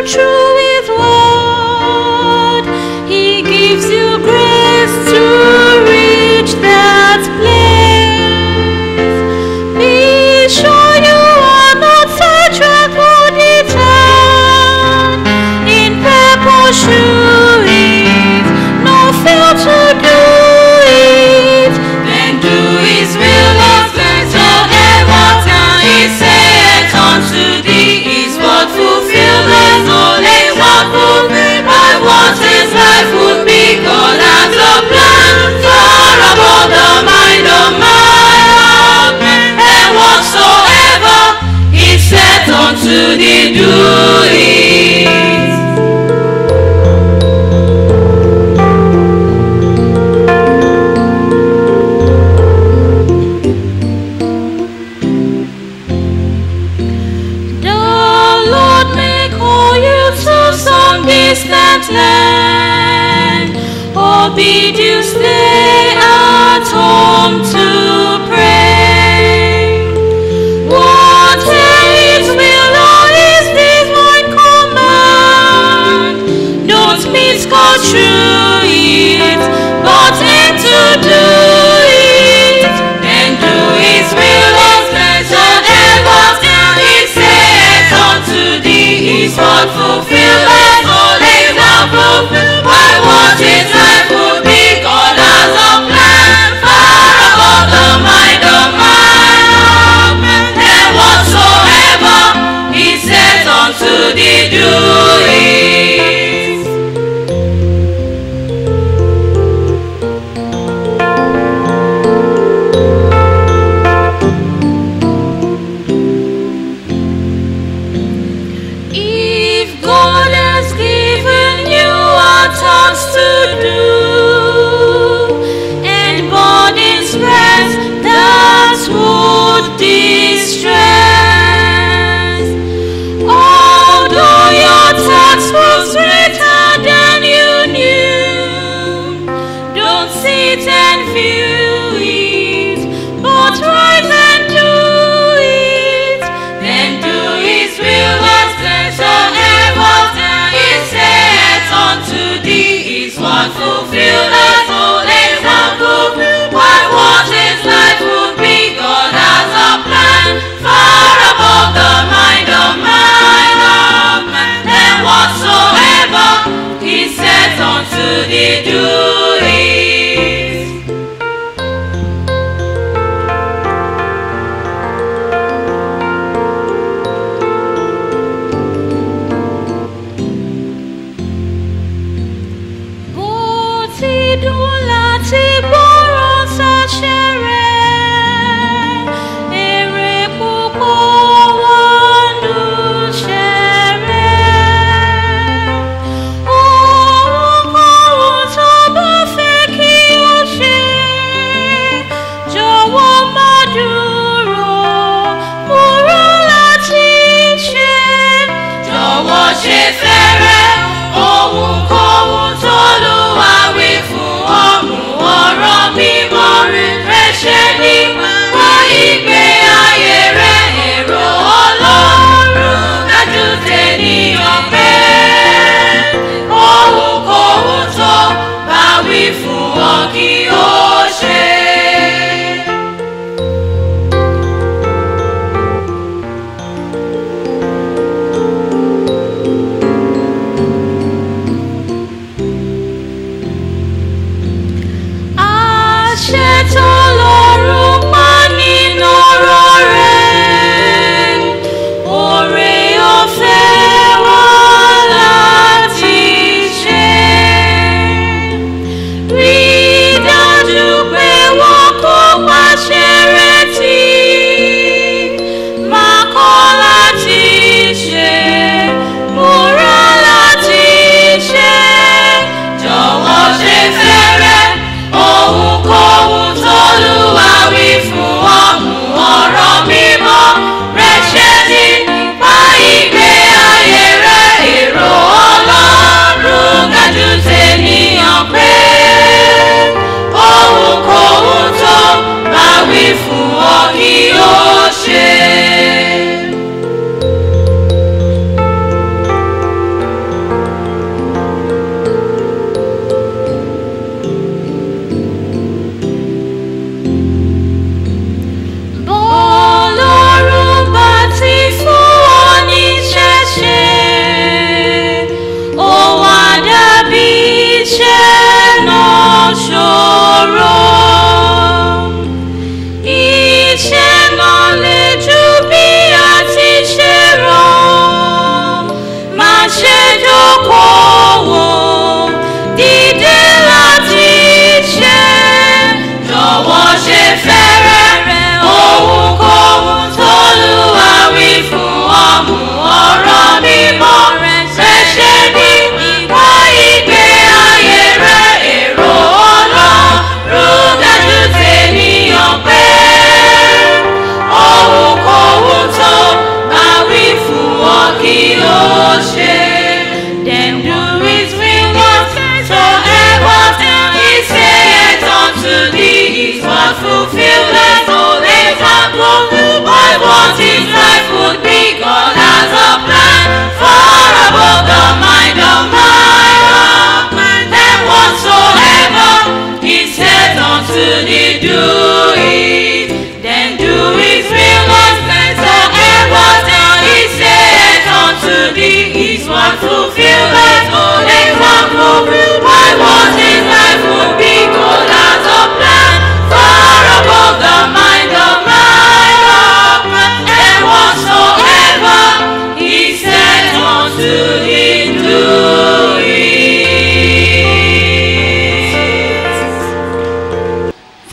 through His word. He gives you grace to reach that place. Be sure you are not sidetracked or deterred. In purple shoes, no fail to do it. Then do His will, Lord, whatsoever time He saith unto thee is what fulfilleth only what fulfilled by what His life would be. God has a plan far above the mind of man, and whatsoever He saith unto thee, do it. The Lord may call you to some distant land, or bid you stay at home to pray. Whatever His will or His divine command, don't misconstrue it, but aim to do it. Then do His will as whatsoever He saith unto thee is what fulfilleth only what fulfilled by what His life would be. God has a plan far above the mind of man, and whatsoever He saith unto thee, do it. If God has given you a task to do and burdens rest that would distress, although your task was greater than you knew, don't sit and view it, but rise and do it. Then do His will as whatsoever He saith unto thee is what fulfilleth only what fulfilled by what His life would be. God has a plan far above the mind of man, and whatsoever He saith unto thee, do it. bó ti dùn láti gbọ́ràn sáṣẹ rẹ̀ èrè púpọ̀ wà nù ṣẹ̀rẹ̀ ohunkóhun tó bá fẹ́ kí o ṣe jọ̀wọ́ má dúró múra láti ṣe jọ̀wọ́ ṣe fẹ́rẹ̀ ohunkóhun tó lù wá wí fún ọmú ọ̀rọ̀ mímọ́ rẹ̀ ṣe nípa ìgbé ayé rẹ̀ èrò ọlọ́run dájú tènìyàn pé ohunkóhun tó bá wí fún ọ kí o ṣe.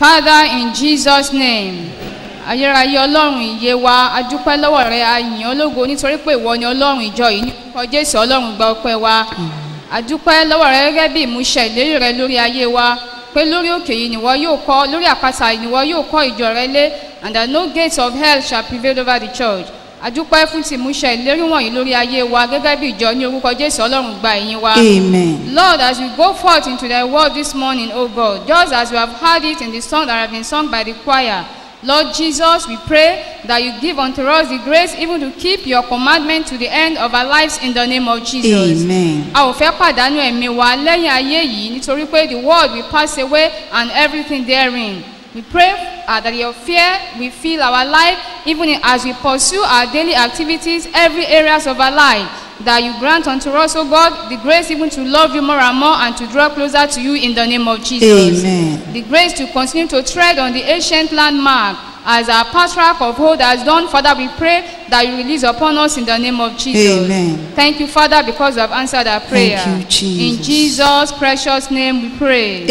Father, in Jesus' name, ayérayé ọlọ́run ìyè wa adúpẹ́ lọ́wọ́ rẹ ayìn ológo nítorí pé ìwọ ni ọlọ́run ìjọ yìí ní orúkọ jésù ọlọ́run gba ọpẹ́ wa adúpẹ́ lọ́wọ́ rẹ gẹ́gẹ́ bí ìmúṣẹ ìlérí rẹ lórí ayé wa pé lórí òkè yìí nìwọ yóò kọ́ lórí àpáta yìí nìwọ yóò kọ́ ìjọ rẹ lé and that no gates of hell shall prevail over the church adúpẹ́ fún ti ìmúṣẹ ìlérí wọ̀nyí lórí ayé wa gẹ́gẹ́ bí ìjọ ní orúkọ jésù ọlọ́run gba ìyìn wa. Amen. Lord, as we go forth into thy word this morning, O God, just as we have heard it in the song that have been sung by the choir, Lord Jesus, we pray that you give unto us the grace even to keep your commandment to the end of our lives in the name of Jesus. Amen. A ò fẹ́ pàdánù ẹ̀mí wa lẹ́yìn ayé yìí nítorí pé the world will pass away and everything therein. We pray uh, that your fear will fill our life even in- as we pursue our daily activities, every areas of our life. That you grant unto us, O God, the grace even to love you more and more and to draw closer to you in the name of Jesus. Amen. The grace to continue to tread on the ancient landmark as our patriarch of old has done. Father, we pray that you release upon us in the name of Jesus. Amen. Thank you, Father, because you have answered our prayer. you, Jesus. In Jesus' precious name we pray.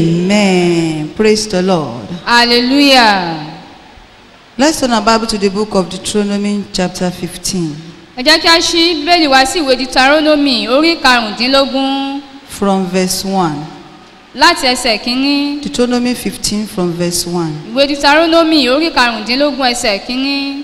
Amen. Praise the Lord. Hallelujah. Let's turn our Bible to the book of Deuteronomy, chapter 15, Ẹ jẹ́ kí a ṣí bíbélì wá sí ìwé Deuteronomy orí karùndínlógún from verse 1. láti ẹsẹ̀ kínní. Deuteronomy 15, from verse 1. Ìwé Deuteronomy orí karùndínlógún ẹsẹ̀ kínní.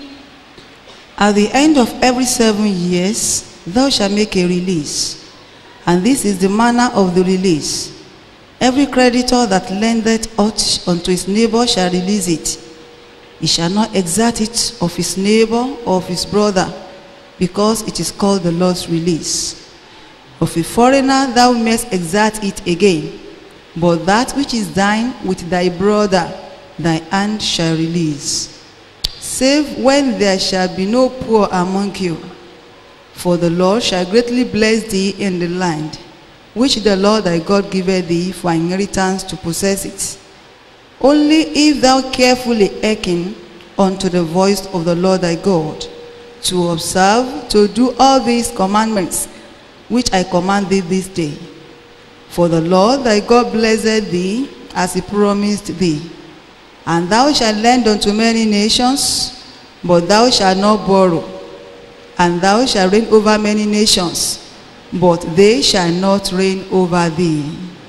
At the end of every seven years, thou shalt make a release. And this is the manner of the release. Every creditor that lendeth aught unto his neighbor shall release it. He shall not exact it of his neighbor or of his brother, because it is called the Lord's release. Of a foreigner thou mayest exact it again, but that which is thine with thy brother thy hand shall release. Save when there shall be no poor among you. For the Lord shall greatly bless thee in the land, which the Lord thy God giveth thee for inheritance to possess it. Only if thou carefully hearken unto the voice of the Lord thy God, to observe, to do all these commandments, which I command thee this day. For the Lord thy God blessed thee as he promised thee. And thou shalt lend unto many nations, but thou shalt not borrow. And thou shalt reign over many nations, but they shall not reign over thee.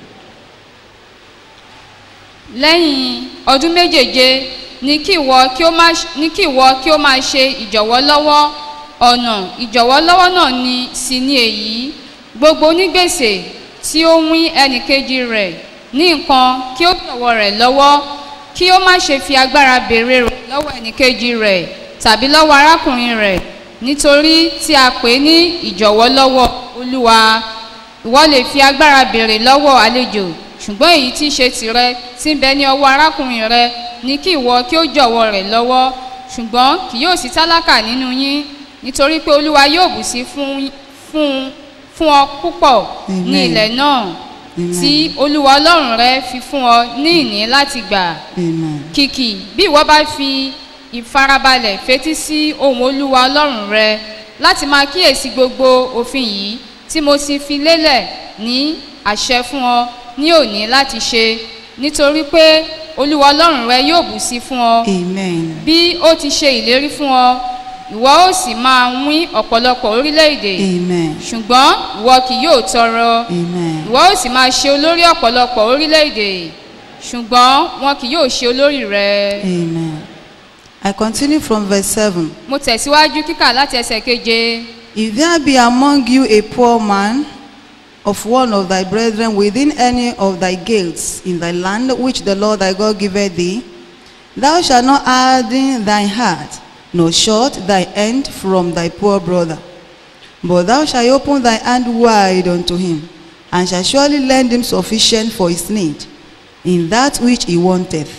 lẹ́yìn ọdún méjèèje ní kí ìwọ kí ó má ní kí ìwọ kí ó máa ṣe ìjọ̀wọ́ lọ́wọ́ ọ̀nà ìjọ̀wọ́ lọ́wọ́ náà ni sì ni èyí gbogbo onígbèsè tí ó wín ẹnìkejì rẹ̀ ní nǹkan kí ó jọ̀wọ́ rẹ̀ lọ́wọ́ kí ó má ṣe fi agbára béèrè rẹ̀ lọ́wọ́ ẹnìkejì rẹ̀ tàbí lọ́wọ́ arákùnrin rẹ̀ nítorí tí a pè ní ìjọ̀wọ́ lọ́wọ́ olúwa ìwọ lè fi agbára béèrè lọ́wọ́ àlejò ṣùgbọ́n èyí tí í ṣe tìrẹ tí ń bẹ ní ọwọ́ arákùnrin rẹ ní kí ìwọ kí ó jọ̀wọ́ rẹ̀ lọ́wọ́ ṣùgbọ́n kì yóò sí tálákà nínú yín nítorí pé olúwa yóò bù sí fún fún fún ọ púpọ̀ ní Amen. ilẹ̀ náà Amen. tí olúwa ọlọ́run rẹ fi fún ọ ní ìní láti gbà Amen. kìkì bí ìwọ bá fi ìfarabalẹ̀ fetí sí ohun olúwa ọlọ́run rẹ láti máa kíyèsí gbogbo òfin yìí tí mo ti fi lélẹ̀ ní àṣẹ fún ọ ní òní láti ṣe nítorí pé olúwa ọlọ́run rẹ yóò bù sí fún ọ Amen. bí ó ti ṣe ìlérí fún ọ ìwọ ó sì máa wín ọ̀pọ̀lọpọ̀ orílẹ̀-èdè Amen. ṣùgbọ́n ìwọ kì yóò tọrọ Amen. ìwọ ó sì máa ṣe olórí ọ̀pọ̀lọpọ̀ orílẹ̀-èdè ṣùgbọ́n wọn kì yóò ṣe olórí rẹ. Amen. I continue from verse 7. mo tẹ̀síwájú kíkà láti ẹsẹ̀ keje. If there be among you a poor man of one of thy brethren within any of thy gates in thy land which the Lord thy God giveth thee, thou shalt not harden thine heart, nor shut thy hand from thy poor brother. But thou shalt open thy hand wide unto him, and shalt surely lend him sufficient for his need, in that which he wanteth.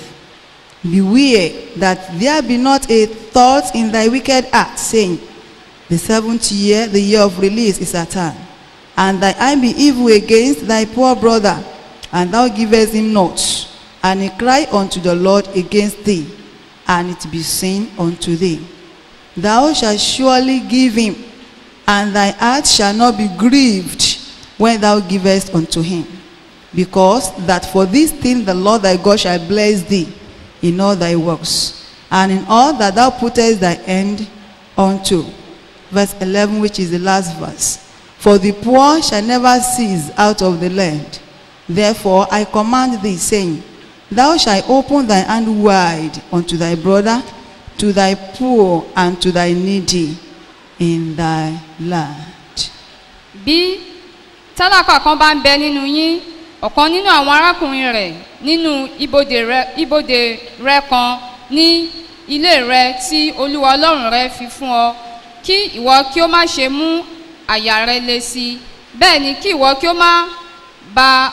Beware that there be not a thought in thy wicked heart, saying, The seventh year, the year of release, is at hand. And thy eye be evil against thy poor brother, and thou givest him not. And he cry unto the Lord against thee, and it be seen unto thee. Thou shalt surely give him, and thy heart shall not be grieved when thou givest unto him. Because that for this thing the Lord thy God shall bless thee in all thy works, and in all that thou puttest thy hand unto. Verse 11, which is the last verse. For the poor shall never cease out of the land. Therefore I command thee, saying, Thou shalt open thy hand wide unto thy brother, to thy poor, and to thy needy in thy land. bí tálákà kan bá ń bẹ nínú yín ọ̀kan nínú àwọn arákùnrin rẹ̀ nínú ibodè rẹ ibodè rẹ kan ní ilé rẹ tí olúwa ọlọ́run rẹ fi fún ọ kí ìwọ kí ó má ṣe mú àyà rẹ le sí i bẹ́ẹ̀ ni kí ìwọ kí ó má ba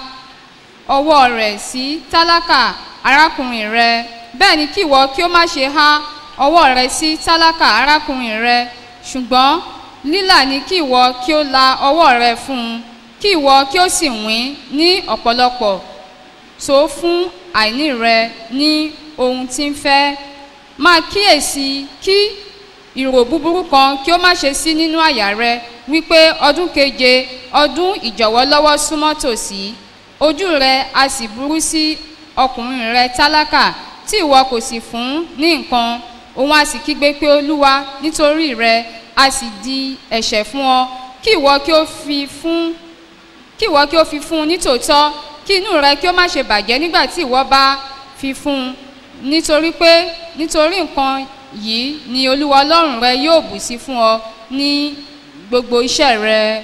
ọwọ́ rẹ̀ sí tálákà arákùnrin rẹ bẹ́ẹ̀ ni kí ìwọ kí ó má ṣe há ọwọ́ rẹ sí tálákà arákùnrin rẹ ṣùgbọ́n lílà ni kí ìwọ kí ó la ọwọ́ rẹ fún un kí ìwọ kí ó sì wín ní ọ̀pọ̀lọpọ̀ tó fún àìní rẹ ní ohun tí ń fẹ́ máa kíyèsí kí ìrò búburú kan kí ó má ṣe sí nínú àyà rẹ wípé ọdún keje ọdún ìjọ̀wọ́lọ́wọ́ súnmọ́ tòsí ojú rẹ a sì burú sí ọkùnrin rẹ tálákà tí ìwọ kò sì fún ní nǹkan òun a sì kígbe pé olúwa nítorí rẹ a sì di ẹ̀ṣẹ̀ fún ọ kí ìwọ kí ó fi fún kí ìwọ kí ó fi fún un nítòótọ́ kí inú rẹ kí ó má ṣe bàjẹ́ nígbà tí ìwọ bá fi fún un nítorí pé nítorí nǹkan yìí ni olúwa ọlọ́run rẹ yóò bù sí fún ọ ní gbogbo iṣẹ́ rẹ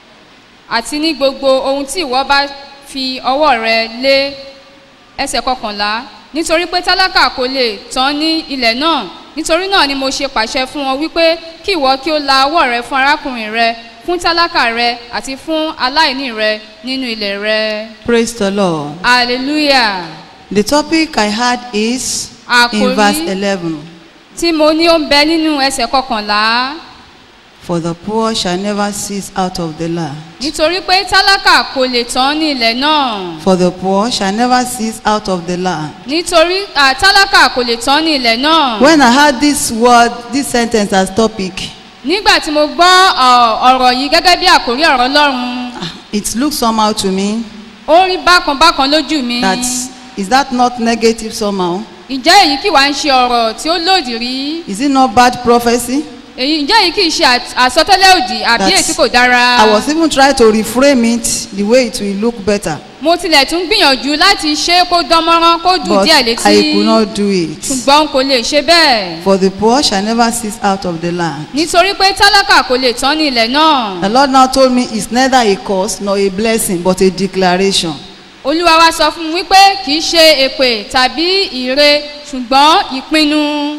àti ní gbogbo ohun tí ìwọ bá fi ọwọ́ rẹ lé ẹsẹ̀ kọkànlá nítorí pé tálákà kò lè tán ní ilẹ̀ náà nítorí náà ni mo ṣe pàṣẹ fún wọn wípé kí ìwọ kí ó la ọwọ́ rẹ fún arákùnrin rẹ fún tálákà rẹ àti fún aláìní rẹ nínú ilẹ̀ rẹ Praise the Lord. hallelujah The topic I had is in Àkòrí- verse 11. tí mo ní ó ń bẹ nínú ẹsẹ̀ kọkànlá For the poor shall never cease out of the land. nítorí pé tálákà kò lè tán ní ilẹ̀ náà For the poor shall never cease out of the land. nítorí à, tálákà kò lè tán ní ilẹ̀ náà When I heard this word, this sentence as topic, nígbà tí mo gbọ́ ọ, ọ̀rọ̀ yìí gẹ́gẹ́ bí àkórí ọ̀rọ̀ ọlọ́run it looked somehow to me ó rí bákan bákan lójú mi that is that not negative somehow? ǹjẹ́ èyí kì wá ń ṣe ọ̀rọ̀ tí ó lòdì rí Is it not bad prophecy? èyí ǹjẹ́ èyí kì í ṣe àt- àsọtẹ́lẹ̀ òdì àbí That's- èyí tí kò dára I was even trying to reframe it the way it will look better, mo tilẹ̀ tún gbìyànjú láti ṣe é kó dán mọ́rán kó dùn but díẹ̀ I létí could not do it. ṣùgbọ́n n kò lè ṣe bẹ́ẹ̀ For the poor shall never cease out of the land. nítorí pé tálákà kò lè tán ní ilẹ̀ náà The Lord now told me it's neither a curse nor a blessing, but a declaration. olúwa wa sọ fún mi wípé kì í ṣe èpè tàbí ìre ṣùgbọ́n ìpinnu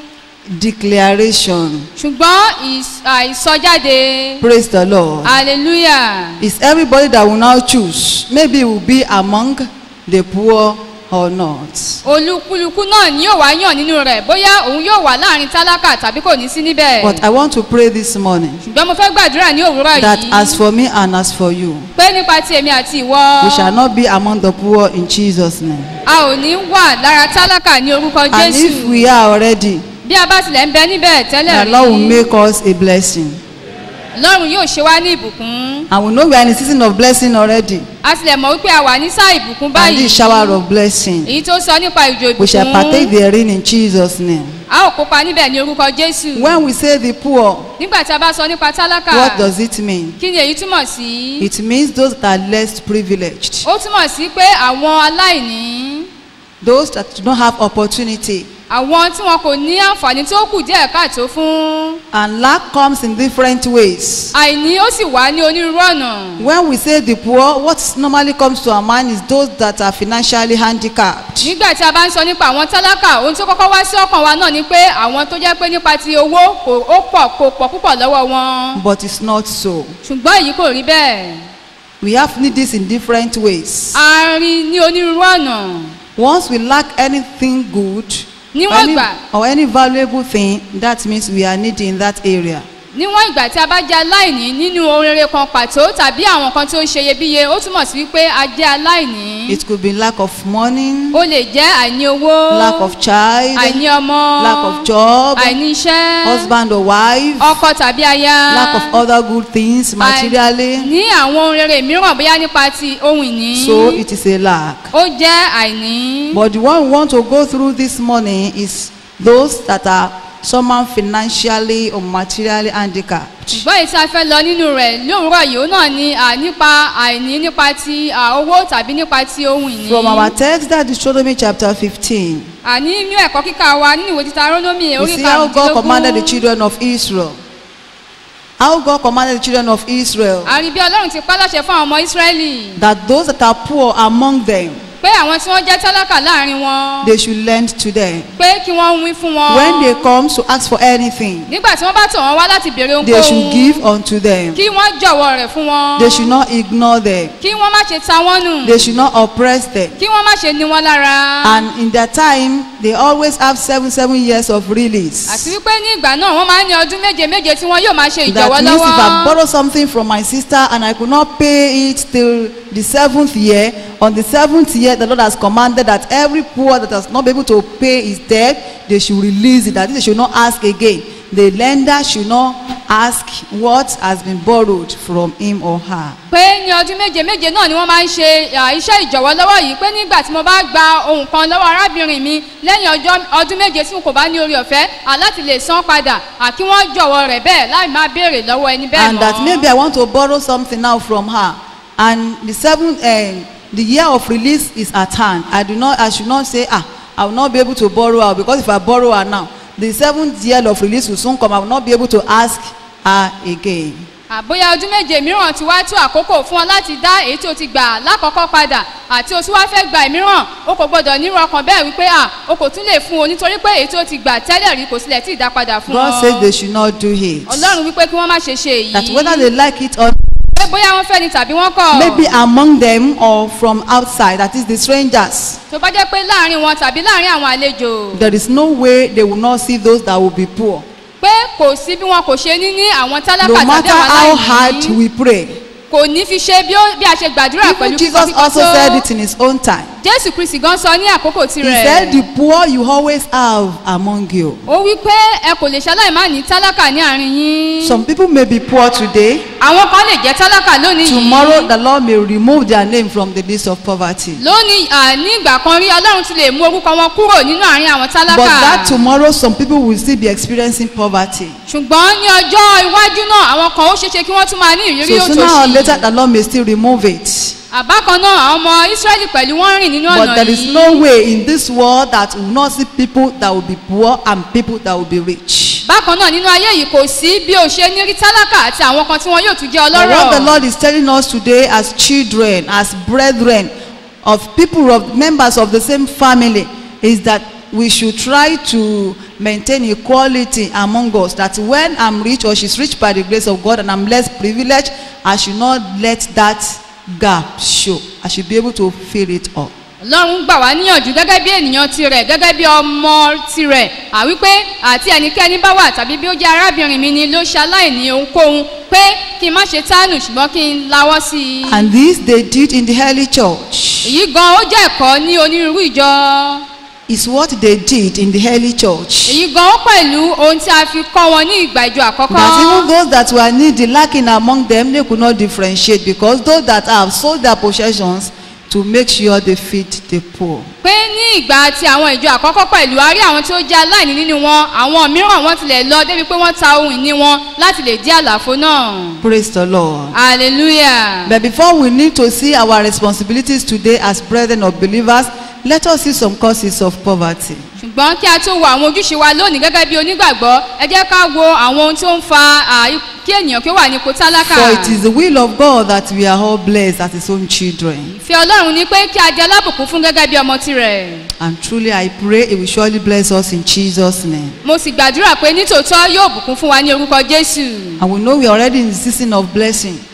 Declaration. ṣùgbọ́n ìs- àìsọjáde Praise the Lord. hallelujah It's everybody that will now choose. Maybe he will be among the poor or not. olúkúlùkù náà ni yóò wá yàn nínú rẹ̀ bóyá òun yóò wà láàrin tálákà tàbí kò ní sí níbẹ̀ But I want to pray this morning ṣùgbọ́n mo fẹ́ gbàdúrà ní òwúrọ̀ that yìí as for me and as for you, pé nípa ti èmi àti ìwọ we shall not be among the poor in Jesus' name. a ò ní wà lára tálákà ní orúkọ And if jésù we are already, bí a bá tilẹ̀ ń bẹ níbẹ̀ tẹ́lẹ̀ the Lord will rí make us a blessing. lọ́run yóò ṣe wá ní ìbùkún And we know we are in a season of blessing already. a tilẹ̀ mọ̀ wípé a wà ní sáà ìbùkún And báyìí this shower of blessing, èyí tó sọ nípa ìjò we shall partake ìbùkún therein in Jesus' name. a ò kópa níbẹ̀ ní orúkọ jésù When we say the poor, nígbà tí a bá sọ nípa tálákà what does it mean? kí ni èyí túmọ̀ sí It means those that are less privileged, ó túmọ̀ sí pé àwọn aláìní those that do not have opportunity. àwọn tí wọn kò ní àǹfààní tó kù díẹ̀ káàtó fún And lack comes in different ways. àìní ó sì wá ní onírúurú ọ̀nà When we say the poor, what normally comes to our mind is those that are financially handicapped. nígbà tí a bá ń sọ nípa àwọn tálákà ohun tó kọ́kọ́ wá sí ọkàn wa náà ni pé àwọn tó jẹ́ pé nípa ti owó kò ó pọ̀ kò pọ̀ púpọ̀ lọ́wọ́ wọn But it's not so. ṣùgbọ́n èyí kò rí bẹ́ẹ̀ We have need this in different ways. a rí ní onírúurú ọ̀nà Once we lack anything good or níwọ̀n any, ìgbà or any valuable thing, that means we are needy in that area. níwọ̀n ìgbà tí a bá jẹ́ aláìní nínú ohun rere kan pàtó tàbí àwọn kan tí ó ń ṣe iyebíye ó túmọ̀ sí wípé a jẹ́ aláìní It could be lack of money, ó lè jẹ́ àìní owó lack of child, àìní ọmọ lack of job, àìní iṣẹ́ husband or wife, ọkọ tàbí aya lack of other good things materially. ní àwọn ohun rere mìíràn bóyá nípa ti ohun ìní So it is a lack. ó jẹ́ àìní But the one we want to go through this morning is those that are somehow financially or materially handicapped. ṣùgbọ́n èyí tí a fẹ́ lọ nínú rẹ̀ lówùúrọ̀ yìí ó náà ni à, nípa àìní nípa ti à, owó tàbí nípa ti ohun ìní From our text, that is Deuteronomy chapter 15, àní nínú ẹ̀kọ́ kíkà wa nínú ìwé títa rónómì we orí see how God commanded the karùndínlógún children of Israel. How God commanded the children of Israel àrí bí ọlọ́run ti pa láṣẹ fún àwọn ọmọ ísírẹ́lì that those that are poor among them, pé àwọn tí wọ́n jẹ́ tálákà láàrin wọn they should lend to them. pé kí wọ́n wí fún wọn When they come to ask for anything, nígbà tí wọ́n bá tọ̀ wọ́n wá láti béèrè they should ohunkóhun give unto them. kí wọ́n jọ̀wọ́ rẹ̀ fún wọn They should not ignore them. kí wọ́n má ṣe ta wọ́n nù They should not oppress them. kí wọ́n má ṣe ní wọn lára And in their time, they always have seven, seven years of àti release. wípé ní ìgbà náà wọ́n máa ń ní ọdún méje méje tí wọ́n yóò máa ṣe That ìjọ̀wọ́ means if I lọ́wọ́ borrow something from my sister and I could not pay it till the seventh year, on the seventh year, the Lord has commanded that every poor that has not been able to pay his debt, they should release it. That is, they should not ask again. The lender should not ask what has been borrowed from him or her. pé ní ọdún méje méje náà ni wọ́n máa ń ṣe à, iṣẹ́ ìjọ̀wọ́ lọ́wọ́ yìí pé nígbà tí mo bá gba ohun kan lọ́wọ́ arábìnrin mi lẹ́yìn ọjọ́ ọdún méje tí n kò bá ní orí ọ̀fẹ́ à, láti lè san padà à, kí wọ́n jọ̀wọ́ rẹ̀ bẹ́ẹ̀ láì máa béèrè lọ́wọ́ ẹni bẹ́ẹ̀ and that maybe I want to borrow something now from her, and the seventh, uh, the year of release is at hand. I do not, I should not say, ah, I will not be able to borrow her because if I borrow her now, the seventh year of release will soon come. I will not be able to ask her again. àbóyá ọdún méje mìíràn ti wá tó àkókò fún ọ láti dá èyí tí o ti gbà lákọ̀ọ́kọ́ padà àti o tí wá fẹ́ gba ìmíràn o kò gbọdọ̀ nírú ọkàn bẹ́ẹ̀ wípé à o kò tún lè fún o nítorí pé èyí tí o ti gbà tẹ́lẹ̀ rí kò sílẹ̀ tí ì dá padà fún God ọ says they should not do it. ọlọ́run wípé kí wọ́n má ṣe ṣe That whether èyí they like it or pé bóyá wọ́n fẹ́ ni tàbí wọ́n kọ̀ maybe among them or from outside, that is the strangers, tó bá jẹ́ pé láàrin wọn tàbí láàrin àwọn àlejò there is no way they will not see those that will be poor. pé kò sí bí wọn kò ṣe ní ní àwọn tálákà No tàbí matter àwọn how hard aláìní we pray. kò ní fi ṣe bí ó- bí a ṣe gbàdúrà Even pẹ̀lú Jesus kíkọ́ also kíkọ́ said tó it in his own time. jésù kristi gan sọ ní àkókò He tirẹ̀ said, The poor you always have among you. ó wí pé ẹ kò lè ṣaláì má ní tálákà ní àárín yín Some people may be poor today. àwọn kan lè jẹ́ tálákà lónìí Tomorrow, yìí the Lord may remove their name from the list of poverty. lónìí à, ní ìgbà kan rí ọlọ́run ti lè mú orúkọ wọn kúrò nínú àárín àwọn But that tálákà tomorrow, some people will still be experiencing poverty. ṣùgbọ́n ní ọjọ́ iwájú náà àwọn kan ó ṣeéṣe kí wọ́n tún máa ní ìrírí So sooner or later, òtòṣì the Lord may still remove it. àbákan náà àwọn ọmọ ísírẹ́lì pẹ̀lú wọn rìn nínú But ọ̀nà there is yìí no way in this world that will not see people that will be poor and people that will be rich. bákan náà nínú ayé yìí kò sí bí o ṣe ní rí tálákà àti àwọn kan tí wọn yóò tún jẹ́ But what the ọlọ́rọ̀ Lord is telling us today as children, as brethren, of people of members of the same family, is that we should try to maintain equality among us. That when I'm rich or she's rich by the grace of God and I'm less privileged, I should not let that gap show. I should be able to fill it up. ọlọ́run gbà wá níyànjú gẹ́gẹ́ bí ènìyàn tirẹ̀ gẹ́gẹ́ bí ọmọ tirẹ̀ àwípé àti ẹnikẹ́ni bá wà tàbí bí ó jẹ́ arábìnrin mi ni ló ṣe aláìní ohunkóhun pé kí n má ṣe tánù ṣùgbọ́n kí n lawọ́ sí i And this they did in the early church. èyí gan ó jẹ́ ẹ̀kọ́ ní onírúurú ìjọ Is what they did in the early church. èyí gan ó pẹ̀lú ohun tí a fi kọ́ wọn ní ìgbà ìjọ àkọ́kọ́ That even those that were needy, lacking among them, they could not differentiate because those that have sold their possessions to make sure they feed the poor. pé ní ìgbà tí àwọn ìjọ àkọ́kọ́ pẹ̀lú a rí àwọn tí ó jẹ́ aláìní nínú wọn àwọn mìíràn wọn tilẹ̀ lọ débi pé wọ́n ta ohun ìní wọn láti lè dí àlàfo náà Praise the Lord. hallelujah. But before we need to see our responsibilities today as brethren of believers, let us see some causes of poverty. ṣùgbọ́n kí a tó wo àwọn ojúṣe wa lónìí gẹ́gẹ́ bí onígbàgbọ́ ẹ jẹ́ ká wo àwọn ohun tó ń fa à, kí ènìyàn kí ó wà ní ipò tálákà. For it is the will of God that we are all blessed as his own children. ìfẹ́ ọlọ́run ni pé kí a jẹ́ alábùkún fún gẹ́gẹ́ bí ọmọ tirẹ̀. And truly I pray he will surely bless us in Jesus' name. mo sì gbàdúrà pé nítòótọ́ yóò bùkún fún wa ní orúkọ jésù. And we know we are already in the season of blessing.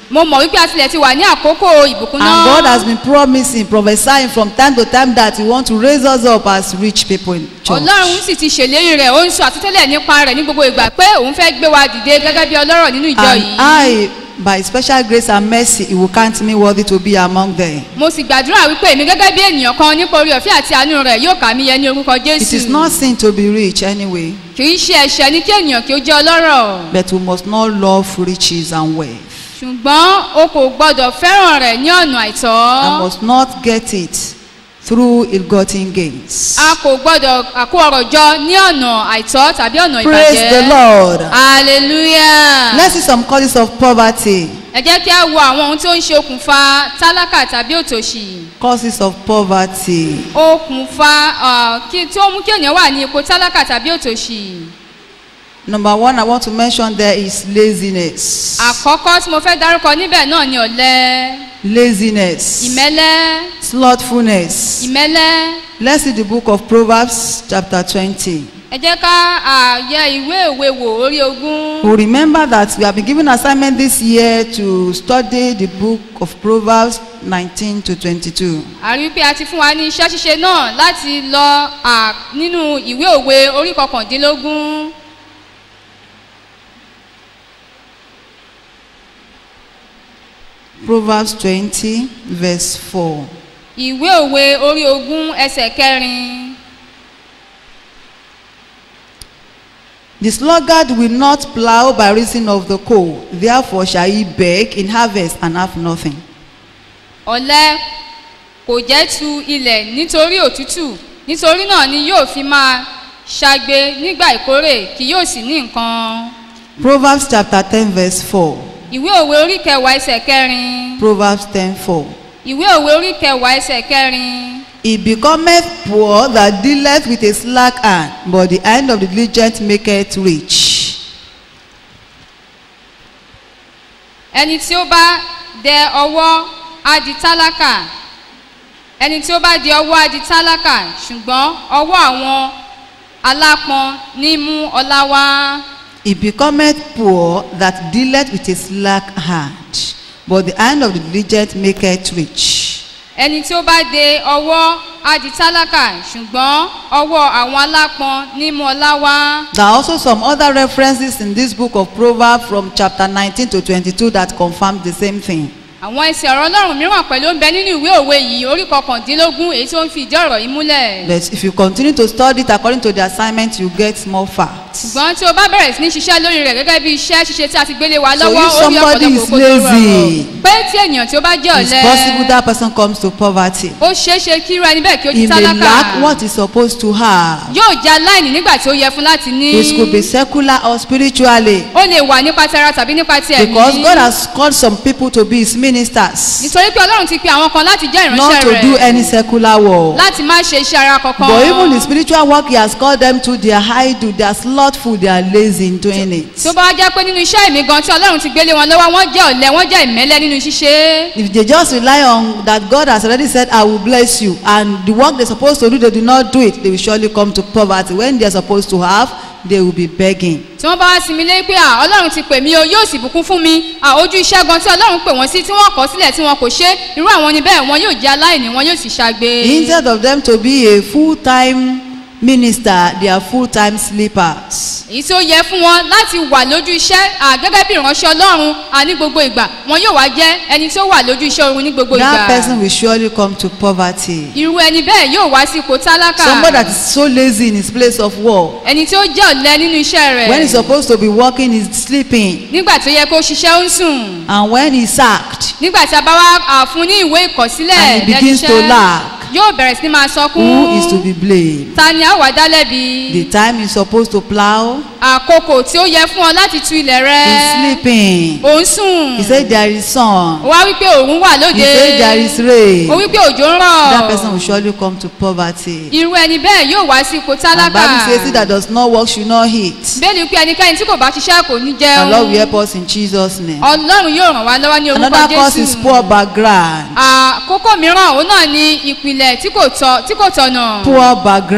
mo mọ̀ wípé a tilẹ̀ ti wà ní àkókò ìbùkún And God has náà been promising, prophesying from time to time that He wants to raise us up as rich people in church. ọlọ́run sì ti ṣèlérí rẹ̀ ó ń sọ àtúntẹ́lẹ̀ nípa rẹ̀ ní gbogbo ìgbà pé òun fẹ́ gbé wa dìde gẹ́gẹ́ bí ọlọ́rọ̀ nínú ìjọ And yìí I, by special grace and mercy, He will count me worthy to be among them. mo sì gbàdúrà wípé èmi gẹ́gẹ́ bí ènìyàn kan nípa orí ọ̀fẹ́ àti àánú rẹ̀ yóò kà mí yẹ ní orúkọ It is jésù not sin to be rich anyway, kì í ṣe ẹ̀ṣẹ̀ ní kí ènìyàn kí ó jẹ́ ọlọ́rọ̀ but we must not love riches and wealth. ṣùgbọ́n o kò gbọ́dọ̀ fẹ́ràn rẹ̀ ní ọ̀nà I àìtọ́ must not get it through ill-gotten gains. a kò gbọ́dọ̀ àkó ọ̀rọ̀ jọ ní ọ̀nà àìtọ́ tàbí ọ̀nà Praise the ìbàjẹ́ Lord. hallelujah Let's see some causes of poverty. ẹ jẹ́ kí a wo àwọn ohun tó ń ṣe okùnfà tálákà tàbí òtòṣì Causes of poverty. okùnfà ah, kí tí ó mú kí ènìyàn wà ní ipò tálákà tàbí òtòṣì Number one, I want to mention there is laziness. àkọ́kọ́ tí mo fẹ́ dárúkọ níbẹ̀ náà ni ọ̀lẹ Laziness. ìmẹ́lẹ́ Slothfulness. ìmẹ́lẹ́ Let's see the book of Proverbs, chapter 20. ẹ jẹ́ ká ah, yẹ ìwé òwe wò orí ogún We remember that we have been given assignment this year to study the book of Proverbs 19 to 22. àrí pé a ti fún wa ní iṣẹ́ ṣíṣe náà láti lọ ah, nínú ìwé òwe orí kọkàndínlógún Proverbs 20, verse 4. ìwé òwe orí ogún ẹsẹ̀ kẹrin The sluggard will not plow by reason of the cold, therefore shall he beg in harvest and have nothing. ọ̀lẹ kò jẹ́ tu ilẹ̀ nítorí òtútù nítorí náà ni yóò fi máa ṣagbe nígbà ìkórè kì yóò sì ní nǹkan. Proverbs chapter 10, verse 4. ìwé òwe orí kẹwàá ẹsẹ̀ kẹrin Proverbs 10, 4. ìwé òwe orí kẹwàá ẹsẹ̀ kẹrin He becometh poor that dealeth with a slack hand, but the hand of the diligent maketh rich. ẹni tí ó bá dẹ ọwọ́ á di tálákà ẹni tí ó bá di ọwọ́ á di tálákà ṣùgbọ́n ọwọ́ àwọn alápọn ní mú ọlá wá. He becometh poor that dealeth with a slack hand, but the hand of the diligent maketh rich. ẹni tí ó bá de ọwọ́ á di tálákà ṣùgbọ́n ọwọ́ àwọn alápọn ní mú ọlá wá. There are also some other references in this book of Proverbs from chapter 19 to 22 that confirm the same thing. àwọn ẹsẹ̀ ọ̀rọ̀ ọlọ́run mìíràn pẹ̀lú ń bẹ nínú ìwé òwe yìí orí kọkàndínlógún èyí tó ń fi ìdí ọ̀rọ̀ yìí múlẹ̀. But if you continue to study it according to the assignment, you get more facts. ṣùgbọ́n tí o bá bẹ̀rẹ̀ sí ní ṣiṣẹ́ lórí rẹ̀ gẹ́gẹ́ bí iṣẹ́ ṣíṣe tí a ti gbélé wa So lọ́wọ́ if ó ní somebody ọ̀pọ̀lọpọ̀ is kó tó lazy, rọrùn pé tí ènìyàn tí ó bá jẹ́ It's possible ọ̀lẹ́ that person comes to poverty. ó ṣeé ṣe kí irú ẹni bẹ́ẹ̀ kí ó di He may tálákà lack what he's supposed to have. yóò jẹ́ aláìní nígbà tí ó yẹ fún láti ní It could be secular or spiritually. ó lè wà nípa tara tàbí nípa ti ẹ̀mí Because God has called some people to be his ministers, nítorí pé ọlọ́run ti pe àwọn kan láti jẹ́ not ìránṣẹ́ to do rẹ̀ any secular work. láti má ṣe iṣẹ́ ara kankan But even the spiritual work he has called them to, they are idle, they are slothful, they are lazy in doing it. tó bá wá jẹ́ pé nínú iṣẹ́ ìmí gan tí ọlọ́run ti gbélé wọn lọ́wọ́ wọ́n jẹ́ ọ̀lẹ wọ́n jẹ́ ìmẹ́lẹ́ nínú ṣíṣe If they just rely on that God has already said, I will bless you, and the work they're supposed to do, they do not do it, they will surely come to poverty. When they're supposed to have, they will be begging. tí wọ́n bá wá sinmi lé pé à ọlọ́run ti pè mí o yóò sì bùkún fún mi à ojú iṣẹ́ gan tí ọlọ́run pè wọ́n sí tí wọ́n kọ̀ sílẹ̀ tí wọn kò ṣe irú àwọn ni bẹ́ẹ̀ wọn yóò jẹ́ aláìní wọn yóò sì ṣàgbé. Instead of them to be a full-time minister, they are full-time sleepers. èyí tí ó yẹ fún wọn láti wà lójú iṣẹ́ à gẹ́gẹ́ bí ìránṣẹ́ ọlọ́run à ní gbogbo ìgbà wọn yóò wá jẹ́ ẹni tí ó wà lójú iṣẹ́ oorun ní gbogbo That ìgbà. person will surely come to poverty. irú ẹni bẹ́ẹ̀ yóò wá sí ipò tálákà. Somebody that is so lazy in his place of work. ẹni tí ó jẹ́ ọ̀lẹ nínú iṣẹ́ rẹ̀. When he's supposed to be working, he's sleeping. nígbà tó yẹ kó ṣiṣẹ́ ó ń sùn. And when he's sacked, nígbà tí a bá wá à, fún ní ìwé ìkọ̀sílẹ̀ And he begins to lack. yóò bẹ̀rẹ̀ sí ní máa sọkún. who is to be blamed? ta ni a wà dá lẹ́bi. The time he's supposed to plow, àkókò tí ó yẹ fún ọ láti tu ilẹ̀ rẹ. he's sleeping. ò ń sùn. He said there is sun. ó wá wípé òun wà lóde. He said there is rain. ó wípé òjò ń rọ̀. That person will surely come to poverty. irú ẹni bẹ́ẹ̀ yóò wá sí ipò And tálákà. Bible says he that does not work should not eat. bẹ́ẹ̀ni pé ẹnikẹ́ni tí kò bá ṣiṣẹ́ kò ní The Lord will jẹun. help us in Jesus' name. ọlọ́run yóò ràn wá lọ́wọ́ ní orúkọ Another cause is jésù. poor background. àkókò mìíràn òun náà ni ìpìlẹ̀ tí kò tọ́ tí kò tọ̀nà. Poor background.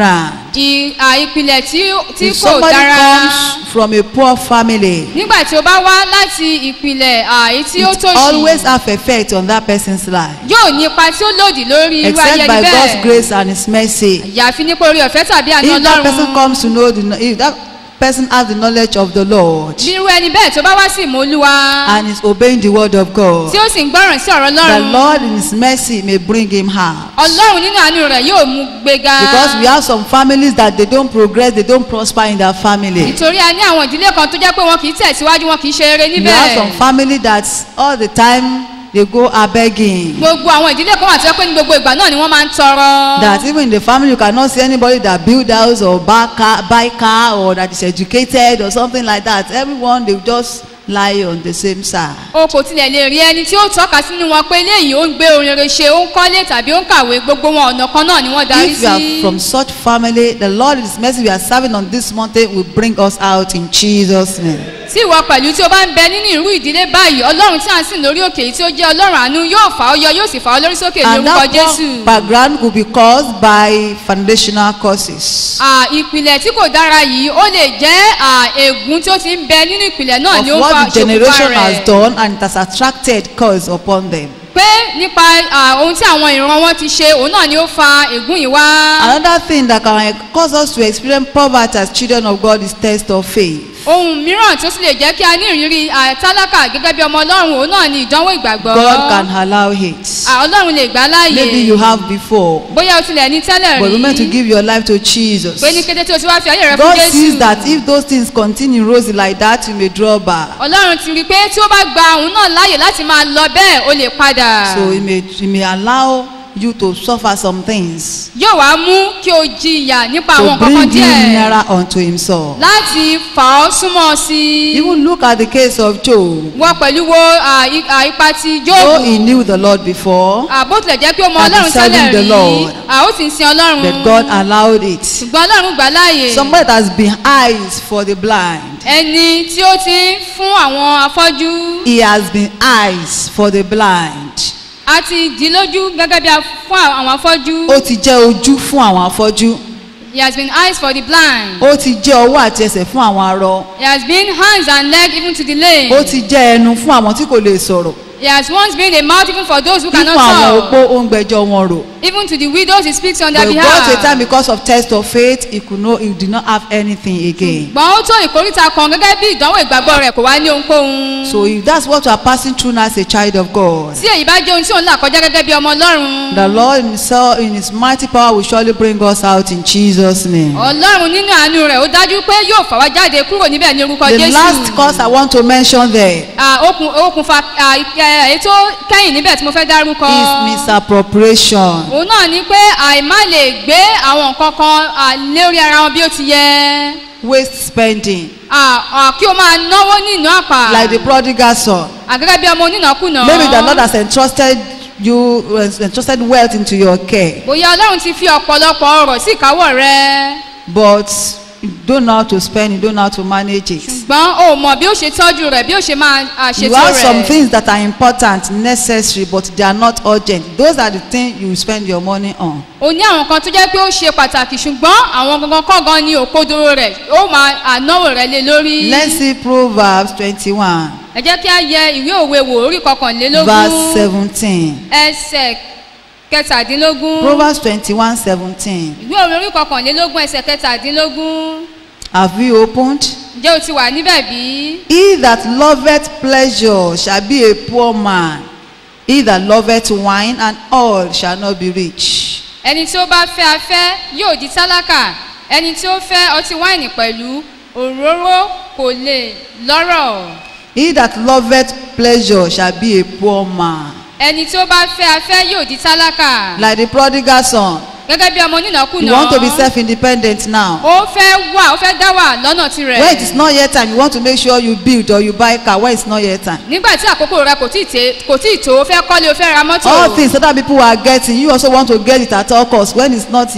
ì- à, ìpìlẹ̀ tí tí If kò somebody dára comes from a poor family, nígbà tí o bá wá láti ìpìlẹ̀ àyè tí ó it tòṣì always have effect on that person's life. yóò ní ipa tí ó lòdì lórí irú Except ayẹni by God's bẹ́ẹ̀ grace and His mercy. àyàfi nípa orí ọ̀fẹ́ tàbí àná If that person ọlọ́run comes to know, the, if that person has the knowledge of the Lord bí irú ẹni bẹ́ẹ̀ tó bá wá sí ìmọ̀lúwa and is obeying the word of God, tí ó sì ń gbọ́ràn sí ọ̀rọ̀ the ọlọ́run Lord in His mercy may bring him out. ọlọ́run nínú àánú rẹ̀ yóò mú gbéga Because we have some families that they don't progress, they don't prosper in their family. nítorí a ní àwọn ìdílé kan tó jẹ́ pé wọn kì í tẹ̀síwájú wọn kì í ṣe eré We have some níbẹ̀ family that all the time they go are begging. gbogbo àwọn ìdílé kan wà tó jẹ́ pé ní gbogbo ìgbà náà ni wọ́n máa ń tọrọ That even in the family you cannot see anybody that build house or buy car, buy car or that is educated or something like that. Everyone they just lie on the same side. o kò tilẹ̀ lè rí ẹni tí ó tọ́ka sínú wọn pé eléyìí ó ń gbé orin rere ṣe ó ń kọ́lé tàbí ó ń kàwé gbogbo wọn ọ̀nà kan náà ni wọ́n darí If you are sí from such family, the Lord in His mercy we are serving on this mountain will bring us out in Jesus' name. tí ìwọ pẹ̀lú tí o bá ń bẹ nínú irú ìdílé báyìí ọlọ́run tí à ń sìn lórí òkè yìí tí ó jẹ́ ọlọ́run àánú yóò fà ọ́ yọ yóò sì fà ọ́ lórí sókè ní And orúkọ that jésù. poor background could be caused by foundational causes. À, ìpìlẹ̀ tí kò dára yìí ó lè jẹ́ à, ègún tí ó ti ń bẹ nínú ìpìlẹ̀ náà Of ni ó ń fa what the ṣokùnfà generation rẹ̀ has done and it has attracted cause upon them. pé nípa à, ohun tí àwọn ìran wọn ti ṣe òun náà ni ó fa ègún yìí wá. Another thing that can cause us to experience poverty as children of God is test of faith. ohun mìíràn tó sì lè jẹ́ kí a ní ìrírí à, tálákà gẹ́gẹ́ bí ọmọ ọlọ́run òun náà ni ìdánwò ìgbàgbọ́. God can allow it. À, ọlọ́run lè gbà á láàyè Maybe you have before, bóyá o tilẹ̀ ní tẹ́lẹ̀ but remember to rí give your life to Jesus. pé ní kété tí o ti wá fi ayé rẹ fún God jésù. sees that if those things continue rosy like that, you may draw back. ọlọ́run ti rí i pé tí ó bá gba òun náà láàyè láti máa lọ bẹ́ẹ̀ ó lè padà. So He may, he may allow you to suffer some things yóò wá mú kí o jìyà nípa àwọn to nǹkan kan bring you díẹ̀ nearer unto Himself. láti fà ọ́ súnmọ́ sí i. Even look at the case of Job. wọ́n pẹ̀lú wo à, i- à, ipa ti Though he jóòbù. knew the Lord before, bó tilẹ̀ jẹ́ pé ó mọ And ọlọ́run he's serving tẹ́lẹ̀ the rí Lord. à, ó sì ń sin ọlọ́run. that God allowed it. ṣùgbọ́n ọlọ́run gbà láàyè. Somebody that has been eyes for the blind. ẹni tí ó ti ń fún àwọn afọ́jú He has been eyes for the blind. a ti dì í lójú gẹ́gẹ́ bí a fún àwọn afọ́jú. Ó ti jẹ́ ojú fún àwọn afọ́jú. he has been eyes for the blind. Ó ti jẹ́ ọwọ́ àti ẹsẹ̀ fún àwọn arọ. he has been hands and leg even to the lame. Ó ti jẹ́ ẹnu fún àwọn tí kò lè sọ̀rọ̀. he has once been a mouth even for those who Fún cannot àwọn talk. opó ó ń gbẹjọ́ wọn rò. even to the widows he speaks on their But it got to a time behalf. because of test of faith, he could know he did not have anything again. gbọ́n ó tó ìkórìtà kan gẹ́gẹ́ bí ìdánwò ìgbàgbọ́ rẹ̀ kò wá ní ohunkóhun. So if that's what you are passing through now as a child of God, tí èyí bá jẹ́ ohun tí òun là kọjá gẹ́gẹ́ bí ọmọ ọlọ́run. the Lord himself in his mighty power will surely bring us out in Jesus' name. ọlọ́run nínú àánú rẹ̀ ó dájú pé yóò fà wá jáde kúrò níbẹ̀ ní orúkọ The jésù. last cause I want to mention there Ah, okùn okùnfà ah, ẹ- èyí tó kẹ́yìn níbẹ̀ tí mo fẹ́ dárúkọ. is misappropriation. òun náà ni pé àìmá lè gbé àwọn nǹkan kan ah, lórí ara wọn bí ó ti yẹ. Waste spending. Ah, ah, kí o máa náwó nínú àpà. Like the prodigal son. àgẹ́gẹ́ bí ọmọ onínàkúnà. Maybe the Lord has entrusted you, has entrusted wealth into your care. bóyá ọlọ́run ti fi ọ̀pọ̀lọpọ̀ ọrọ̀ sí ìkáwọ́ rẹ. But you don't know how to spend, you don't know how to manage it. ṣùgbọ́n o mọ̀ bí ó ṣe tọ́jú rẹ̀ bí ó ṣe máa ah, You ṣètò have some rẹ̀. things that are important, necessary, but they are not urgent. Those are the things you spend your money on. o ní àwọn kan tó jẹ́ pé ó ṣe pàtàkì ṣùgbọ́n àwọn gangan kọ́gan ni òkodoro rẹ̀ ó máa ànáwó rẹ̀ lé lórí. Let's see Proverbs 21, ẹ jẹ́ kí a yẹ ìwé òwe wò orí verse kọkànlélógún 17. ẹsẹ̀ kẹtàdínlógún. Proverbs 21, 17. ìwé òwe orí kọkànlélógún ẹsẹ̀ kẹtàdínlógún. Have you opened? ǹjẹ́ o ti wà níbẹ̀ bí? He that loveth pleasure shall be a poor man. He that loveth wine and oil shall not be rich. ẹni tí ó bá fẹ́ afẹ́ yóò di tálákà ẹni tí ó fẹ́ ọtí wáìnì pẹ̀lú òróró kò lè lọ́rọ̀. He that loveth pleasure shall be a poor man. ẹni tí ó bá fẹ́ afẹ́ yóò di tálákà. Like the prodigal son. gẹ́gẹ́ bí ọmọ onínàkúnà. You want to be self-independent now. ó fẹ́ wà ó fẹ́ dá wà lọ́nà tirẹ̀. When it is not yet time, you want to make sure you build or you buy car when it's not yet time. nígbà tí àkókò rẹ kò tíì tè kò tíì tó o fẹ́ kọ́lé o fẹ́ ra mọ́tò. All things other people are getting, you also want to get it at all costs when it's not yet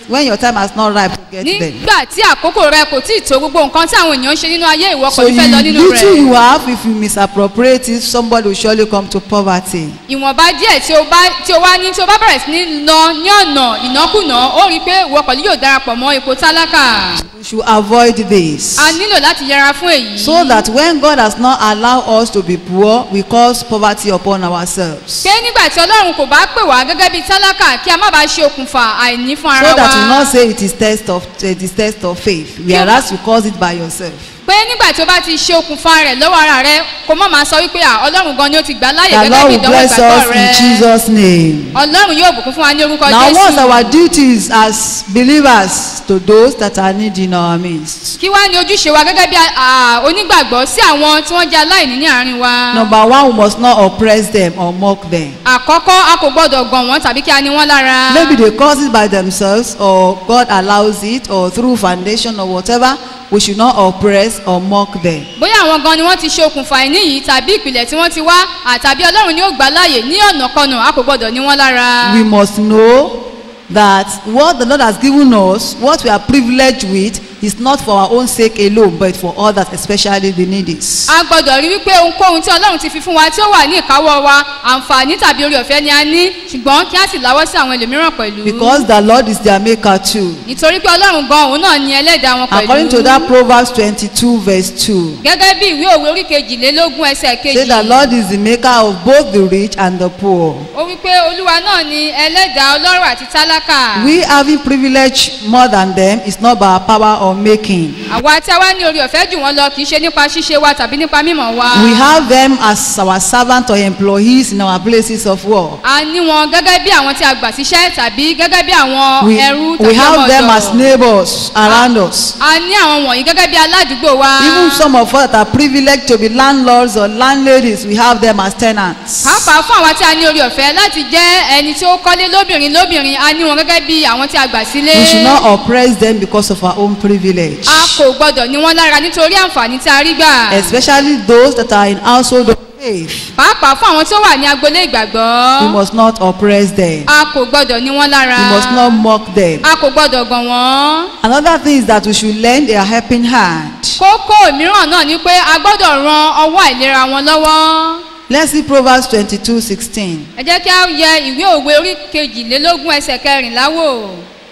when your time has not ripe to get them. nígbà tí àkókò rẹ kò tí ì tó gbogbo nǹkan tí àwọn èèyàn ń ṣe nínú ayé ìwọ kò So ní fẹ́ lọ you, nínú little rẹ̀ you have, if you misappropriate it, somebody will surely come to poverty. ìwọ̀nba díẹ̀ tí o bá tí o wá ní tí o bá bẹ̀rẹ̀ sí ní lọ ní ọ̀nà ìnákùná ó rí i pé ìwọ pẹ̀lú yóò darapọ̀ mọ́ ipò tálákà We should avoid this. a nílò láti yẹra fún èyí So that when God has not allowed us to be poor, we cause poverty upon ourselves. pé nígbà tí ọlọ́run kò bá pè wá gẹ́gẹ́ bíi tálákà kí a má bàa ṣe okùnfà àìní fún ara So that you wa not say it is test of it is test of faith, whereas you cause it by yourself. pé nígbà tí o bá ti ṣe okùnfà rẹ̀ lọ́wọ́ ara rẹ kó má máa sọ wípé à ọlọ́run gan ni ó ti gbà láàyè The gẹ́gẹ́ Lord bí will ìdánwò bless ìgbàgbọ́ us rẹ in Jesus' name. ọlọ́run yóò bùkún fún wa ní orúkọ Now, what's jésù our duties as believers to those that are needy in our midst? kí wá ní ojúṣe wa gẹ́gẹ́ bí à, onígbàgbọ́ sí àwọn tí wọ́n jẹ́ aláìní ní àárín wa. Number one, we must not oppress them or mock them. àkọ́kọ́ a kò gbọ́dọ̀ gàn wọ́n tàbí kí a ní wọ́n lára. Maybe they cause it by themselves or God allows it or through foundation or whatever. We should not oppress or mock them. bóyá àwọn gan ni wọ́n ti ṣe okùnfà ìní yìí tàbí ìpìlẹ̀ tí wọ́n ti wá àtàbí ọlọ́run ni ó gbà láàyè ní ọ̀nà kanà a kò gbọ́dọ̀ ní wọ́n lára. We must know that what the Lord has given us, what we are privileged with, is not for our own sake alone, but for others, especially the needy. a gbọ́dọ̀ rí wípé ohunkóhun tí ọlọ́run ti fi fún wa tí ó wà ní ìkáwọ́ wa àǹfààní tàbí orí ọ̀fẹ́ ni a ní ṣùgbọ́n kí a sì láwọ́ sí àwọn ẹlòmíràn pẹ̀lú. Because the Lord is their maker too. nítorí pé ọlọ́run gan òun náà ni ẹlẹ́dàá wọn pẹ̀lú. According to that Proverbs 22, verse 2. gẹ́gẹ́ bí ìwé òwe orí kejìlélógún ẹsẹ̀ Say kejì. the Lord is the maker of both the rich and the poor. ó wí pé olúwa náà ni ẹlẹ́dàá ọlọ́rọ̀ àti tálákà. We having privilege more than them is not by our power or making. àwa tí a wá ní orí ọ̀fẹ́ jù wọ́n lọ kì í ṣe nípa ṣíṣe wa tàbí nípa mímọ̀ wa. We have them as our servant or employees in our places of work. a ní wọn gẹ́gẹ́ bí àwọn tí a gbà síṣẹ́ tàbí gẹ́gẹ́ bí àwọn We, ẹrú we tàbí have ọmọ them as ọ̀dọ̀. neighbors around us. a ní àwọn wọ̀nyí gẹ́gẹ́ bí aládùúgbò wa. Even some of us that are privileged to be landlords or landladies, we have them as tenants. pàápàá fún àwọn tí a ní orí ọ̀fẹ́ láti jẹ́ ẹni tí ó kọ́lé lóbìnrin lóbìnrin a ní wọn gẹ́gẹ́ bí àwọn tí a gbà sílé. We should not oppress them because of our own privilege. a kò gbọdọ̀ ní wọn lára nítorí àǹfààní tí a rí gbà. Especially those that are in household of faith. pàápàá fún àwọn tí ó wà ní agboolé ìgbàgbọ́. We must not oppress them. a kò gbọdọ̀ ní wọn lára. We must not mock them. a kò gbọdọ̀ gàn wọ́n. Another thing is that we should lend a helping hand. kókó mìíràn náà ni pé a gbọ́dọ̀ ran ọwọ́ àìlera wọn lọ́wọ́. Let's see Proverbs 22 16. ẹ jẹ́ kí a yẹ ìwé òwe orí kejìlélógún ẹsẹ̀ kẹrìnlá wò.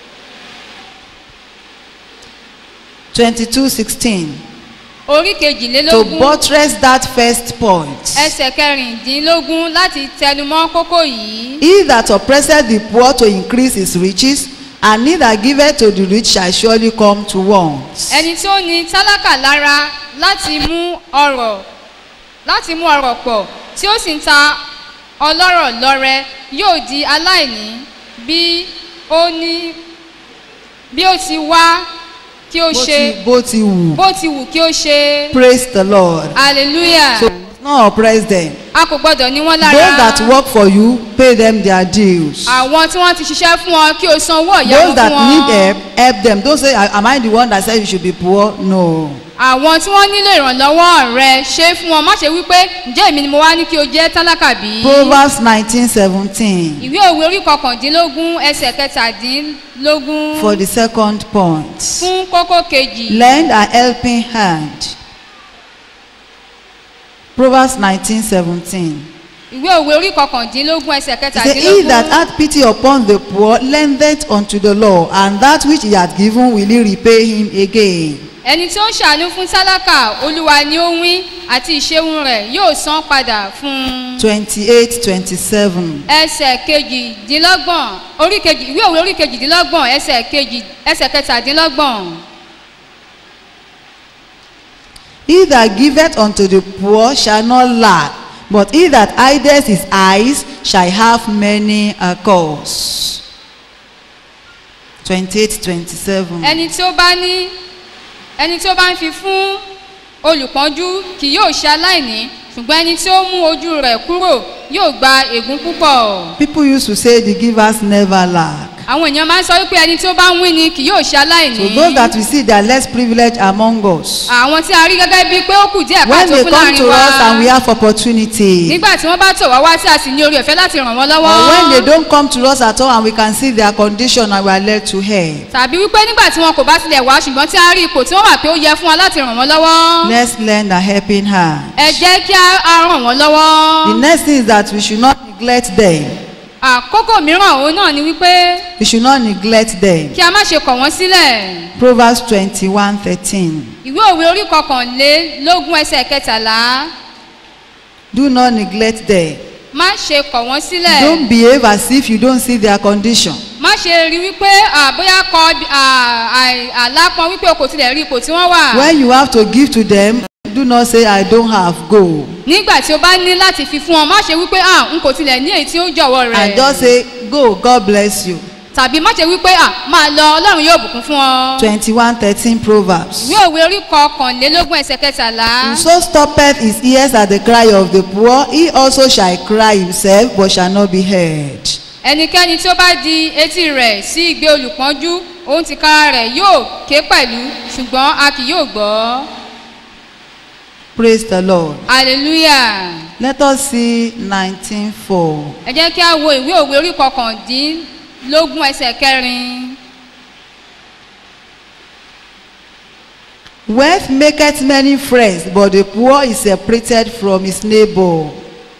22 16. orí To kejìlélógún buttress that first point. ẹsẹ̀ kẹrìndínlógún láti tẹnumọ́ kókó yìí. He that oppresseth the poor to increase his riches, and he that giveth to the rich shall surely come to want. ẹni tí ó ní tálákà lára láti mú ọrọ̀ láti mú ọrọ̀ pọ̀ tí ó sì ń ta ọlọ́rọ̀ lọ́rẹ yóò di aláìní bí ó ní bí ó ti wá kí ó Bó ṣe ti- Bó ti wù. bó ti wù kí ó ṣe Praise the Lord. hallelujah So we must not oppress them. a kò gbọdọ̀ ní wọ́n Those that lára work for you, pay them their dues. àwọn tí wọ́n ti ṣiṣẹ́ fún ọ kí o san owó ọ̀yà Those wọn that fún need wọn help, help them. Don't say, Am I the one that said you should be poor? No. àwọn tí wọ́n nílò ìrànlọ́wọ́ rẹ ṣe é fún wọn má ṣe wípé ǹjẹ́ èmi ni mo wá ní kí o jẹ́ tálákà bí. Proverbs 19 17. ìwé òwe orí kọkàndínlógún ẹsẹ̀ kẹtàdínlógún For the second point. fún kókó kejì Lend a helping hand. Proverbs 19 17. ìwé òwe orí kọkàndínlógún ẹsẹ̀ He said, He that kẹtàdínlógún hath pity upon the poor lendeth unto the Lord, and that which he hath given will he repay him again. ẹni tí ó ń ṣàánú fún tálákà olúwa ni ó wín àti ìṣeun rẹ̀ yóò san padà fún un. 28 27. ẹsẹ̀ kejìdínlọ́gbọ̀n orí kejì ìwé òwe orí kejìdínlọ́gbọ̀n ẹsẹ̀ kejì ẹsẹ̀ kẹtàdínlọ́gbọ̀n. He that giveth unto the poor shall not lack, but he that hideth his eyes shall have many a cause. 28 27. ẹni tí ó bá ní ẹni tí ó bá ń fi fún olùpọ́njú kì yóò ṣe aláìní ṣùgbọ́n ẹni tí ó mú ojú rẹ̀ kúrò yóò gba ègún púpọ̀. People used to say the givers never lack. àwọn èèyàn máa ń sọ wípé ẹni tí ó bá ń wí ni kì yóò ṣe So aláìní those that we see they are less privileged among us. àwọn tí a rí gẹ́gẹ́ bíi pé ó kù díẹ̀ When káàtó they fún come láàrin to us and we wa have opportunity, nígbà tí wọ́n bá tọ̀ wá wá tí a sì ní orí ọ̀fẹ́ láti ràn wọ́n or when they lọ́wọ́ don't come to us at all and we can see their condition and we are led to help, tàbí wípé nígbà tí wọn kò bá tilẹ̀ wá ṣùgbọ́n tí a rí ipò tí wọ́n wà pé ó yẹ fún wa láti ràn wọ́n lọ́wọ́ let's lend a helping hand. ẹ jẹ́ kí a a ràn wọ́n lọ́wọ́ The next thing is that we should not neglect them. àkókò mìíràn òun náà ni wípé We should not neglect them. kí a má ṣe kọ̀ wọ́n sílẹ̀ Proverbs 21 13. ìwé òwe orí kọkànlélógún ẹsẹ̀ kẹtàlá Do not neglect them. má ṣe kọ̀ wọ́n sílẹ̀ Don't behave as if you don't see their condition. má ṣe rí wípé à, bóyá kọ à, à- àlápọn wípé o kò tilẹ̀ rí ipò tí wọ́n wà When you have to give to them, do not say, I don't have, go. nígbà tí o bá ní láti fi fún ọ má ṣe wípé à n kò tilẹ̀ ní èyí tí ó jọ̀wọ́ And rẹ̀ just say, Go, God bless you. tàbí má ṣe wípé à máa lọ ọlọ́run yóò bùkún fún ọ. 21 13 Proverbs. ìwé òwe orí kọkànlélógún ẹsẹ̀ kẹtàlá So stoppeth his ears at the cry of the poor, he also shall cry himself, but shall not be heard. ẹnikẹ́ni tí ó bá di etí rẹ̀ sí igbe olùpọ́njú òun ti kára rẹ̀ yóò ké pẹ̀lú ṣùgbọ́n a kì yóò gbọ́. Praise the Lord. hallelujah. Let us see 19.4. ẹ jẹ́ kí a wo ìwé òwe orí kọkàndínlógún ẹsẹ̀ kẹrin. Wealth maketh many friends, but the poor is separated from his neighbor.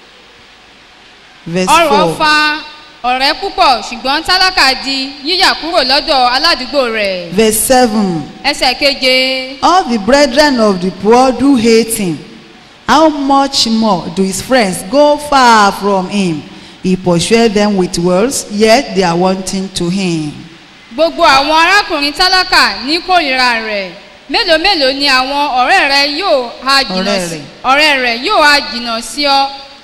Verse ọrọ̀ 4. fa ọ̀rẹ́ púpọ̀ ṣùgbọ́n tálákà di yíyà kúrò lọ́dọ̀ aládùúgbò rẹ̀. Verse 7. ẹsẹ̀ keje. All the brethren of the poor do hate him. How much more do his friends go far from him? He pursueth them with words, yet they are wanting to him. gbogbo àwọn arákùnrin tálákà ní kórìíra rẹ̀ mélòó mélòó ni àwọn ọ̀rẹ́ rẹ yóò ha jìnnà Ọ̀rẹ́ sí rẹ̀. ọ̀rẹ́ rẹ̀ yóò ha jìnnà sí ọ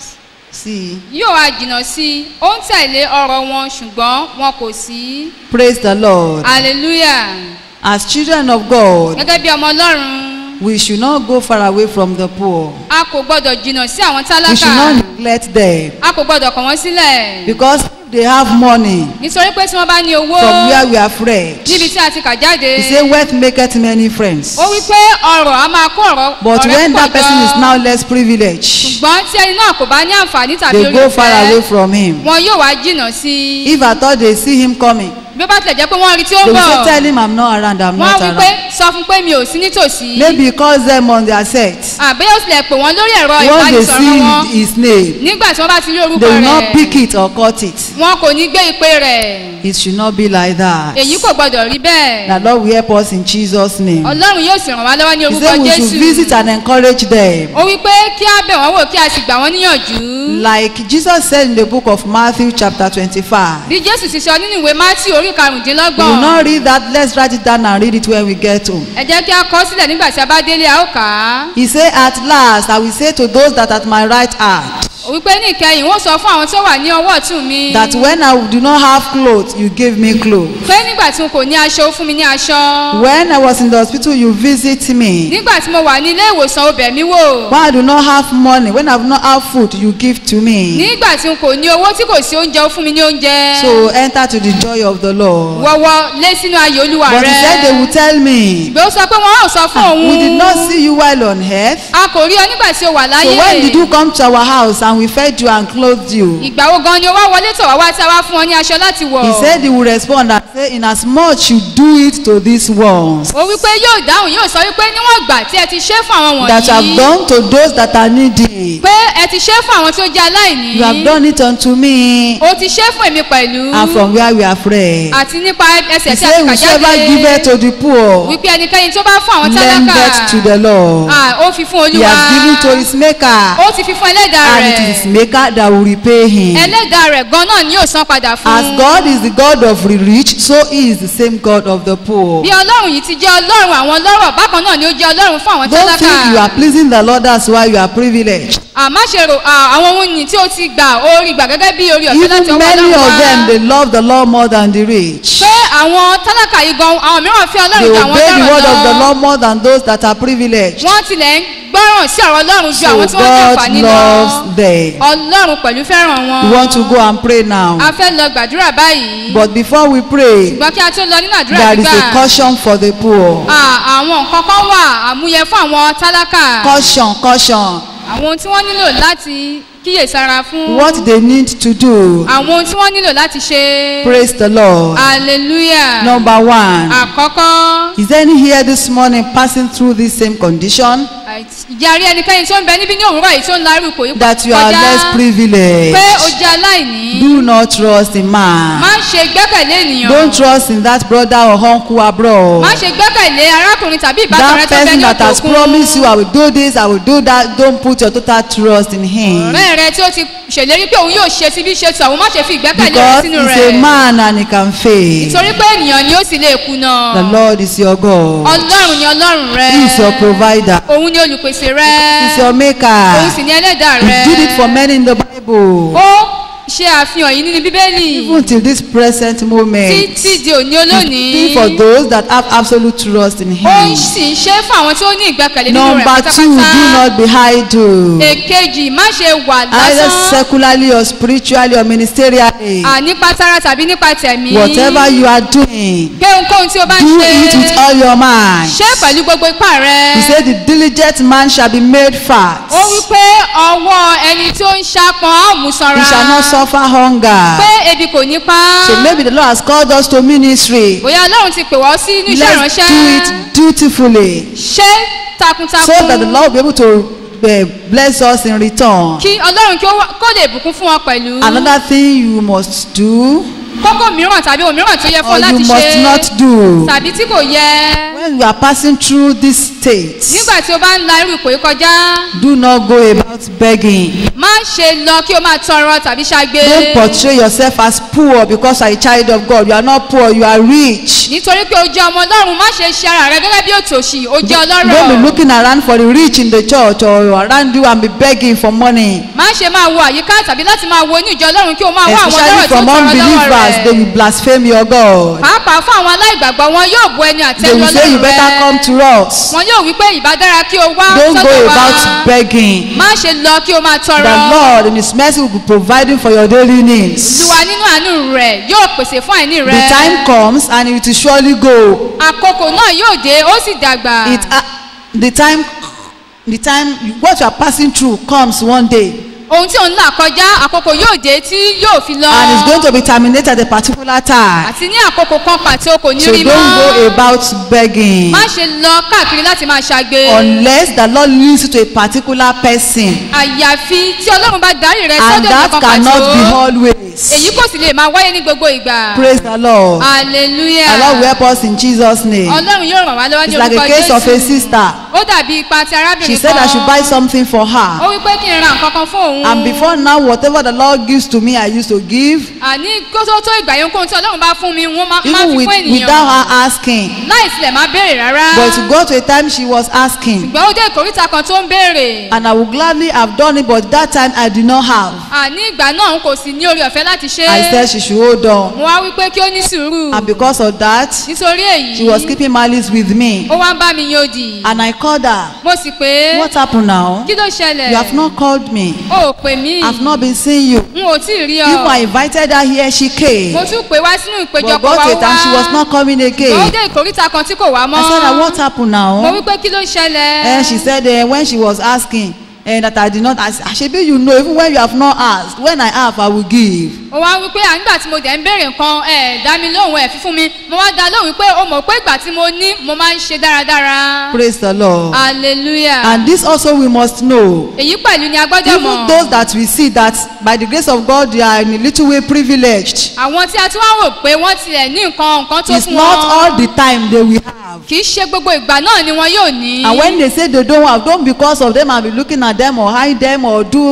See, yóò ha jìnnà sí ó ń tẹ̀lé ọ̀rọ̀ wọn ṣùgbọ́n wọn kò sí praise the Lord. hallelujah As children of God, gẹ́gẹ́ bí ọmọ ọlọ́run we should not go far away from the poor. a kò gbọ́dọ̀ jìnnà sí àwọn We should tálákà not neglect them. a kò gbọ́dọ̀ kọ̀ wọ́n sílẹ̀ Because if they have money nítorí pé tí wọ́n bá ní owó from where we are fresh, níbi tí a ti kà jáde he say wealth maketh many friends. ó wí pé ọrọ̀ a máa kó ọ̀rọ̀ But ọ̀rẹ́ when that púpọ̀ person is jọ now less privileged, ṣùgbọ́n tí ẹni náà kò bá ní àǹfààní tàbí they orí go far away ọ̀fẹ́ from him. wọn yóò wá jìnnà sí i If at all they see him coming, bí ó bá tilẹ̀ jẹ́ pé wọ́n rí tí ó they ń will bọ̀ say, Tell him I'm not around, I'm wọ́n not wí pé around. sọ fún pé mi ò sí nítòsí Maybe he calls them on their set. àbí ó tilẹ̀ pè wọ́n lórí ẹ̀rọ Once they ìbánisọ̀rọ̀ wọn see his name, nígbà tí wọ́n bá ti rí orúkọ they will not rẹ̀ pick it or cut it. wọn kò ní gbé ìpè rẹ̀ It should not be like that. èyí kò gbọdọ̀ rí bẹ́ẹ̀ The Lord will help us in Jesus' name. ọlọ́run yóò sì ràn wá lọ́wọ́ ní He orúkọ said we should visit jésù and encourage them. ó wí pé kí á bẹ̀ wọ́n wò kí a sì gbà wọ́n níyànjú Like Jesus said in the book of Matthew, chapter 25. bí jésù ti sọ nínú ìwé mátí orí We will karùndínlọ́gbọ̀n not read that. Let's write it down and read it when we get home. ẹ jẹ́ kí a kọ sílẹ̀ nígbà tí a bá délé a ó kà á He said, At last, I will say to those that at my right hand, ó wí pé ní ìkẹyìn wọ́n sọ fún àwọn tó wà ní ọwọ́ ọ̀tún mi that when I do not have clothes, you give me clothes. pé nígbà tí n kò ní aṣọ ó fún mi ní aṣọ When I was in the hospital, you visit me. nígbà tí mo wà ní ilé ìwòsàn ó bẹ̀ mí wò When I do not have money, when I do not have food, you give to me. nígbà tí n kò ní owó tí kò sí oúnjẹ ó fún mi ní oúnjẹ So enter to the joy of the Lord. wọ́wọ́ lé sínú ayé olúwa But he said they rẹ will tell me, ìgbé ó sọ pé wọ́n á sọ fún òun We did not see you while on earth. a kò rí ọ nígbà tí o wà So láyé when did you come to our house and we fed you and clothed you? ìgbà wo gan ni o wá wọlé tọ̀ wá wá tí a wá fún ọ ní aṣọ láti wọ̀ He said he will respond and say, Inasmuch you do it to these ones ó wípé yóò dáhùn yóò sọ wípé níwọ̀n ìgbà tí ẹ ti ṣe fún àwọn that you have wọ̀nyí done to those that are needy, pé ẹ ti ṣe fún àwọn tí ó jẹ́ aláìní you have done it unto me, o ti ṣe fún èmi pẹ̀lú and from where we are freed. àti nípa He ẹsẹ̀ tí a said, ti kà Whosoever giveth jáde to the poor, wípé ẹnikẹ́ni tó bá fún àwọn lendeth to the tálákà Lord. ah, ó fi fún He olúwa has given to his maker, ó ti fi fún ẹlẹ́dàá and it is rẹ̀ his maker that will repay him. ẹlẹ́dàá rẹ̀ gan náà ni yóò san padà fún As God is the God of the rich, so he is the same God of the poor. bí ọlọ́run yìí ti jẹ́ ọlọ́run àwọn ọlọ́rọ̀ bákan náà ni ó jẹ́ ọlọ́run fún àwọn Don't think you are tálákà pleasing the Lord, that's why you are privileged. àmọ́ ṣe rò ah, àwọn ohun yìí tí ó ti gbà orí gbà gẹ́gẹ́ bí orí ọ̀fẹ́ láti Even ọwọ́ many ọlọ́run of them, wá they love the Lord more than the rich. pé àwọn tálákà yìí gan àwọn mìíràn fẹ́ They ọlọ́run jà obey the wọ́n word of the lọ́rọ̀ lọ Lord more than those that are privileged. wọ́n tilẹ̀ ń gbọ́ràn sí ọ̀rọ̀ ọlọ́run ju So àwọn tí wọ́n ní God àǹfààní lọ loves them. ọlọ́run pẹ̀lú fẹ́ràn wọn We want to go and pray now. a fẹ́ lọ gbàdúrà báyìí But before we pray, ṣùgbọ́n kí a tó lọ nínú àdúrà there is a gbígbà caution for the poor. à, àwọn nǹkan kan wà àmúyẹ fún àwọn tálákà Caution, caution. àwọn ohun tí wọ́n nílò láti kíyèsára fún What they need to do. àwọn ohun tí wọ́n nílò láti ṣe Praise the Lord. hallelujah Number one. àkọ́kọ́ Is any here this morning passing through this same condition? ìjà rí ẹnikẹ́ni tó ń bẹ níbí ní òwúrọ̀ yìí tó ń larú ipò yìí That you are less pé o privileged. jẹ́ aláìní Do not trust in man. má ṣe gbẹ́kẹ̀lé ènìyàn Don't trust in that brother or uncle abroad. má ṣe gbẹ́kẹ̀lé arákùnrin tàbí ìbátan That rẹ tó bẹ person ní that òkè has òkun promised you, I will do this, I will do that. Don't put your total trust in him. ọ̀rẹ́ rẹ tí ó ti ṣèlérí pé òun yóò ṣe ti bí ṣe tù àwọn má ṣe fi ìgbẹ́kẹ̀lé rẹ Because sínú he's rẹ̀ a man and he can fail. nítorí pé ènìyàn ni ó sì lè kùnà The Lord is your God. ọlọ́run ni ọlọ́run rẹ He is your provider. òun ni olùpèsè rẹ He is your òun maker. sì ni ẹlẹ́dàá He rẹ did it for many in the Bible. ó ṣe àfihàn yìí nínú bíbélì Even till this present moment. títí di òní He's olónìí doing for those that have absolute trust in ó him. sì ń ṣe fún àwọn tí ó ní ìgbẹ́kẹ̀lé nínú rẹ̀ Number two, do pátápátá not be idle. èkejì má ṣe wà Either lásán secularly or spiritually or ministerially. à nípa tara tàbí nípa tẹ̀mí Whatever you are doing, pé ohunkóhun tí o bá ń do ṣe it with all your mind. ṣe pẹ̀lú gbogbo ipá rẹ He said, The diligent man shall be made fat. ó wí pé ọwọ́ ẹni tí ó ń ṣapọn á ò mú sanra He shall not suffer hunger. pé ebi kò ní pa So maybe the Lord has called us to ministry. bóyá ọlọ́run ti pè wọ́n sí inú iṣẹ́ Let's ìránṣẹ́ do it dutifully ṣe takuntakun so that the Lord will be able to uh, bless us in return. kí ọlọ́run kí ó wá- kó lè bùkún fún wọn pẹ̀lú Another thing you must do kókó mìíràn tàbí ohun mìíràn tó yẹ fún or ọ láti you must ṣe not do tàbí tí kò yẹ when you are passing through this state, nígbà tí o bá ń la irú ipò yìí kọjá do not go about begging. má ṣe lọ kí o máa tọrọ tàbí ṣagbe Don't portray yourself as poor because you are a child of God. You are not poor, you are rich. nítorí pé o jẹ́ ọmọ ọlọ́run má ṣe ṣe ara rẹ gẹ́gẹ́ bí òtòṣì o jẹ́ Don't be ọlọ́rọ̀ looking around for the rich in the church or around you and be begging for money. má ṣe máa wo àyíká tàbí láti máa wo inú ìjọ ọlọ́run kí o máa wá àwọn Especially ọlọ́rọ̀ tó from tọrọ lọ́wọ́ unbelievers, they rẹ̀ will blaspheme your God. pàápàá fún àwọn aláìgbàgbọ́ wọn yóò bu ẹni They àtẹ́lu will say you ọlọ́run better come rẹ to us. wọn yóò wí pé ìbá dára kí o wá Don't go sọ́dọ̀ wa about begging. má ṣe lọ kí o máa The tọrọ Lord in His mercy will be providing for your daily needs. olúwa nínú àánú rẹ̀ yóò pèsè fún àìní The rẹ time comes and it will surely go. àkókò náà yóò dé ó sì dàgbà It uh, the time the time what you are passing through comes one day ohun tí òun là kọjá àkókò yóò dé tí yóò fi lọ and it's going to be terminated at a particular time. àti ní àkókò kan pàtó kò ní So rí don't go mọ́ about begging má ṣe lọ káàkiri láti máa ṣagbe unless the Lord leads you to a particular person àyàfi tí ọlọ́run bá darí rẹ and sọ́dọ̀ that ìkan cannot be pàtó always. èyí kò sì lè máa wáyé ní gbogbo ìgbà Praise the Lord. hallelujah The Lord will help us in Jesus' name. ọlọ́run yóò ràn wá lọ́wọ́ ní It's like orúkọ a case of a jésù sister. ó dàbí ipa ti She arábìnrin said I should buy kan something for ó her. wí pé kí n ra nǹkan kan fún òun And before now, whatever the Lord gives to me, I used to give. àní kó tó tó ìgbà yẹn kóhun tí ọlọ́run bá fún mi wọ́n máa máa Even fi with, fún ènìyàn without her asking. láì tilẹ̀ máa béèrè rárá But to go to a time she was asking. ṣùgbọ́n ó dé ìkóríta kan tó ń béèrè And I would gladly have done it, but that time I did not have. àní ìgbà náà n kò sì ní orí ọ̀fẹ́ láti ṣe I said she should hold on. mo wá wí pé kí ó ní sùúrù And because of that, nítorí èyí she was keeping malice with me. ó wá ń bá mi yan òdì And I called her. mo sì pé What happened now? kí ló ṣẹlẹ̀ You have not called me. o ò pè mí I've not been seeing you. n ò tí ì rí Even I ọ invited her here, she came. mo tún pè wá sínú But ìpéjọpọ̀ got wa to a time she was wá not coming ó again. dé ìkóríta kan tí kò wá mọ́ I said, "Ah, what happened mo now? wí pé kí ló ṣẹlẹ̀ And she said, uh, when she was asking, and that I did not ask, Shebi, you know, even when you have not asked, when I have, I will give. ó wá wí pé à nígbà tí mo dẹ̀ ń béèrè nǹkan ẹ̀ dá mi lóhùn ẹ̀ fífún mi mo wá dá lóhùn pé o mọ̀ pé ìgbà tí mo ní mo máa ń ṣe dáradára Praise the Lord. hallelujah And this also we must know. èyí pẹ̀lú ni a gbọ́dọ̀ Even mọ̀ those that we see that by the grace of God they are in a little way privileged. àwọn tí a tún wá rò pé wọ́n tilẹ̀ ní nǹkan nǹkan tó It's fún not wọn all the time they will have. kì í ṣe gbogbo ìgbà náà ni wọn yóò ní And when they say they don't have, don't because of them and be looking at them or hide them or do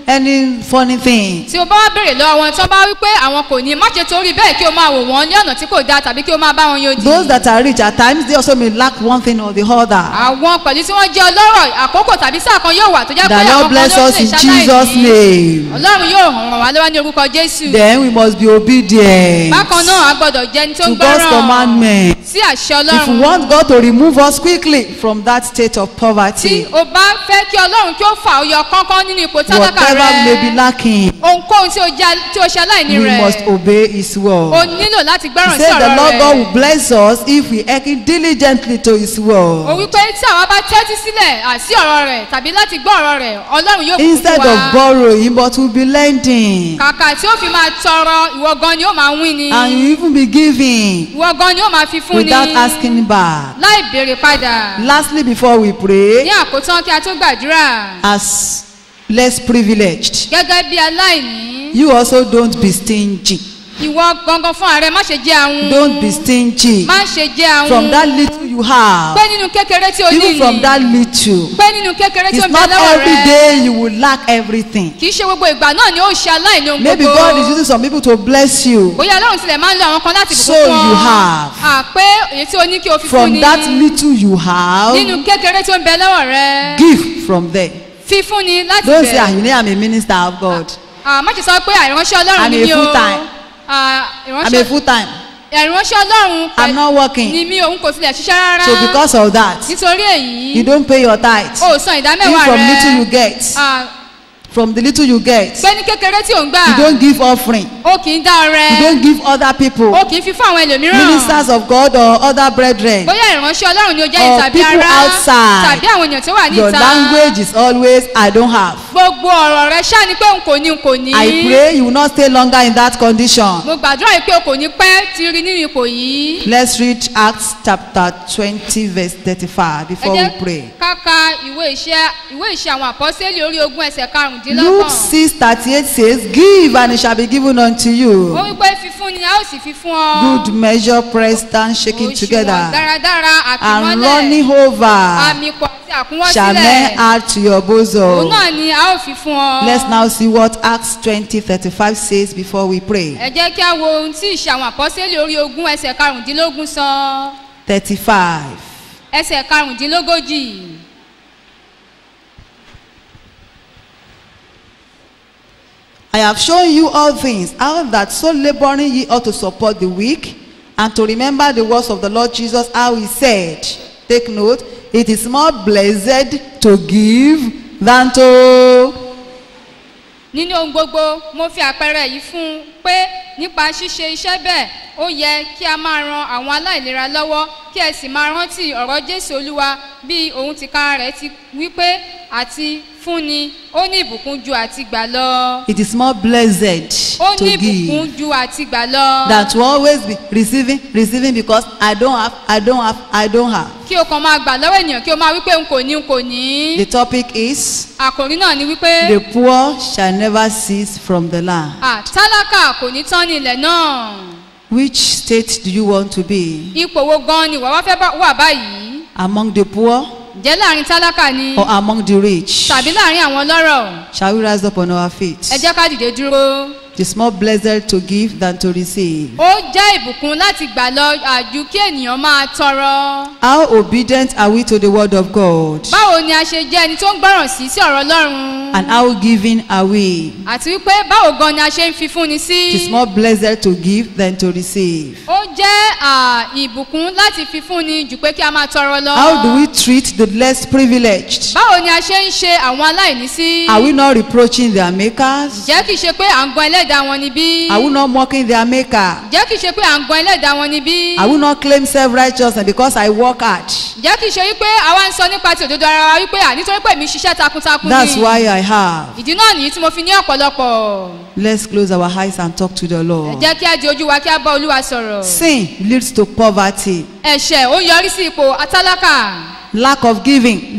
any funny thing. tí o bá wá béèrè lọ́wọ́ wọn tí wọ́n bá wí pé àwọn kò ní má ṣe torí bẹ́ẹ̀ kí o máa wò wọ́n ní ọ̀nà tí kò dáa tàbí kí o máa bá wọn yóò Those di. that are rich, at times they also may lack one thing or the other. àwọn pẹ̀lú tí wọ́n jẹ́ ọlọ́rọ̀ àkókò tàbí sáà kan yóò wà tó jẹ́ pé The àwọn Lord kan bless ló us lè in Jesus' ṣaláìní. name. ọlọ́run yóò ràn wá lọ́wọ́ ní orúkọ jésù. Then we must be obedient bákan náà a gbọ́dọ̀ jẹ́ ẹni tó to ń God's gbọ́ràn commandment. sí àṣẹ If we ọlọ́run. want God to remove us quickly from that state of tí poverty, o bá fẹ́ kí ọlọ́run kí ó fà ó yọ kánkán nínú ipò tálákà whatever may be rẹ lacking, ohunkóhun tí o jẹ́ tí o ṣe aláìní we rẹ̀ must obey His o word. nílò láti He gbọ́ràn sí said the ọ̀rọ̀ Lord God will rẹ̀. bless us if we hearken diligently to His o word. wípé tí àwa bá tẹ́tí sílẹ̀ àsí ọ̀rọ̀ rẹ̀ tàbí láti gbọ́ ọ̀rọ̀ rẹ̀ ọlọ́run yóò kún Instead fún of wa. borrowing, but we'll be lending. kàkà tí ó fi máa tọrọ ìwọ gan ni ó máa wín ni And you even be giving ìwọ gan ni ó máa fi fún ni without asking back. láì béèrè padà Lastly, before we pray, ní àkótán kí a tó gbàdúrà as less privileged, gẹ́gẹ́ bí aláìní you also don't be stingy. ìwọ gangan fún ààrẹ má ṣe jẹ́ ahun Don't be stingy. má ṣe jẹ́ ahun From that little you have, pé nínú kékeré tí o ní even from ni that little, pé nínú kékeré tí o it's ń bẹ not lọ́wọ́ every rẹ day you will lack everything. kì í ṣe gbogbo ìgbà náà ni ó ṣe aláìní ohun Maybe gbogbo God is using some people to bless you. bóyá ọlọ́run tilẹ̀ máa ń lo àwọn kan láti So bùkún fún you ọ have. à pé èyí tí o ní kí o fi fún From ni that little you have, nínú kékeré tí ó ń bẹ lọ́wọ́ rẹ give from there. fífún ni láti Don't say, ah, bẹ̀ you know, I'm a minister of God. Ah, má ṣe sọ pé àìránṣẹ́ ọlọ́run I'm ni a mí o full-time. Ah, I'm a ìránṣẹ́ full time. ìránṣẹ́ ọlọ́run I'm not working. ni mí òun kò tilẹ̀ ṣiṣẹ́ rárá So because of that, nítorí èyí you don't pay your tithe. o ò san Even ìdámẹ́wàá from little you rẹ get, Ah, from the little you get, pé ní kékeré tí ò ń gbà you don't give offering. o kì í dá You ọrẹ don't give other people, o kì í fi fún àwọn ẹlòmíràn ministers of God or other brethren. bóyá ìránṣẹ́ ọlọ́run ni o jẹ́ Or ìtàbí people ara outside. tàbí àwọn èèyàn tó wà Your níta language is always, I don't have. gbogbo ọ̀rọ̀ rẹ ṣáà ni pé n kò ní n kò ní I pray you will not stay longer in that condition. mo gbàdúrà yìí pé o kò ní pẹ́ ti rí nínú ipò yìí Let's read Acts chapter 20, verse 35 ẹ before we jẹ́ pray. ká ka ìwé iṣẹ́ ìwé iṣẹ́ àwọn àpọ́sẹ́lì orí ogún ẹsẹ̀ Luke karùndínlọ́gbọ̀n 6 38 says, Give and it shall be given unto ó you. wí pé fífún ni a ó sì fi fún ọ Good measure, pressed down, shaking òṣùwọ̀n together, dáradára and àkìmọ́lẹ̀ running over, àmì pọ̀ àti shall men àkúnwọ́sílẹ̀ add to your òun bosom. náà ni a ó fi fún ọ. Let's now see what Acts 20 35 says before we pray. ẹ jẹ́ kí a wo ohun tí ìṣe àwọn àpọ́sẹ́lì orí ogún ẹsẹ̀ karùndínlógún sọ 35. ẹsẹ̀ karùndínlógójì. I have shown you all things, how that so laboring ye ought to support the weak, and to remember the words of the Lord Jesus, how he said, take note, it is more blessed to give than to. nínú ohun gbogbo mo fi àpẹẹrẹ yìí fún un pé nípa ṣíṣe iṣẹ́ bẹ́ẹ̀ ó yẹ kí a máa ran àwọn aláìlera lọ́wọ́ kí ẹ sì máa rántí ọ̀rọ̀ jésù olúwa bí òun tìkára rẹ̀ ti wípé àti fúnni ó ní ìbùkún ju àti gbà lọ It is more blessed ó to ní ìbùkún give ju àti gbà lọ than to always be receiving, receiving because I don't have, I don't have, I don't have. kí o kàn máa gbà lọ́wọ́ ènìyàn kí o máa wípé n kò ní n kò ní The topic is àkòrí náà ni wípé the poor shall never cease from the land. à, tálákà kò ní tán ní ilẹ̀ náà Which state do you want to be? ipò wo gan ni wàá wá fẹ́ bá- wà báyìí Among the poor ǹjẹ́ láàrin tálákà ni or among the rich? tàbí láàrin àwọn ọlọ́rọ̀ Shall we rise up on our feet? ẹ jẹ́ ká dìde dúró It is more blessed to give than to receive. ó jẹ́ ìbùkún láti gbà lọ àjù kí ènìyàn máa tọrọ How obedient are we to the word of God? báwo ni a ṣe jẹ́ ẹni tó ń gbọ́ràn sí sí ọ̀rọ̀ ọlọ́run And how giving are we? àti wípé báwo gan ni a ṣe ń fi fúnni sí It is more blessed to give than to receive. ó jẹ́ à, ìbùkún láti fi fúnni jù pé kí a máa tọrọ lọ How do we treat the less privileged? báwo ni a ṣe ń ṣe àwọn aláìní sí Are we not reproaching their makers? jẹ́ kìí ṣe pé à ń gan ẹlẹ́dàá wọn níbí Are we not mocking their maker? jẹ́ kìí ṣe pé à ń gan ẹlẹ́dàá wọn níbí Are we not claim self-righteousness because I work hard? jẹ́ kìí ṣe wípé àwa ń sọ nípa ti òdodo ara wa wípé à nítorí pé mi ṣiṣẹ́ takuntakun That's ni why I have. ìdí náà nìyí tí mo fi ní ọ̀pọ̀lọpọ̀ Let's close our eyes and talk to the ẹ Lord. jẹ́ kí á di ojú wa kí á bá olúwa sọ̀rọ̀ Sin leads to poverty. ẹ̀ṣẹ̀ ó ń yọrí sí ipò atálákà Lack of giving leads,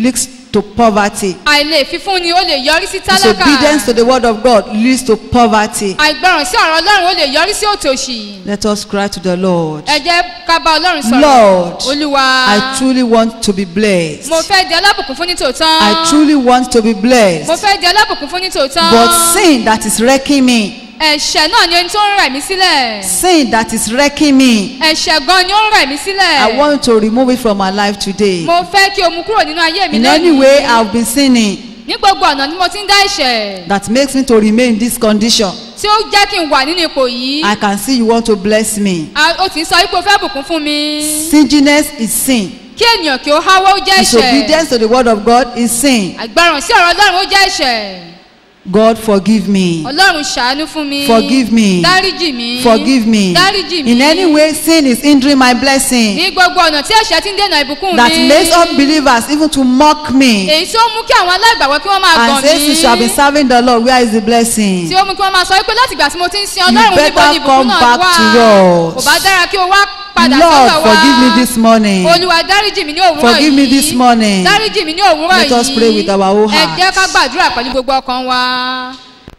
to poverty. àìlè fífúnni ó lè yọrí sí tálákà Disobedience to the word of God leads to poverty. àìgbọràn sí ọ̀rọ̀ ọlọ́run ó lè yọrí sí òtòṣì Let us cry to the Lord. ẹ jẹ́ ká bá ọlọ́run sọ̀rọ̀ Lord, olúwa I truly want to be blessed. mo fẹ́ di alábùkún fún ní tòótọ́ I truly want to be mo blessed. fẹ́ di alábùkún fún ní tòótọ́ But sin that is wrecking me, ẹ̀ṣẹ̀ náà ni ẹni tó ń rẹ̀ mí sílẹ̀ sin that is wrecking me, ẹ̀ṣẹ̀ gan ni ó ń rẹ̀ mí sílẹ̀ I want to remove it from my life today. mo fẹ́ kí o mú kúrò nínú ayé mi In any way lónìí I've been sinning ní gbogbo ọ̀nà ni mo ti ń dá ẹ̀ṣẹ̀ that makes me to remain in this condition. tí ó jẹ́ kí n wà nínú ipò yìí I can see you want to bless me. a- o ti ń sọ wípé o fẹ́ bùkún fún mi Stinginess is sin. kí ènìyàn kí ó háwọ́ ó jẹ́ ẹ̀ṣẹ̀ Disobedience to the word of God is sin. àgbọràn sí ọ̀rọ̀ ọlọ́run ó jẹ́ ẹ̀ṣẹ̀ God forgive me. ọlọ́run ṣàánú fún mi Forgive me. dáríjì mi Forgive me. dáríjì mi In any way sin is hindering my blessing. ní gbogbo ọ̀nà tí ẹ̀ṣẹ̀ ti ń dènà ìbùkún That mi makes unbelievers even to mock me. èyí tí ó mú kí àwọn aláìgbàgbọ́ kí wọ́n máa And gàn say since you have mí been serving the Lord, where is the blessing? tí ó mú kí wọ́n máa sọ wípé láti ìgbà tí mo ti ń sin You ọlọ́run níbo better ni ìbùkún come náà back wà to yours. kò bá dára kí o wá padà Lord, sọ́dọ̀ wa forgive me this morning. olúwa dáríjì mi ní òwúrọ̀ Forgive me yìí this morning. dáríjì mi ní òwúrọ̀ Let us pray with our whole ẹ jẹ́ heart. ká gbàdúrà pẹ̀lú gbogbo ọkàn wa.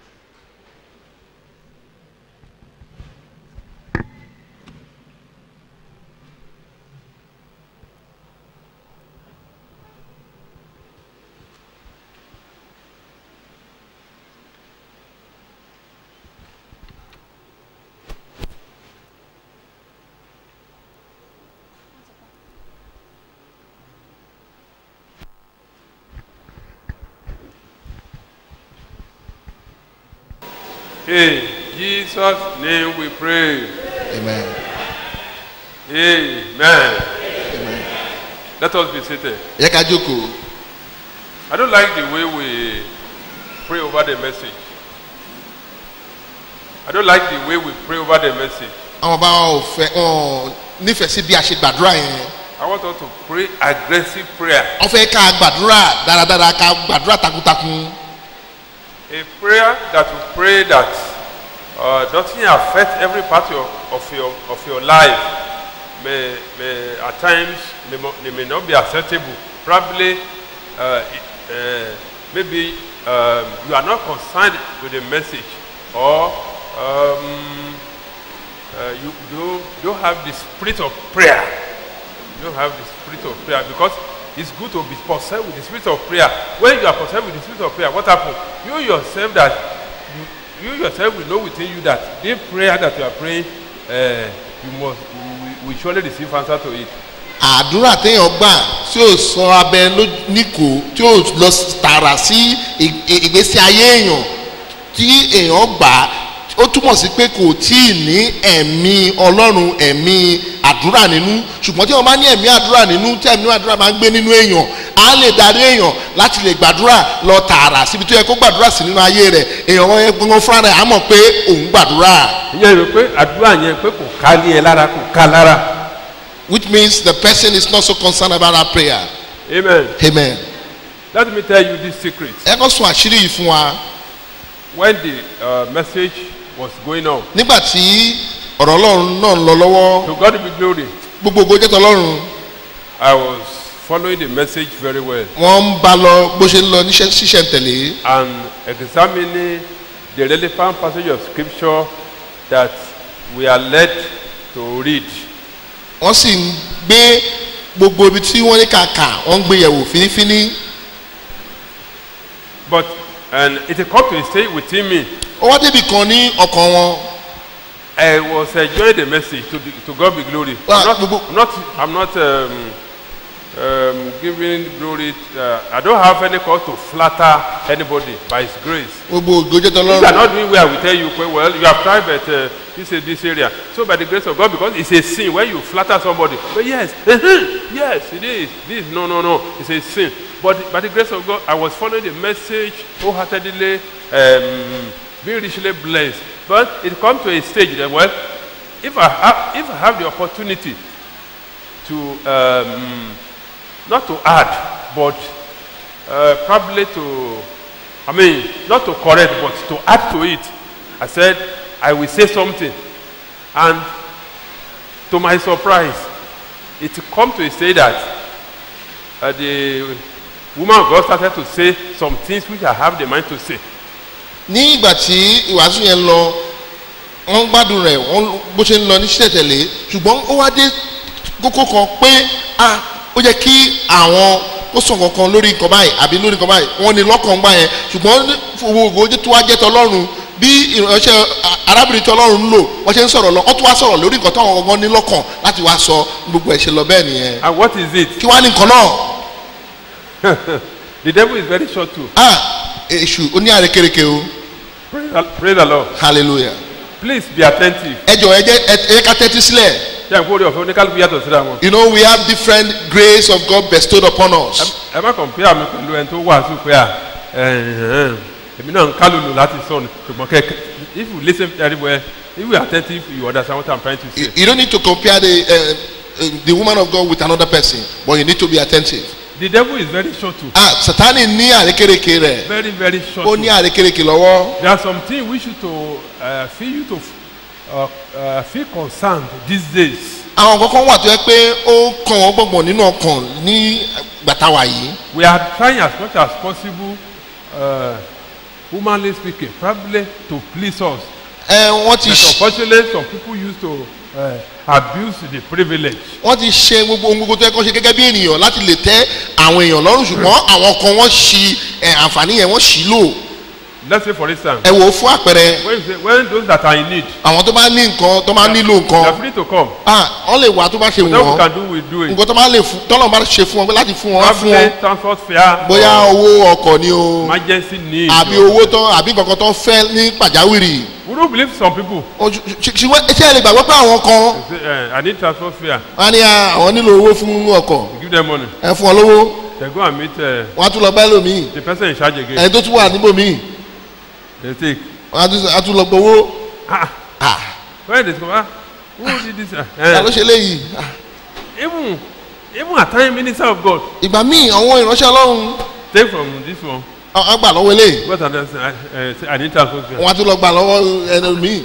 In Jesus' name we pray. Amen. Amen. Let us be seated. Yẹ ká jókòó. I don't like the way we pray over the message. I don't like the way we pray over the message. Àwọn bá wọn ò fẹ́ wọn nífẹ̀ẹ́ sí bí a ṣe gbàdúrà yẹn. I want us to pray aggressive prayer. Wọ́n fẹ́ ká gbàdúrà dáradára ká gbàdúrà takuntakun. A prayer that will pray that uh, doesn't affect every part of, of your of your life. May, may at times may, mo- they may not be acceptable. Probably, uh, it- uh, maybe um, you are not concerned with the message, or um, uh, you don't, don't have the spirit of prayer. You don't have the spirit of prayer because it's good to be possessed with the spirit of prayer. When you are possessed with the spirit of prayer, what happens? You yourself that you, you yourself will know within you that the prayer that you are praying, uh, you must you will surely receive answer to it. Àdúrà téèyàn gbà tí ò sọ abẹ ló- níkò tí ò lọ tààrà sí ì- ì- ìgbésí ayé èèyàn tí èèyàn gbà á, ó túmọ̀ sí pé kò tí ì ní ẹ̀mí ọlọ́run ẹ̀mí àdúrà nínú ṣùgbọ́n tí wọ́n bá ní ẹ̀mí àdúrà nínú tí ẹ̀mí àdúrà máa ń gbé nínú èèyàn á lè darí èèyàn láti lè gbàdúrà lọ tààrà síbi tó yẹ kó gbàdúrà sí nínú ayé rẹ̀ èèyàn wọn yẹn gbọ́ngàn fúnra rẹ̀ á mọ̀ pé òun gbàdúrà ìyẹn rẹ pé àdúrà yẹn pé kò ká lé ẹ lára kò ká lára. which means the person is not so concerned about our prayer amen. amen. let me tell you this secret. ẹ kọ́ sùn àṣírí yìí fún wa when the uh, message was going on nígbà tí ọ̀rọ̀ ọlọ́run náà ń lọ lọ́wọ́ to God be glory gbogbo ògo jẹ́ tọlọ́run I was following the message very well wọ́n ń bá lọ bó ṣe ń lọ níṣẹ́ ṣíṣẹ́ ń tẹ̀lé and examining the relevant passage of scripture that we are led to read wọ́n sì ń gbé gbogbo ibi tí wọ́n ní kàkà wọ́n ń gbé yẹ̀wò fínífíní but and it come to a stage within me ó wá débi kan ní ọkàn wọn I was enjoying the message to, the, to God be glory Well, I'm not, gbogbo- I'm not, I'm not um, um, giving glory uh, I don't have any cause to flatter anybody by his grace gbogbo ògo jẹ́ If you are tọlọ́run not doing well, I will tell you, well, well you have tried, but uh, this is this area. So by the grace of God, because it's a sin when you flatter somebody. But yes, yes, it is. This, no, no, no, it's a sin. But by the grace of God, I was following the message wholeheartedly, um, being richly blessed. But it comes to a stage that, well, if I have, if I have the opportunity to, um, not to add, but uh, probably to, I mean, not to correct, but to add to it. I said, I will say something. And to my surprise, it come to say that uh, the woman of God started to say some things which I have the mind to say. ní ìgbà tí ìwàásù yẹn lọ wọ́n gbádùn rẹ̀ wọ́n bó ṣe ń lọ ní ṣẹ̀tẹ̀lé ṣùgbọ́n ó wá dé kókó kan pé a ó yẹ kí àwọn ó sọ kankan lórí nǹkan báyìí àbí lórí nǹkan báyìí wọ́n ní lọ́kàn gbà yẹn ṣùgbọ́n owó ògo tó wá jẹ́ tọlọ́run bí ìránṣẹ́ arábìnrin tí ọlọ́run ń lò wọ́n ṣe ń sọ̀rọ̀ lọ wọ́n tún wá sọ̀rọ̀ lórí nǹkan táwọn gangan ní lọ́kàn láti wá sọ gbogbo ẹ̀ ṣe lọ bẹ́ẹ̀ nìyẹn And what is it? kí wá ní nǹkan náà The devil is very short too. ah èṣù ó ní àrékérekè o Praise the, praise the Lord. hallelujah Please be attentive. ẹ jọ ẹ jẹ ẹ ẹ ká tẹ́tí sílẹ̀. Ṣé àgbò orí ọ̀fẹ́ oníkálukú yàtọ̀ síra wọn? You know, we have different grace of God bestowed upon us. Ẹ má compare mi pẹ̀lú ẹni tó wàásù pé à ẹ̀hìn, èmi náà ń kálùlù láti sọ ni ṣùgbọ́n kẹ́kẹ́ if you lis ten very well if you are attentive you understand what I'm trying to You, say. you don't need to compare the uh, uh, the woman of God with another person, but you need to be attentive. The devil is very short too. Ah, Satani ní àrékérekè rẹ̀. Very very short Ó too. ní àrékérekè lọ́wọ́. There are some things we should to uh, feel you to uh, uh, feel concerned these days. Àwọn kankan wà tó yẹ pé ó kàn wọ́n gbọ̀ngbọ̀n nínú ọkàn ní gbàtàwà yìí. We are trying as much as possible, uh, humanly speaking, probably to please us. Ẹ wọ́n ti But ṣ- unfortunately, some people used to uh, abuse the privilege. wọ́n ti ṣe gbogbo ohun gbogbo tó yẹ kó ṣe gẹ́gẹ́ bí ènìyàn láti lè tẹ́ àwọn èèyàn lọ́rùn ṣùgbọ́n àwọn kan wọ́n ṣi ẹ̀, àǹfààní yẹn wọ́n ṣì lò. Let's say, for instance, Ẹ wò ó fún àpẹẹrẹ when, you say, when those that are in need, àwọn tó bá ní nǹkan tó bá nílò they are nǹkan free to come. ah wọ́n lè wá tó bá ṣe What we wọ́n. can do, we do it. nǹkan tó bá lè fún tọ́lọ̀ bá ṣe fún wọn pé láti fún wọn wá fún Probably wọn transport fare, bóyá or owó ọkọ̀ ni o emergency need. àbí or- owó tán àbí nǹkan kan tó ń fẹ́ ní pàjáwìrì We don't believe some people. O- ṣ- ṣ- ṣùgbọ́n ṣé ẹ lè gbàgbọ́ pé àwọn kan They say, uh, I need transport fare. wọ́n á ní ah, àwọn nílò owó fún ọkọ̀ You give them money. ẹ fún wọn lówó They go and meet uh, wọ́n á tún lọ bá ẹlòmíì the person in charge again. ẹni tó tún wà níbòmíì They take. wọ́n á tún- á tún lọ gbowó Ah, ah when they come, ah, who did this? Uh, ta ló ṣe léyìí Ah, even, even at time, minister of God, ìgbà míì àwọn ìránṣẹ́ ọlọ́run take from this one. á á gbà lọ́wọ́ eléyìí What and then say, I, uh, say, I need transport fare. wọ́n á tún lọ gbà lọ́wọ́ ẹlòmíì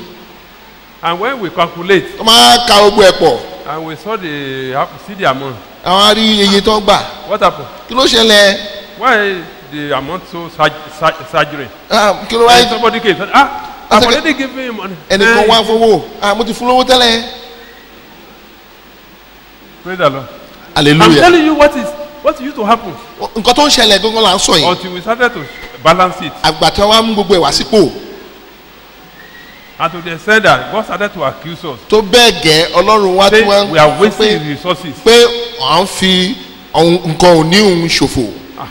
And when we calculate, wọ́n máa ka gbogbo ẹ̀ pọ̀ and we saw the see the amount, àwọn á rí iye tó ń gbà what happened? kí ló ṣẹlẹ̀ Why the amount so surg- surg- surgery? Ah, kí ló And wáyé somebody came said, ah, I I've said, already given him money. ẹnìkan Eh, wá fowó ah mo ti fún lówó tẹ́lẹ̀ Praise the Lord. I'm hallelujah telling you what is what used to happen nǹkan tó ń ṣẹlẹ̀ gangan là ń sọ yìí until we started to balance it. àgbà tí wọ́n á mú gbogbo ẹ̀ wá sípò And to the extent that God started to accuse us. tó bẹ́ẹ̀ gẹ́ ọlọ́run wá Say tí wọ́n we are sọ wasting pé resources. pé à ń fi ohun- nǹkan òní òun ṣòfò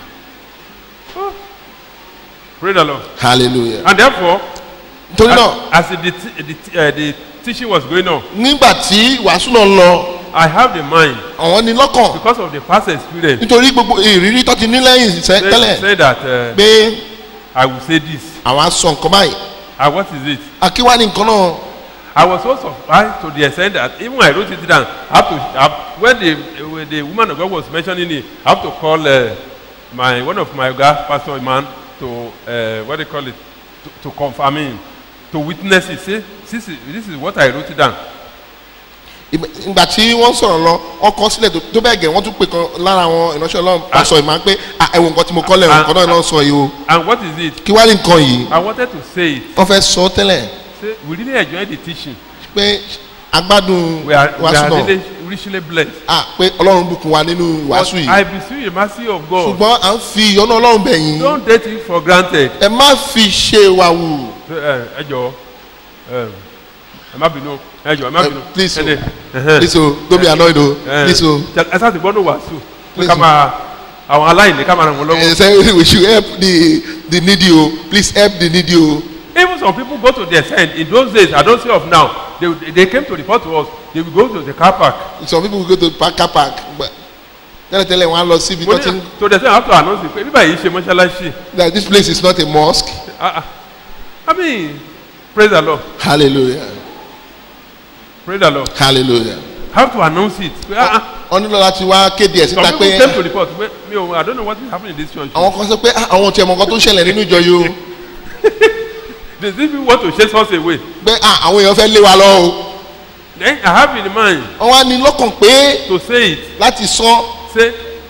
Praise the Lord. hallelujah And therefore, torí as, náà as the, the, the, uh, the teaching was going on, nígbà tí wàásù náà lọ I have the mind àwọn ní lọ́kàn because of the past experience. nítorí gbogbo ìrírí tó ti ní lẹ́yìn sẹ́- Say, tẹ́lẹ̀ say that uh, pé I will say this. àwọn á sọ nǹkan báyìí And what is it? akíwá ní nǹkan náà I was so surprised to the extent that even I wrote it down. I have to I, when the when the woman of God was mentioning it, I have to call uh, my one of my God, Pastor man, to uh, what they call it, to, to confirm him, to witness it. Say, this is this is what I wrote it down. Ìgbà- ìgbà tí wọ́n sọ̀rọ̀ lọ wọ́n kọ́ sílẹ̀ tó- tó bẹ́ẹ̀ gẹ̀ wọ́n tún pè kan lára àwọn ìránṣẹ́ ọlọ́run pàṣọ ìmọ̀ pé "Ah, ẹ wo nǹkan tí mo kọ́ lẹ̀ Ah, nǹkan náà náà sọ yìí o And what is it? kí wá ní nǹkan yìí I wanted to say it. wọ́n fẹ́ sọ tẹ́lẹ̀ Say we really enjoyed the teaching. pé agbádùn We are, we wàásù are náà really richly blessed. ah pé ọlọ́run bùkún wa nínú But wàásù yìí I beseech the mercy of God. ṣùgbọ́n à ń fi ìyọ́nú ọlọ́run bẹ̀ yín Don't take it for granted. ẹ má fi ṣe wa wù ẹ ẹ jọ ẹ ẹ má bínú ẹ jọ ẹ má Eh, bínú. please o. Ẹ dẹ̀, ẹhẹ́n. please o don't be annoyed o Eh, please o ẹ sáà ti gbọ́dọ̀ wàásù pé Please ká o. máa àwọn aláìní ká máa ràn wọ́n ẹ lọ́wọ́. say we should help the the needy o please help the needy o even some people go to their end in those days i don't say of now they they came to report to us they will go to the car park. some people go to park car park but tẹ́lẹ̀tẹ́lẹ̀ wọ́n á lọ síbi mo tó ti ń ní to the end i have to announce it pé bíbá yìí ṣe mọ́ṣáláṣí. that this place is not a mosque Ah, ah. i mean praise the lord hallelujah praise the lord hallelujah have to announce it. pé ah ah wọ́n nílò láti wá kéde ẹ̀ some síta people pé came to report pé mi ò i don't know what is happening in this church. àwọn kan sọ pé ah, àwọn tiẹ̀ mọ̀ nǹkan tó ń ṣẹlẹ̀ nínú ìjọ yìí o they still people want to chase us away. pé ah, àwọn èèyàn fẹ́ lé wa lọ o then i have in mind wọ́n wá ní lọ́kàn pé to say it láti sọ say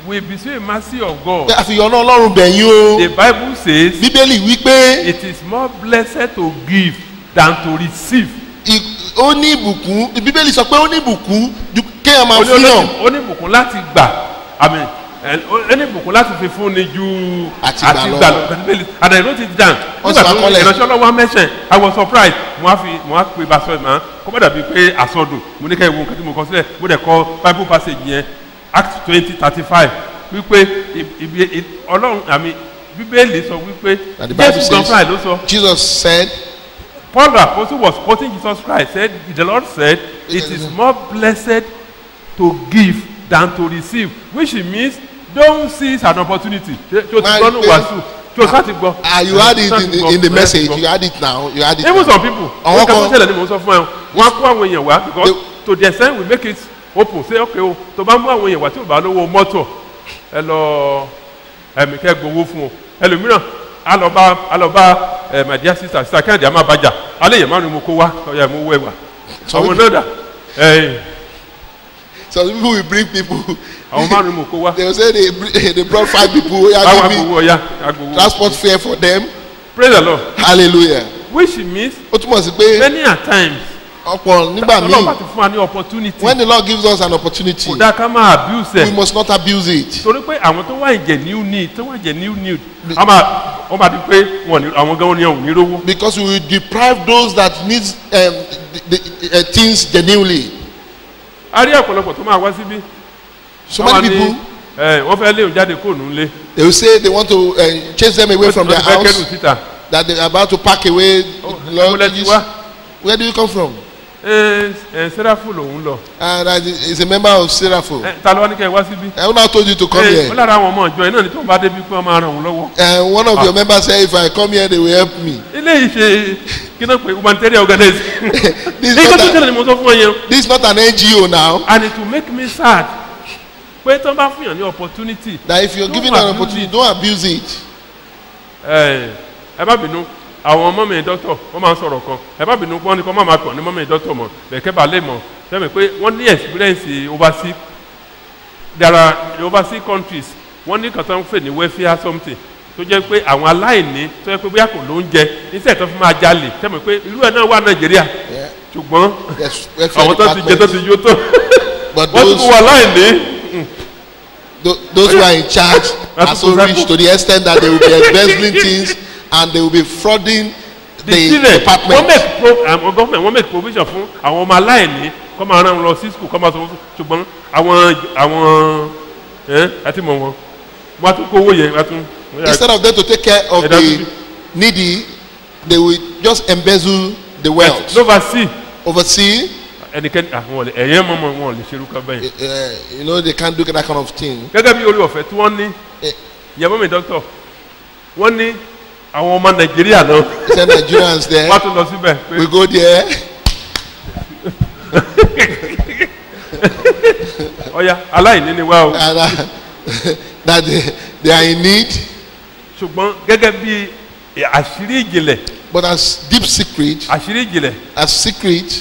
we beseech mercy of God. pé àfihàn náà ọlọ́run bẹ̀yìn o The Bible says bíbélì wípé it is more blessed to give than to receive. ì- ó ní ìbùkún bíbélì sọ pé ó ní ìbùkún ju kéèyàn máa Ó ní fún yàn olóyìn- ó ní ìbùkún láti gbà àmì ẹ, ó ní ìbùkún láti fi fún ni ju Àti gbà lọ. gbà lọ Bíbélì and I wrote it down Wọ́n nígbà sì tó máa kọ́lẹ̀. ìránṣẹ́ ọlọ́wọ́ mẹ́sàn I was surprised mo á fi mo á pe basọ ìmọ̀ kó má dàbí pé àsọdùn mo ní ká ìwo nǹkan tí mo kọ sílẹ̀ mo dẹ̀ kọ Bible passage yẹn Act twenty thirty five wípé i- ibi i- ọlọ́run àmì bíbélì sọ wípé And the Bible Jésù gan says- fúnra ẹ̀ ló sọ jesus said Paul the apostle was quoting Jesus Christ said the Lord said it is more blessed to give than to receive which means don't seize an opportunity ṣe ṣe o ti My gbọ́ ní faith- wàásù ṣe o sá ti gbọ́. ah you had it Ṣé o in, ti in, gbọ́? in the Ṣé o ti message gbọ́? you had it now you had it even now. some people Àwọn wọ́n kàn kan- tó ṣẹlẹ̀ ni mo sọ fún ẹ wọ́n á kó àwọn èèyàn wá because They- to the extent we make it open say okay o tó bá mú àwọn èèyàn wá tí ò bá lówó mọ́tò ẹ lọ ẹ̀mí kẹ́ gbowó fún o ẹlòmíràn á lọ bá á lọ bá ẹ̀ my dear sister sister kẹ́hìndé á má bàjá alẹ́ yẹn márùn-ún mo kó wá ọ̀yà mo wọ ẹ̀wà So àwọn we- náà dà ẹ̀yìn some people will bring people àwọn márùn-ún mo kó wá they will say they bring they brought five people wey báwa are giving gbowó ọ̀yà agbowó transport fare for them praise the lord hallelujah which means ó túmọ̀ sí pé many a times ọ̀pọ̀ nígbà ọlọ́run bá míì ti fún wa ní opportunity when the lord gives us an opportunity kò dáa ká máa abuse we ẹ̀ must not abuse it torí pé àwọn tó wà ìjẹ̀ new need tó wà ìjẹ̀ new need a máa wọ́n máa di pé wọ́n ní àwọn gan ni ò ní rówó. because we will deprive those that need um, the, the, uh, things genuinely a rí ọ̀pọ̀lọpọ̀ tó máa wá síbí. so Wọ́n many wá ní, people ẹ, wọ́n fẹ́ léun jáde kó nù lé. they will say they want to uh, chase them away from their fẹ́ kẹ́rù house síta. that they are about to pack away Ó, the ẹ̀múlẹ̀ ti luggages wá. where do you come from ẹ ẹ sẹ́ráfù lòun lọ. and uh, is a member of seraphim ẹ ta ló wá ní kẹ́ ẹ wá síbí. I now told you to come ẹ ó here lára àwọn ọmọ ìjọ yìí náà ní tó ń bá débi pé wọ́n máa ràn wọ́n lọ́wọ́. and one of your members say if I come here they will help me ilé yìí ṣe kí náà pé humanitarian organization. This is ní not kó tó a- tẹ̀lé ni mo sọ fún ọ yẹn. this is not an NGO now and it will make me sad pé tó ń bá fún yàn ní opportunity that if you're Don't given an abuse opportunity it. don't abuse it ẹ ẹ má bínú àwọn mọ́mí dọ́tọ̀ wọ́n máa ń sọ̀rọ̀ kan ẹ má bínú wọ́n ní kọ́ má máa pọ̀ ní mọ́mí dọ́tọ̀ mọ̀ bẹ̀kẹ́ bá lè mọ̀ sẹ́mi pé wọ́n ní experience overseas there are overseas countries wọ́n ní kan tó ń fè ní welfare something tó jẹ́ pé àwọn aláìní tó jẹ́ pé bóyá kò ló ń jẹ níṣẹ́ tó fi máa jalè sẹ́mi pé irú ẹ̀ náà wà nàìjíríà yeah. ṣùgbọ́n yes welfare àwọn tó ti jẹ tó ti department yó tó but wọ́n ti those kó wà láìní. tho- those who are in charge That's are so what- rich to the extent that they will be embezzling things and they will be frauding the the children wọ́n department make pro àwọn government wọ́n make provision fún àwọn ọmọ aláìní kọ́ máa rán wọn lọ sí school kọ́ máa sọ fún ṣùgbọ́n àwọn àwọn ẹ̀ àti mọ̀ wọn wọ́n á tún kówó yẹn wọ́n á tún. wọ́n yà- instead of them to take care of Yeah, that's the it. needy they will just embezzle the wealth nova c oversee ẹnikẹ́ni àwọn ọ̀lẹ́ ẹ̀yẹ́ mọ́mọ́ wọn ò lè ṣerú kan bẹ́yẹn. uh, you know they can't do that kind of thing gẹ́gẹ́ bí orí ọ̀fẹ́ tí wọ́n ní Eh. ìyàwó mi dọ́kítọ̀ wọ́n ní àwọn ọmọ nàìjíríà náà say nigerians there wọ́n á tún lọ síbẹ̀ pé we go there ọ̀ya aláìní ni wá o and uh, that they, they are in need ṣùgbọ́n gẹ́gẹ́ bí àṣírí ìjìnlẹ̀ but as deep secret àṣírí ìjìnlẹ̀ as secret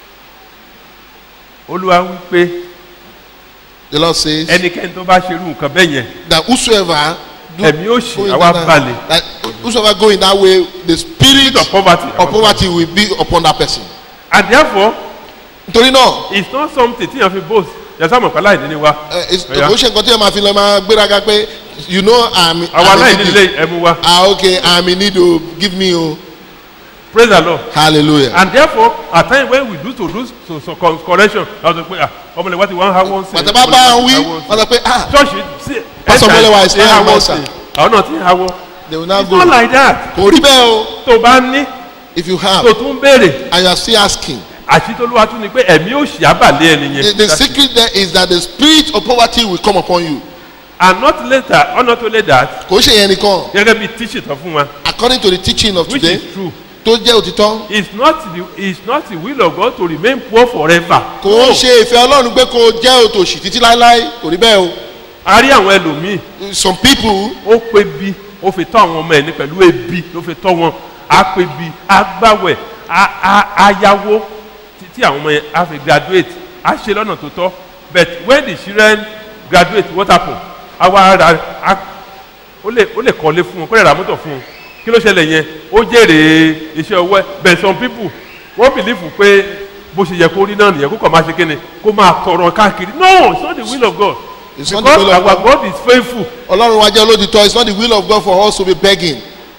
olúwa wí pé the lord says ẹnikẹ́ni tó bá ṣerú nǹkan bẹ́ẹ̀ yẹn that whosoever do ẹ̀mí òṣì go in àwa that- balẹ̀ that whosoever go in that way the spirit of poverty of poverty will be upon that person and therefore nítorí náà it's not something tí yàn fi boast yàtọ̀ àmọ̀ pẹ̀lú àìní ni wa ẹ, it's- Ọ̀yá. kò ṣe nǹkan tí ẹ máa fi lọ máa gbéraga pé you know i'm àwọn i'm aláìní in ilé need ẹmu wa ah okay i'm in need o give me o praise the lord hallelujah and therefore at times when we do to do so, so con- correction a sọ pé ah ọmọlẹ̀ wa ti wọ́n ha wọ́n sí pàtàkì bá bá ń wí wọ́n sọ pé ah church sí Pastor Molewa is ti ha fine, wọ́n master. sí àwọn náà ti ha wọ́n they will now it's go not like that kò rí bẹ́ẹ̀ o tó bá ní if you have tó tún béèrè and you are still asking àṣìtolúwa tún ni pé ẹ̀mí òṣì àbàlẹ̀ ẹni the, yẹn the secret there is that the spirit of poverty will come upon you and not later or not only that kò ṣe yẹn nìkan gẹ́gẹ́ bí tíṣì tán fún wa according to the teaching of which today is true tó jẹ́ òtítọ́ it's not the it's not the will of God to remain poor forever. kò ń ṣe ìfẹ́ ọlọ́run pé kò jẹ́ òtòṣì títí láéláé kò rí bẹ́ẹ̀ o a rí àwọn ẹlòmíì some people ó pe bi ó fi tọ́ àwọn ọmọ ẹ̀ ní pẹ̀lú ebi ló fi tọ́ wọn á pe bi á gbàwẹ̀ á á á yáwó tí- tí àwọn ọmọ yẹn á fi graduate á ṣe lọ́nà tó tọ́ but when the children graduate what happen àwa ra a- ó lè ó lè kọ́lé fún un kó lè ra mọ́tò fún un kí ló ṣẹlẹ̀ yẹn ó jèrè iṣẹ́ ọwọ́ ẹ̀ but some people wọ́n believe pé bó ṣe yẹ kó rí náà nìyẹn kó kàn máa ṣe kíni kó máa tọrọ káàkiri no it's not the will of God It's not the because will of our God. God is faithful ọlọ́run wa jẹ́ olódìtọ́ it's not the will of God for us to be begging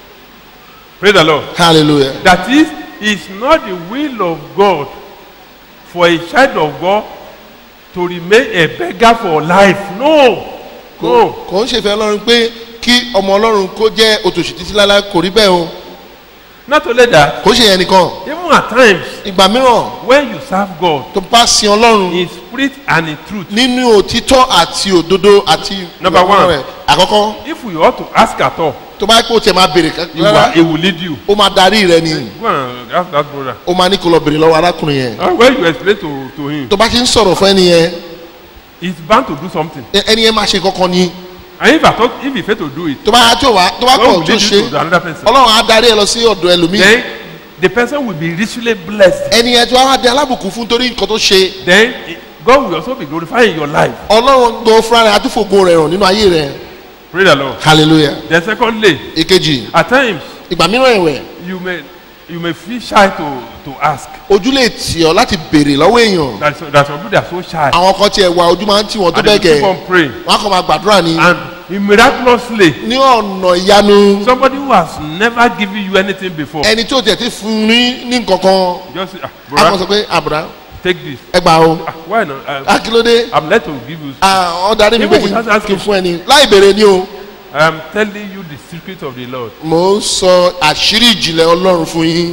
praise the Lord hallelujah that is it's not the will of God for a child of God to remain a beggar for life no kò no kò ń ṣèfẹ́ ọlọ́run pé kí ọmọ ọlọ́run kó jẹ́ òtòṣì títí láláì kò rí bẹ́ẹ̀ o not only that kò ń ṣe yẹn nìkan even at times ìgbà mìíràn when you serve God tó bá sin ọlọ́run in spirit and in truth nínú òtítọ́ àti òdodo àti Number ìwà one. rẹ̀ àkọ́kọ́ if you ought to ask at all tó bá yẹ kó o tiẹ̀ máa béèrè he will, rárá he will lead you ó máa darí rẹ ni go and ask that brother ó máa ní kó lọ béèrè lọ́wọ́ arákùnrin yẹn and when you explain to to him tó bá ti ń sọ̀rọ̀ fún ẹni yẹn he's bound to do something ẹ- ẹni yẹn máa ṣe kankan ni and if at all if he fail to do it tó bá tó wá tó bá God kọ̀ will tó lead ṣe you to another person ọlọ́run á darí ẹ lọ sí ọ̀dọ̀ ẹlòmíì then the person will be richly blessed ẹni yẹn tó wá di alábùkún fún torí nǹkan tó ṣe then eh, God will also be glorified in your life ọlọ́run gbọ́ fúnra rẹ̀ àtúfògo rẹ̀ hàn nínú ayé rẹ̀ praise the Lord hallelujah then secondly èkejì at times ìgbà mìíràn ẹ̀wẹ̀ you may you may feel shy to to ask ojú lè tì ọ́ láti béèrè lọ́wọ́ èèyàn that some that some people they are so shy àwọn kan tiẹ̀ wà ojú máa ń tì wọ́n tó and they bẹ́ẹ̀ keep gẹ̀ on praying wọ́n á kàn máa gbàdúrà ni and miraculously ní ọ̀nà ìyanu somebody who has never given you anything before ẹni tó tiẹ̀ ti fún un ní ní nǹkan kan just say ah á kàn sọ brother pé àbúrà take this ẹ gbà o ah why not uh, akílódé i'm led to give you ọ̀ darí mi pé Even without kí n asking. fún ẹni láì béèrè ni o i am telling you the secret of the lord mò ń sọ àṣírí ìjìnlẹ̀ ọlọ́run fún yín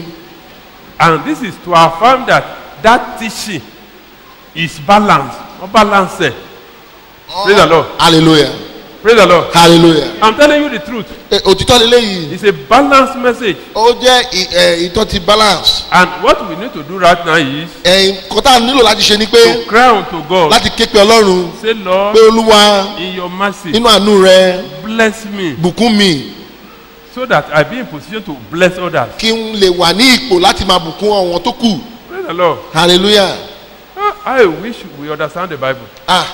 and this is to affirm that that teaching is balanced or balanced praise the lord hallelujah praise the lord hallelujah i'm telling you the truth Ẹ, òtítọ́ lélẹ́yìí it's a balanced message ó jẹ́ ì- ẹ, ìtọ́ ti balance and what we need to do right now is ẹ̀yìn kọ́tà nílò láti ṣe ni pé to cry unto god láti ké pe ọlọ́run say lord pé olúwa in your mercy nínú àánú rẹ bless me bùkún mi so that i be in position to bless others kí n lè wà ní ipò láti máa bùkún àwọn tó kù praise the lord hallelujah Ah, i wish we understand the bible ah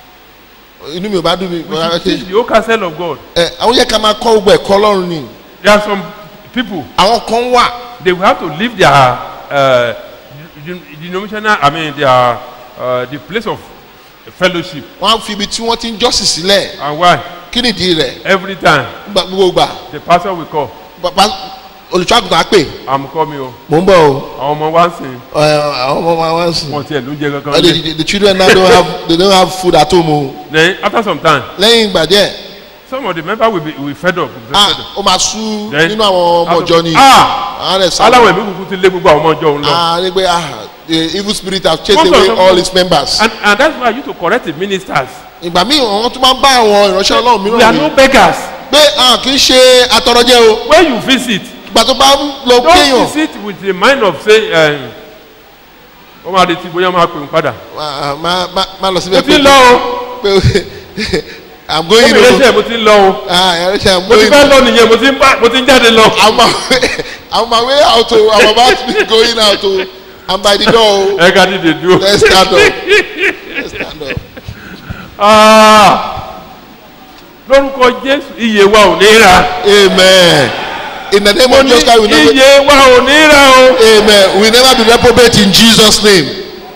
inú mi ò bá dùn mí we should teach the whole counsel of god ẹ àwọn yẹ ká máa kọ́ gbogbo ẹ̀kọ́ ọlọ́run ni there are some people àwọn kan wà they will have to leave their uh, den- denominational i mean their uh, the place of fellowship wọ́n á fi ibi tí wọ́n ti ń jọ́sìn sílẹ̀ and why kí nìdí rẹ̀ every time Gba- gbogbo gbà the pastor will call bàbá olùṣọ́ àgùntàn á pè i'm coming o mò ń bọ̀ o àwọn ọmọ wa ń sìn ẹ, àwọn ọmọ wa wá sùn wọn tiẹ̀ ló ń jẹ Uh, kankan the, lé the, the children now don't have they don't have food at home o then after some time lẹ́yìn ìgbà díẹ̀ some of the members will be will fed up. will be ah fed up. ó máa sú Then- nínú àwọn ọmọ ọjọ́ ni ah àwọn rẹ̀ sá aláwọ̀ ẹ̀mí kúkú ti lé gbogbo àwọn ọmọ ọjọ́ òun lọ. ah ní pé ah the evil spirit have chased Most of away them- all his members and and that's why you to correct the ministers. ìgbà míì àwọn tó máa ń bá àwọn ìránṣẹ́ ọlọ́run we are mìíràn no wí beggars. pé ah kì í ṣe atọrọjẹ o when you visit ìgbà tó bá lọ don't kéèyàn visit with the mind of say um, ó máa retí bóyá máa pè ń padà. ah, má má má lọ mo síbẹ̀ ti ń lọ o pé i'm ó going mi léṣe o mo ti ń lọ o ah ìránṣẹ́ i'm mo ti going fẹ́ lọ nìyẹn mo ti ń bá mo ti ń jáde lọ. i'm my way i'm my way out o i'm about to be going out o i'm by the door o ẹ ká dìde dúró. let's stand up let's stand up Ah, lórúkọ jésù iye wa ò ní ra. amen in the name mo of ní jesus christ we never iye wa ò ní ra o. amen we never be reprobate in jesus name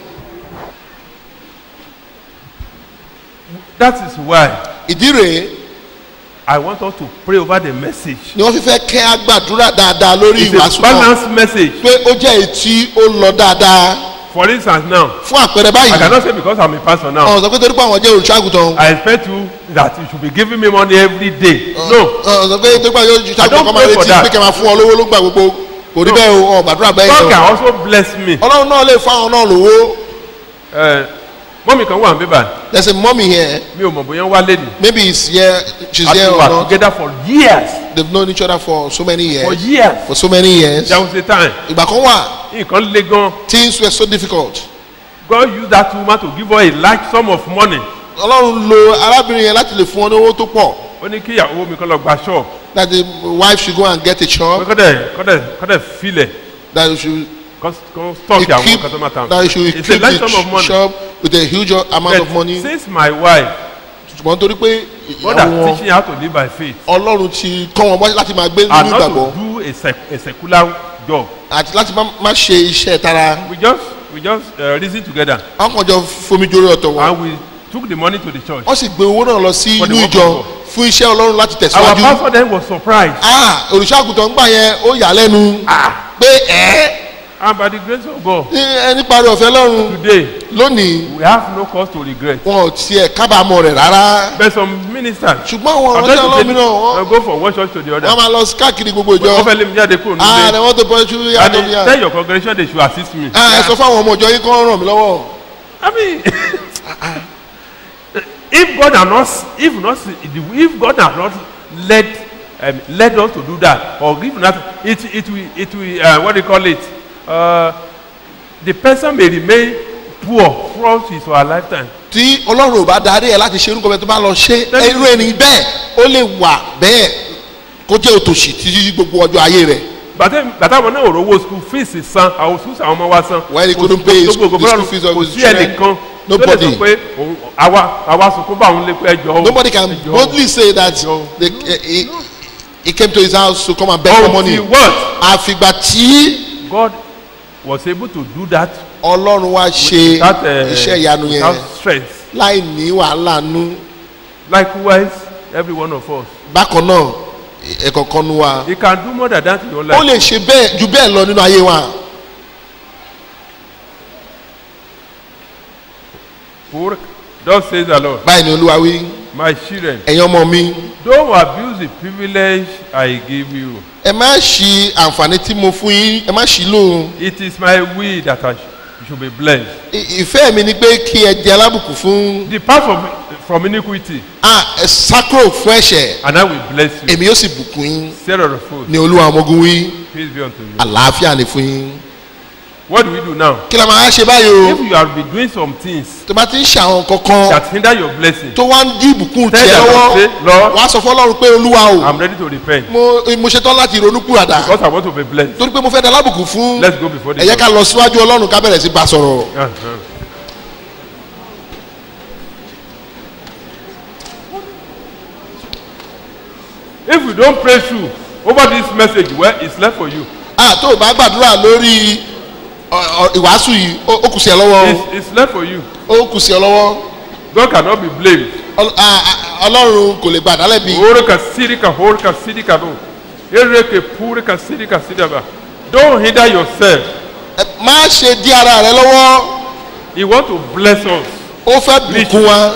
that is why ìdí rèé i want us to pray over the message. ni wọ́n fi fẹ́ kẹ́ àgbàdúrà dáadáa lórí it's a ìwàásù náà balanced message. pé ó jẹ́ èyí tí ó lọ dáadáa for instance now fún àpẹẹrẹ i báyìí cannot say because i'm a pastor now. ọ̀hún sọ pé torí pé àwọn jẹ́ olùṣọ́àgùtàn I expect you that you should be giving me money every day. No. ọ̀hún sọ pé torí pé àwọn olùṣọ́àgùtàn don't kọ́ máa pray for retí that. pé kẹ́ máa fún ọ lówó ló gbà gbogbo kò rí No. bẹ́ẹ̀ o ọ̀ gbàdúrà bẹ́ẹ̀ God yẹn can o also bless me. ọlọ́run náà lè fún àwọn náà lówó Uh, mọ́mí kan wà níbà there is a mummy here mi ò mọ̀ bóyá ń wálé ni. maybe it's here she's A ti here or wà not together for years. they've known each other for so many For years years. for so many years There was a time ìgbà kan wà nǹkan le gan. things were so difficult God used that woman to give her a large sum of money. ọlọ́run lo arábìnrin yẹn láti lè fún ọ ní owó tó pọ̀ ó ní kí ìyàwó mi kọ́ lọ gba shop. that the wife should go and get a pé shop kọ́dẹ̀ kọ́dẹ̀ kọ́dẹ̀ filẹ̀ that you should kọ́ kọ́ stock àwọn equip customer town. that you should It's a equip large the sum of money. shop with a huge amount of But money since my wife ṣùgbọ́n torí pé God has ìyàwó wọn teaching you how to live by faith ọlọ́run ti kọ́ wọn bọ́ láti máa gbé and nínú not ìgbàgbọ́ to do a, sec a secular job. àti láti má má ṣe iṣẹ́ tara We just we just uh, reason together wọn kàn jọ fomi jórí ọ̀tọ̀ wọn and we took the money to the church. wọ́n sì gbé owó náà lọ sí For the inú work ìjọ of God. fún iṣẹ́ ọlọ́run láti Our tẹ̀síwájú pastor then was surprised ah olùṣàgùtàn gbà yẹn ó yà á lẹ́nu pé ẹ́ and by the grace of God ní ẹni parí ọ̀fẹ́ lọ́run today lónìí we have no cause to regret. wọn ò tiẹ̀ kábàámọ̀ rẹ̀ rárá But some ministers ṣùgbọ́n àwọn I'm ọ̀rọ̀ trying ọlọ́run to mìíràn say, wọ́n uh, go from one church to the other. wọ́n máa lọ sí káàkiri gbogbo ìjọ wọ́n fẹ́ lé mi jáde kúrò ah nílé. ni wọ́n tó bọ́ ṣú and yàtọ̀ they bí yà tell your congregation they should assist me. ah ẹ sọ fáwọn ọmọ ìjọ yín kọ́ ràn mí lọ́wọ́ I mean, if God had not, if not, if God had not led um, led us to do that, or if not, it it will it will uh, what do you call it? Uh, the person may remain poor throughout his or her lifetime. tí ọlọ́run ò bá darí ẹ láti ṣe irúkọ bẹ́ẹ̀ tó bá lọ ṣe irú ẹni bẹ́ẹ̀ ó lè wà bẹ́ẹ̀ kó jẹ́ òtòṣì títí gbogbo ọjọ́ ayé rẹ̀ bàtà bàtà wọn náà ò rówó school fees san àwọn schools àwọn ọmọ wa san. When he Kò couldn't sí- pay kò his- sí gbogbo the school fúlọ́ọ̀nù, fees of kò his sí children. ẹnìkan tó lè Nobody. sọ pé òun àwa àwa sunkún bá òun lé pé ẹjọ́ o. nobody can ẹjọ́ o. boldly say that No. they, eh, he, he came to his house to come and beg for money until what àfìgbà tí God was able to do that ọlọ́run wá ṣe without, uh, iṣẹ́ ìyanu yẹn without strength láì ní wàhálà nú likewise every one of us bákan náà ẹ̀kọ̀ọ̀kan nu wa he can do more than that in your ó life lè ṣe bẹ́ẹ̀ ju bẹ́ẹ̀ lọ nínú ayé wa for thus says the Lord báyìí ni olúwa wí my children ẹ̀yin ọmọ mi don't abuse the privilege I give you ẹ má ṣi àǹfààní tí mo fún yín ẹ má ṣi lóhun it is my will that I sh you should be blessed I- ìfẹ́ mi ni pé kí ẹ jẹ alábùkún fún depart from from iniquity ah ẹ sákúrò fún ẹ̀ṣẹ̀ and I will bless you èmi yóò sì bùkún yín sarah the fool ní olúwa ọmọ ogun wí peace be unto you àlàáfíà ni fún yín what do we do now kí la máa ṣe báyìí if o you have been doing some things tó bá ti ń ṣe àwọn kankan that hinder your blessing tó wá ń dí ìbùkún Tell tiẹ̀ them, lọ́wọ́ say, Lord, wàá sọ fọlọ́run pé olúwa o I'm ready to repent mo mo ṣetán láti ronú kúràdà because I want to be blessed torí pé mo fẹ́ da alábùkún fún let's go before the ẹ jẹ́ ká lọ síwájú ọlọ́run ká bẹ̀rẹ̀ sí bá sọ̀rọ̀ Uh-huh. If you don't pray through over this message, well, it's left for you. ah tó o bá gbàdúrà lórí ọ- ọ- ìwàásù yìí ó ó kù sí ẹ lọ́wọ́ o. It's, it's left for you. ó kù sí ẹ lọ́wọ́ God cannot be blamed. Ọl- ah, ah, ọlọ́run kò lè gbàdá lẹ́bi Orika sirika horika sirika bo. Ereke purika sirika sidaba. Don't hinder yourself. Ẹ má ṣe dí ara rẹ lọ́wọ́ He want to bless us. ó fẹ́ bùkún wa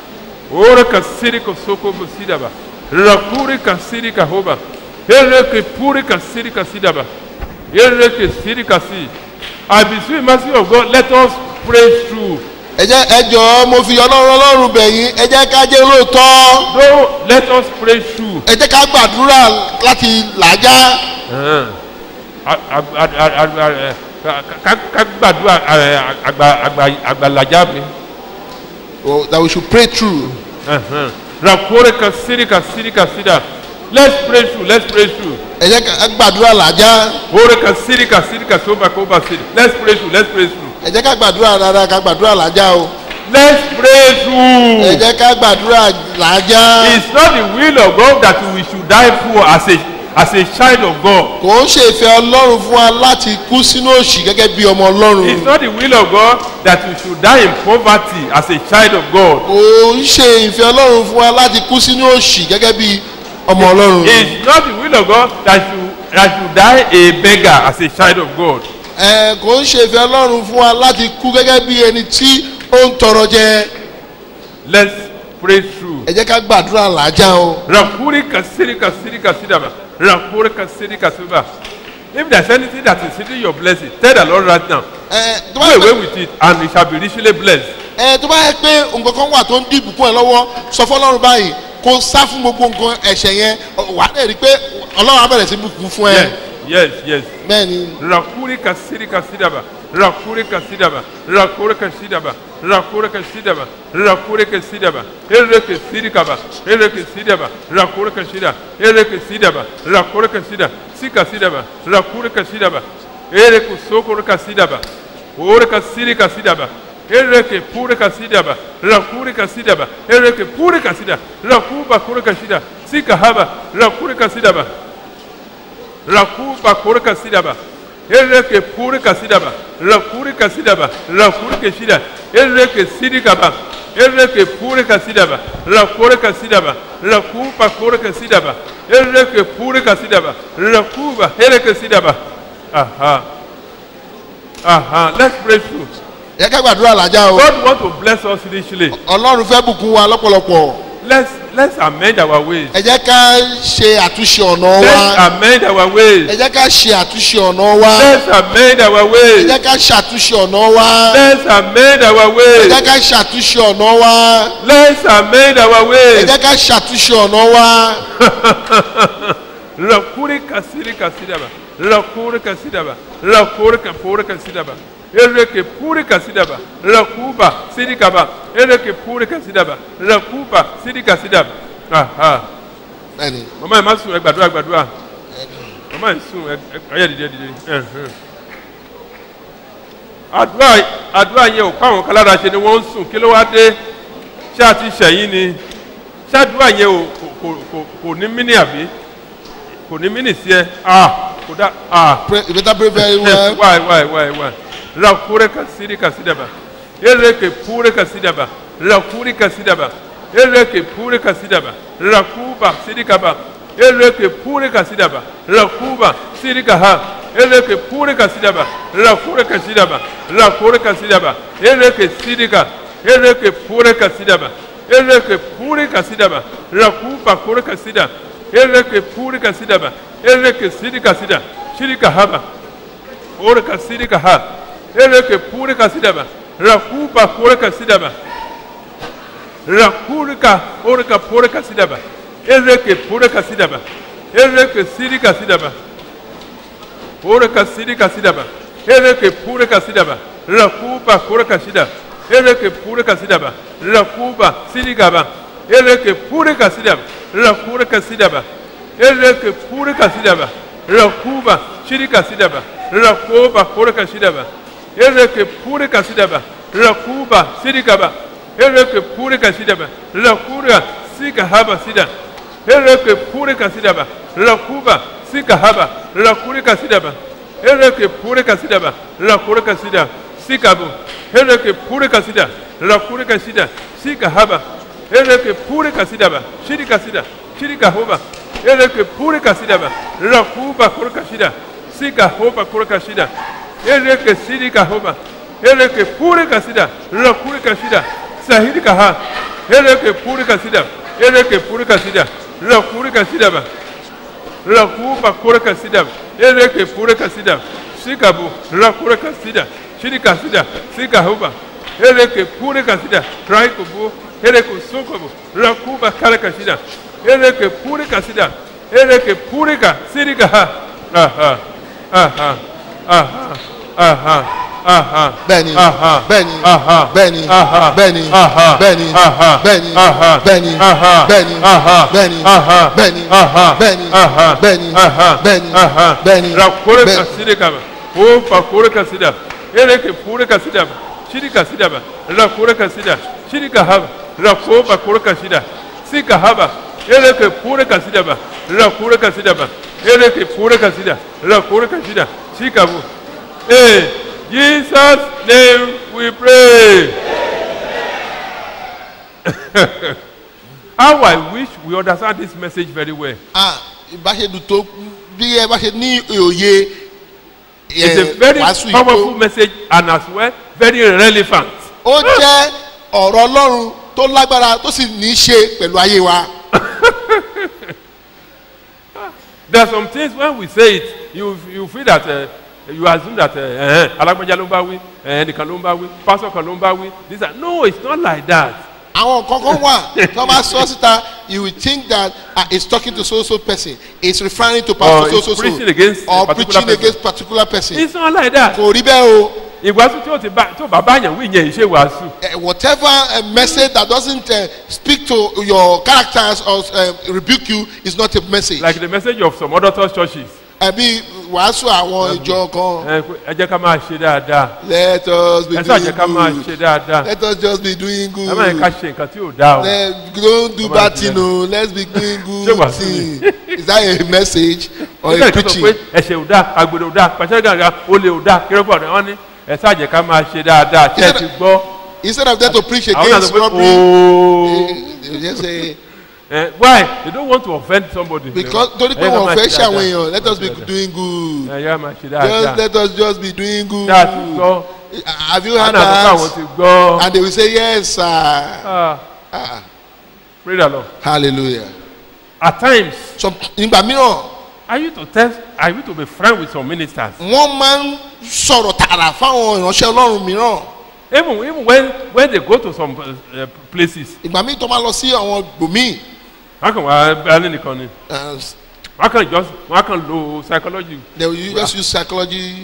Orika sirika soko bo sidaba. Rakurika sirika hoba. Ereke purika sirika sidaba. Ereke sirika si. I beseech mercy of God. Let us pray through. ẹ jẹ́ ẹ jọ̀ọ́ mo fi ọlọ́run ọlọ́run bẹ̀ yín ẹ jẹ́ ká jẹ́ olóòótọ́ Don't let us pray through. ẹ jẹ́ ká gbàdúrà láti làájá Uh-huh. A- ag- ag- ag- ag- ag- ká- ká- ká gbàdúrà ẹ, àgbà- àgbà- àgbàlajà mi. oh, that we should pray through Uh-huh. Rakore ka siri ka siri ka sida. Let's pray through. Let's pray through. ẹ jẹ́ ká gbàdúrà làájá Ore ka siri ka siri ka soba koba siri. Let's pray through. Let's pray through. ẹ jẹ́ ká gbàdúrà dáadáa ká gbàdúrà làájá o Let's pray ẹ through. jẹ́ ká gbàdúrà làájá It's not the will of God that we should die poor as a as a child of God. kò ń ṣe ìfẹ́ ọlọ́run fún wa láti kú sínú òṣì gẹ́gẹ́ bí ọmọ ọlọ́run It's not the will of God that we should die in poverty as a child of God. kò ń ṣe ìfẹ́ ọlọ́run fún wa láti kú sínú òṣì gẹ́gẹ́ bí ọmọ ọlọ́run It's not the will of God that you that you die a beggar as a child of God. ẹ kò ń ṣe ìfẹ́ ọlọ́run fún wa láti kú gẹ́gẹ́ bí ẹni tí ó ń tọrọ jẹ Let's pray through. ẹ jẹ́ ká gbàdúrà làájá o Rakuri kasiri kasiri kasidaba. Rakuri kasiri kasiba. If there's anything that is hindering your blessing, tell the Lord right now. ẹ tó Do bá yẹ away pé with it and it shall be richly blessed. ẹ tó bá yẹ pé nǹkan kan wà tó ń dìbò fún ẹ lọ́wọ́ sọ fọlọ́run báyìí kó sá fún gbogbo nǹkan ẹ̀ṣẹ̀ yẹn wà á dẹ̀ rí i pé ọlọ́run á bẹ̀rẹ̀ sí bùkún fún ẹ Yes, yes, yes. bẹ́ẹ̀ ni Rakuri kasiri kasidaba. Rakuri kasidaba. Rakuri kasidaba. Rakuri kasidaba. Rakuri kasidaba. Ere kasiri kaba. Ere kasidaba. Rakuri kasida. Ere kasidaba. Rakuri kasida. Sika sidaba. Rakuri kasidaba. Ere kusokuri kasidaba. Ore kasiri kasidaba. ereke pure kasidaba rakure kasidaba ereke pure kasida rakuba kure kasida sikahaba rakure kasidaba rakuba kure kasidaba ereke pure kasidaba rakure kasidaba rakure keshida ereke sidikaba ereke pure kasidaba rakure kasidaba rakuba kure kasidaba ereke pure kasidaba rakuba ereke sidaba aha aha let's pray through yẹ ká gbàdúrà làjà o God want to bless us richly ọlọ́run fẹ́ bùkún wa lọ́pọ̀lọpọ̀ let's let's amend our ways ẹ jẹ́ ká ṣe àtúnṣe ọ̀nà let's wa amend our ways ẹ jẹ́ ká ṣe àtúnṣe ọ̀nà wa let's amend our ẹ ways jẹ́ ká ṣàtúnṣe ọ̀nà wa let's amend our ẹ ways jẹ́ ká ṣàtúnṣe ọ̀nà wa let's amend our ẹ ways jẹ́ ká ṣàtúnṣe ọ̀nà wa rakuri kasiri kasidaba rakuri kasidaba rakuri kapuri kasidaba ereke puri kasidaba rakuba sidikaba ereke puri kasidaba rakuba sidikasidaba aha bẹ́ẹ̀ni mama yẹn ma sùn ẹ gbàdúrà gbàdúrà mama yẹn sùn ẹ ẹ ayé dìde dìde ẹhìn. àdúrà àdúrà yẹn ò káwọn kan lára ṣe ni wọ́n ń sùn kí ló wá dé ṣé àti ṣẹ̀yìn ni ṣé àdúrà yẹn ò kò kò kò kò ní mínì àbí kò ní mínì sí ẹ ah kò dá ah pray you better pray very well why why why why rakure kasiri kasidaba ereke pure kasidaba rakuri kasidaba ereke pure kasidaba rakuba sidikaba ereke pure kasidaba rakuba sidikaha ereke pure kasidaba rakure kasidaba rakure kasidaba ereke sidika ereke pure kasidaba ereke pure kasidaba rakuba kure kasida ereke pure kasidaba ereke sidika sida shirika haba ore kasiri kaha ereke pure kasidaba rakuba kure kasidaba rakurika orika pure kasidaba ereke pure kasidaba ereke siri kasidaba ore kasiri kasidaba ereke pure kasidaba rakuba kure kasida ereke pure kasidaba rakuba siri gaba ereke pure kasidaba rakure kasidaba ereke pure kasidaba rakuba shiri kasidaba rakuba kure kasidaba ereke pure kasidaba rakuba siri gaba ereke pure kasidaba rakura sika haba sida ereke pure kasidaba rakuba sika haba rakure kasidaba ereke pure kasidaba rakure kasida sikabu ereke pure kasida rakure kasida sika haba ereke pure kasidaba shiri kasida shiri kahoba ereke pure kasidaba rakuba kure kasida sika hoba kure kasida ereke siri kahoba ereke pure kasida rakure kasida sahiri kaha ereke pure kasida ereke pure kasida rakure kasida ba rakuba kure kasida ereke pure kasida sikabu rakure kasida shiri kasida sika hoba ereke pure kasida raikubu ereke sokobu rakuba kare kasida ereke pure kasida ereke pure ka siri kaha aha aha aha aha aha bẹ́ẹ̀ni aha bẹ́ẹ̀ni aha bẹ́ẹ̀ni aha bẹ́ẹ̀ni aha bẹ́ẹ̀ni aha bẹ́ẹ̀ni aha bẹ́ẹ̀ni aha bẹ́ẹ̀ni aha bẹ́ẹ̀ni aha bẹ́ẹ̀ni aha bẹ́ẹ̀ni aha bẹ́ẹ̀ni aha bẹ́ẹ̀ni aha bẹ́ẹ̀ni rakore bẹ́ẹ̀ni. kaside kama o fa kore kasida ereke pure kasida ba shiri kasida ba rakore kasida shiri kahaba rakoba kore kasida si kahaba ereke pure kasida ba rakore kasida ba ereke pure kasida rakore kasida si kabu eh Jesus name we pray. How I wish we understand this message very well. ah ìbáṣedùn tó bí ẹ bá ṣe ní òye It's a ẹ, very wàásù yìí powerful tó message and as well very relevant. ó jẹ́ ọ̀rọ̀ ọlọ́run tó lágbára tó sì ní í ṣe pẹ̀lú ayé wa There are some things when we say it, you you feel that uh, you assume that uh, alágbèjà ló ń bá wí, ẹnìkan ló ń bá wí, pastor kan ló ń bá wí. These are no, it's not like that. àwọn nǹkan kan wà tó bá sọ síta you will think that ah it's talking to so so person it's referring to Or pastor so it's so so preaching against a or particular preaching person. against particular person It's not like that. kò rí bẹ́ẹ̀ o Ìwàásù tí o ti bá tí o bá bá yàn wí yẹn ìṣe wàásù. Eh, whatever a message that doesn't uh, speak to your characters or uh, rebuke you is not a message. Like the message of some other church churches. ẹbí wàásù àwọn ìjọ kan ẹ pé ẹ jẹ́ ká máa ṣe dáadáa let us be ẹ ṣáà jẹ́ doing ká máa ṣe good dáadáa let us just be doing good ẹ má yẹ ká ṣe nǹkan tí ò dáa o let don't do Come bad on, thing o let's be doing Ṣé good wàásù thing ni? is that a message or nígbà a tí wọ́n sọ preaching pé ẹ̀ṣẹ̀ ò dáa àgbèrè ò dáa pàṣẹ gàgà olè ò dáa kérépọ̀ ọ̀dọ̀ wọn ní ẹ ṣáà jẹ́ ká máa ṣe dáadáa ṣé ẹ Instead ti of- gbọ́ instead of them to preach àwọn náà against sọ pé robbery ooo they just say ẹ why they don't want to offend somebody. because torí pé Ẹ yẹ ká wọn máa fẹ́ ṣe ṣe àwọn dáadáa. èèyàn let us be Máa ṣe dáadáa. doing good ẹ yẹ ká máa ṣe just dáadáa let us just be doing good ṣáà ti gbọ́ have you wọn heard náà sọ pé àwọn that ti gbọ́ and they will say yes sir Ah, ah pray the lord hallelujah at times so nígbà mìíràn are you to test are you to be friend with some ministers wọ́n máa ń sọ̀rọ̀ tààrà fáwọn ìránṣẹ́ ọlọ́run mìíràn even even when when they go to some uh, places ìgbà míì tó máa lọ sí àwọn gbòmíì wọn kàn wá bẹ́ẹ̀ nìkan ni uh, wọn kàn just wọn kàn lo psychology they will just use psychology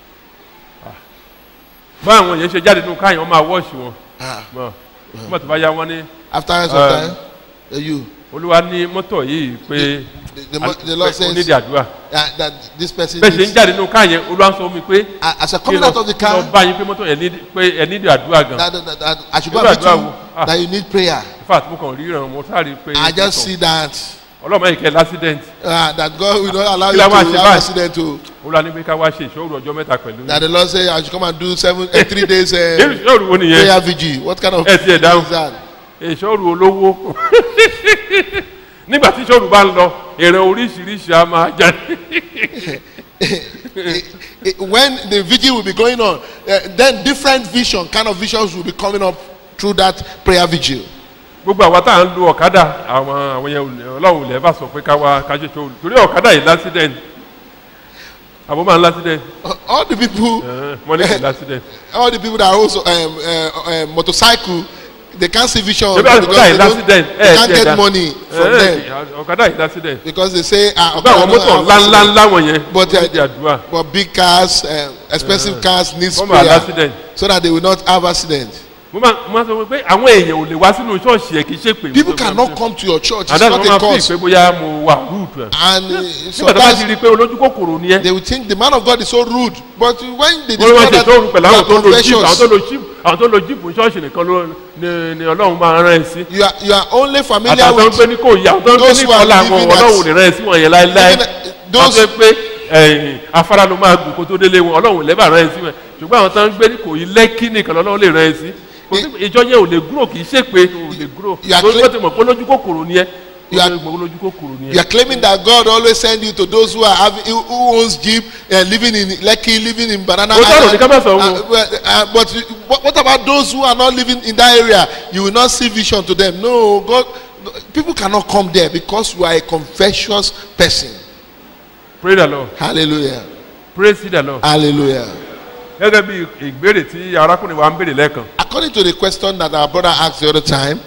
bá àwọn yẹn ṣe jáde nínú káyọ̀ wọn máa wọ́ọ̀ṣì wọn ah mọ̀ nígbà tó bá yá wọn ní after some Uh, time uh, you olúwa ní mọ́tò yìí pé the, the, mo- the lord pé ó nídìí says àdúrà uh, that this person bẹ́ẹ̀ ṣe ń needs jáde nínú káyọ̀ olúwa ń sọ mi pé uh, as a kí coming lọ out of the kí lọ car bá yín pé mọ́tò yẹn nídìí- pé ẹ nídìí àdúrà gan that, that, that, that I should go Irú and meet àdúrà you wo? Ah. that you need prayer in fact mo kàn rí ìrànwọ́ mo sáré pé I just see that ọlọ́mọ yìí kẹ́ l'accident uh, that God will not allow Kí you la to máa have ṣe báyìí? accident o olúwa ní pé ká wá ṣe ìṣòro ọjọ́ mẹ́ta pẹ̀lú that the lord say I should come and do seven uh, three days irú uh, ìṣòro wo nìyẹn prayer vigil what kind of Ẹ tiẹ̀ dáhùn. is that ìṣòro olówó nígbà tí ìṣòro bá ń lọ èrè oríṣiríṣi á máa jáde Eh, when the vigil will be going on uh, then different vision kind of visions will be coming up through that prayer vigil gbogbo àwa tá à ń lo ọ̀kadà àwọn àwọn yẹn ò lè- ọlọ́run ò lè bá sọ pé ká wá ká ṣe ìṣòro torí ọ̀kadà yìí l'accident àbó máa ń l'accident all the people wọ́n ní kì í l'accident all the people that also um, uh, uh, motorcycle they can't see vision ṣé bí because ọ̀kadà they, yìí don't, l'accident they can't tiẹ̀ get dá. money from Eh, them ọ̀kadà yìí l'accident because they say ah ọ̀gá àwọn okay, mọ́tò I don't have ńláńlá accident. ńlá wọ̀nyẹn But, wọ́n uh, ti àdúrà but big cars um, expensive cars need wọ́n máa prayer l'accident so that they will not have accident mo máa mo máa sọ pé àwọn èèyàn ò lè wá sínú ṣọ́ọ̀ṣì ẹ̀ kì í ṣe pé people cannot come to your church it's àdáni not wọn a máa fi cause ìpè bóyá mo wà rude ẹ̀ and uh, so nígbà tó bá ti that's rí i pé olójú kòkòrò ni ẹ they will think the man of God is so rude but when they wọ́n máa discover ṣe tó rú pẹ̀lú àwọn that tó you ń are lo jíìpù àwọn tó confessions lo jíìpù àwọn tó lo jíìpù ṣọ́ọ̀ṣì nìkan ló ni ni ọlọ́run máa rán ẹ sí you are you are only familiar àtàwọn tó ń with gbé ní kò yá àwọn tó ń gbé those ní who are kọ́lá àwọn living at- ọlọ́run ò ní rán ẹ sí wọn yẹn láéláé Living at- àwọn those- tó ń pé ẹ̀yìn afárá ló máa gùn kó tó délé wọn ọlọ́run ò lẹ́bàá rán ẹ sí wọn ṣùgbọ́n àwọn tó ń gbé ní kò yí lẹ́kí nìkan lọ́lọ́run lè rán ẹ sí kò sí ìjọ yẹn ò lè gúrò kì í ṣe pé ò lè gúrò You are lórí clear- wọ́n ti mọ̀ pé olójú kòkòrò ni ẹ You are- olójú kòkòrò ni you ẹ. are claiming that God always send you to those who are having who who owns jeep and living in Lekki living in Banana Ó sọ̀rọ̀ ní Island ká má sọ wọn. Uh, well, uh, but you- what, what about those who are not living in that area you will not see vision to them no God people cannot come there because you are a confessions person pray the lord hallelujah praise the lord. hallelujah gẹ́gẹ́ bí ìgbérè tí arákùnrin wa ń béèrè lẹ́ẹ̀kan according to the question that our brother asked the other time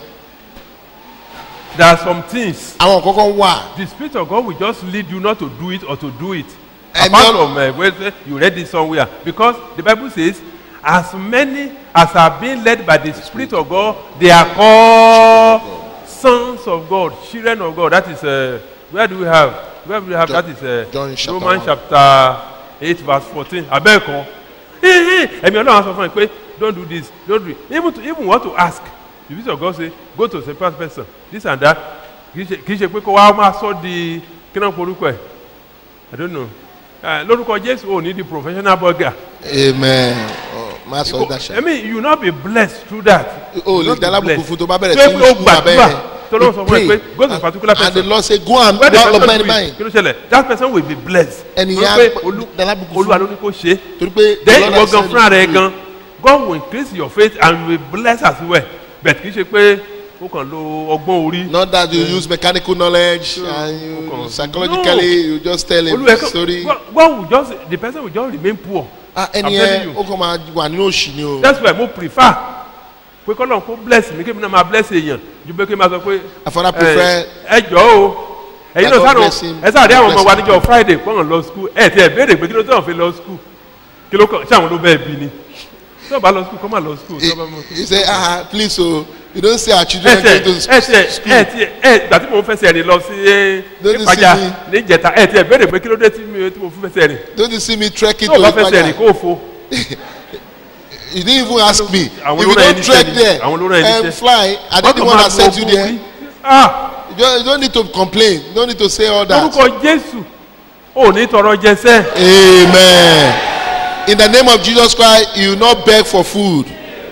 there are some things àwọn kankan wà the spirit of God will just lead you not to do it or to do it And apart not- from uh, where say you read it somewhere because the bible says as many as are being led by the spirit of God they are called sons of God children of God that is uh, where do we have where do we have John- that is uh, John chapter Romans one. chapter eight verse fourteen abẹ́ẹ̀kan ẹ̀mí ọlọ́run á sọ fún mi pé don't do this don't do it even to even want to ask the spirit of God say go to the first person this and that kì í ṣe kì í ṣe pé kó wá máa sọ di kí náà porúkọ ẹ̀ i don't know uh, lórúkọ jésù ò ní di professional burger amen oh, má sọ dáṣà i mean you will not be blessed through that o You will lè not be dalábùkù blessed. fún tó bá bẹ̀rẹ̀ Tó yẹ sí pé ó ní sùn gbàdúrà abẹ́ tó lọ́wọ́ sọ fún ẹ pé go to a particular and the person lord say go and where the lọ person lọ do bẹ́ẹ̀ ni it báyìí kí ló ṣẹlẹ̀ that person will be blessed Ẹni Torí yẹn á pé pẹ́- olú- dalábùkù fún. olúwa ló ní kó ṣe é torí pé the then Lord ìwọ has gan said fúnra rẹ it. gan God will increase your faith and will bless as well but kì í ṣe pé ó kàn lo ọgbọ́n orí not that you use mechanical knowledge and you Okay. psychologically you just tell him olúwa story God God will just the person will just remain poor ah I'm ẹni telling yẹn you. ó kàn máa wà nínú òṣì ni o that's why mo prefer pé kọ́lọ́n kó bless mi kí mi náà máa bless èèyàn ju pé kí n máa sọ pé I father ẹ prefer ẹ jọ o ẹ̀yin That náà God sáré bless him. ẹ sáré àwọn ọmọ wa Bless him. níjọ friday kọ́ńtàn lọ school ẹ ti ẹ béèrè pé kí ló tẹ̀ wọ́n fi lọ school kí ló kàn ṣé àwọn ló bẹ́ẹ̀ bí ni tí o bá lọ school kọ́ máa lọ school tí o bá mọ. He said, ah, please, so you don't say our children ẹ are tiẹ̀ going to ẹ tiẹ̀ school. ẹ tiẹ̀ ẹ gbà tí mo fẹsẹ̀ rìn lọ sí ẹ Don't you nípàjà see me? níjẹta ẹ tiẹ̀ béèrè pé kí ló dé tí mi tí mo fi fẹsẹ̀ rìn Don't you see me trekking tí o to bá fẹsẹ̀ rìn Ipaja? kó o fo You didn't even ask me. Àwọn If ló you rán don't ẹni trek iṣẹ́ ni. there Àwọn ló rán ẹni and iṣẹ́. fly, I Wọ́n did the kàn one máa that sent lo you ogun there. orí. Ah, You don't, you don't need to complain. You don't need to say all that. lórúkọ jésù ò ní tọrọ jẹsẹ Amen. In the name of Jesus Christ, you will not beg for food.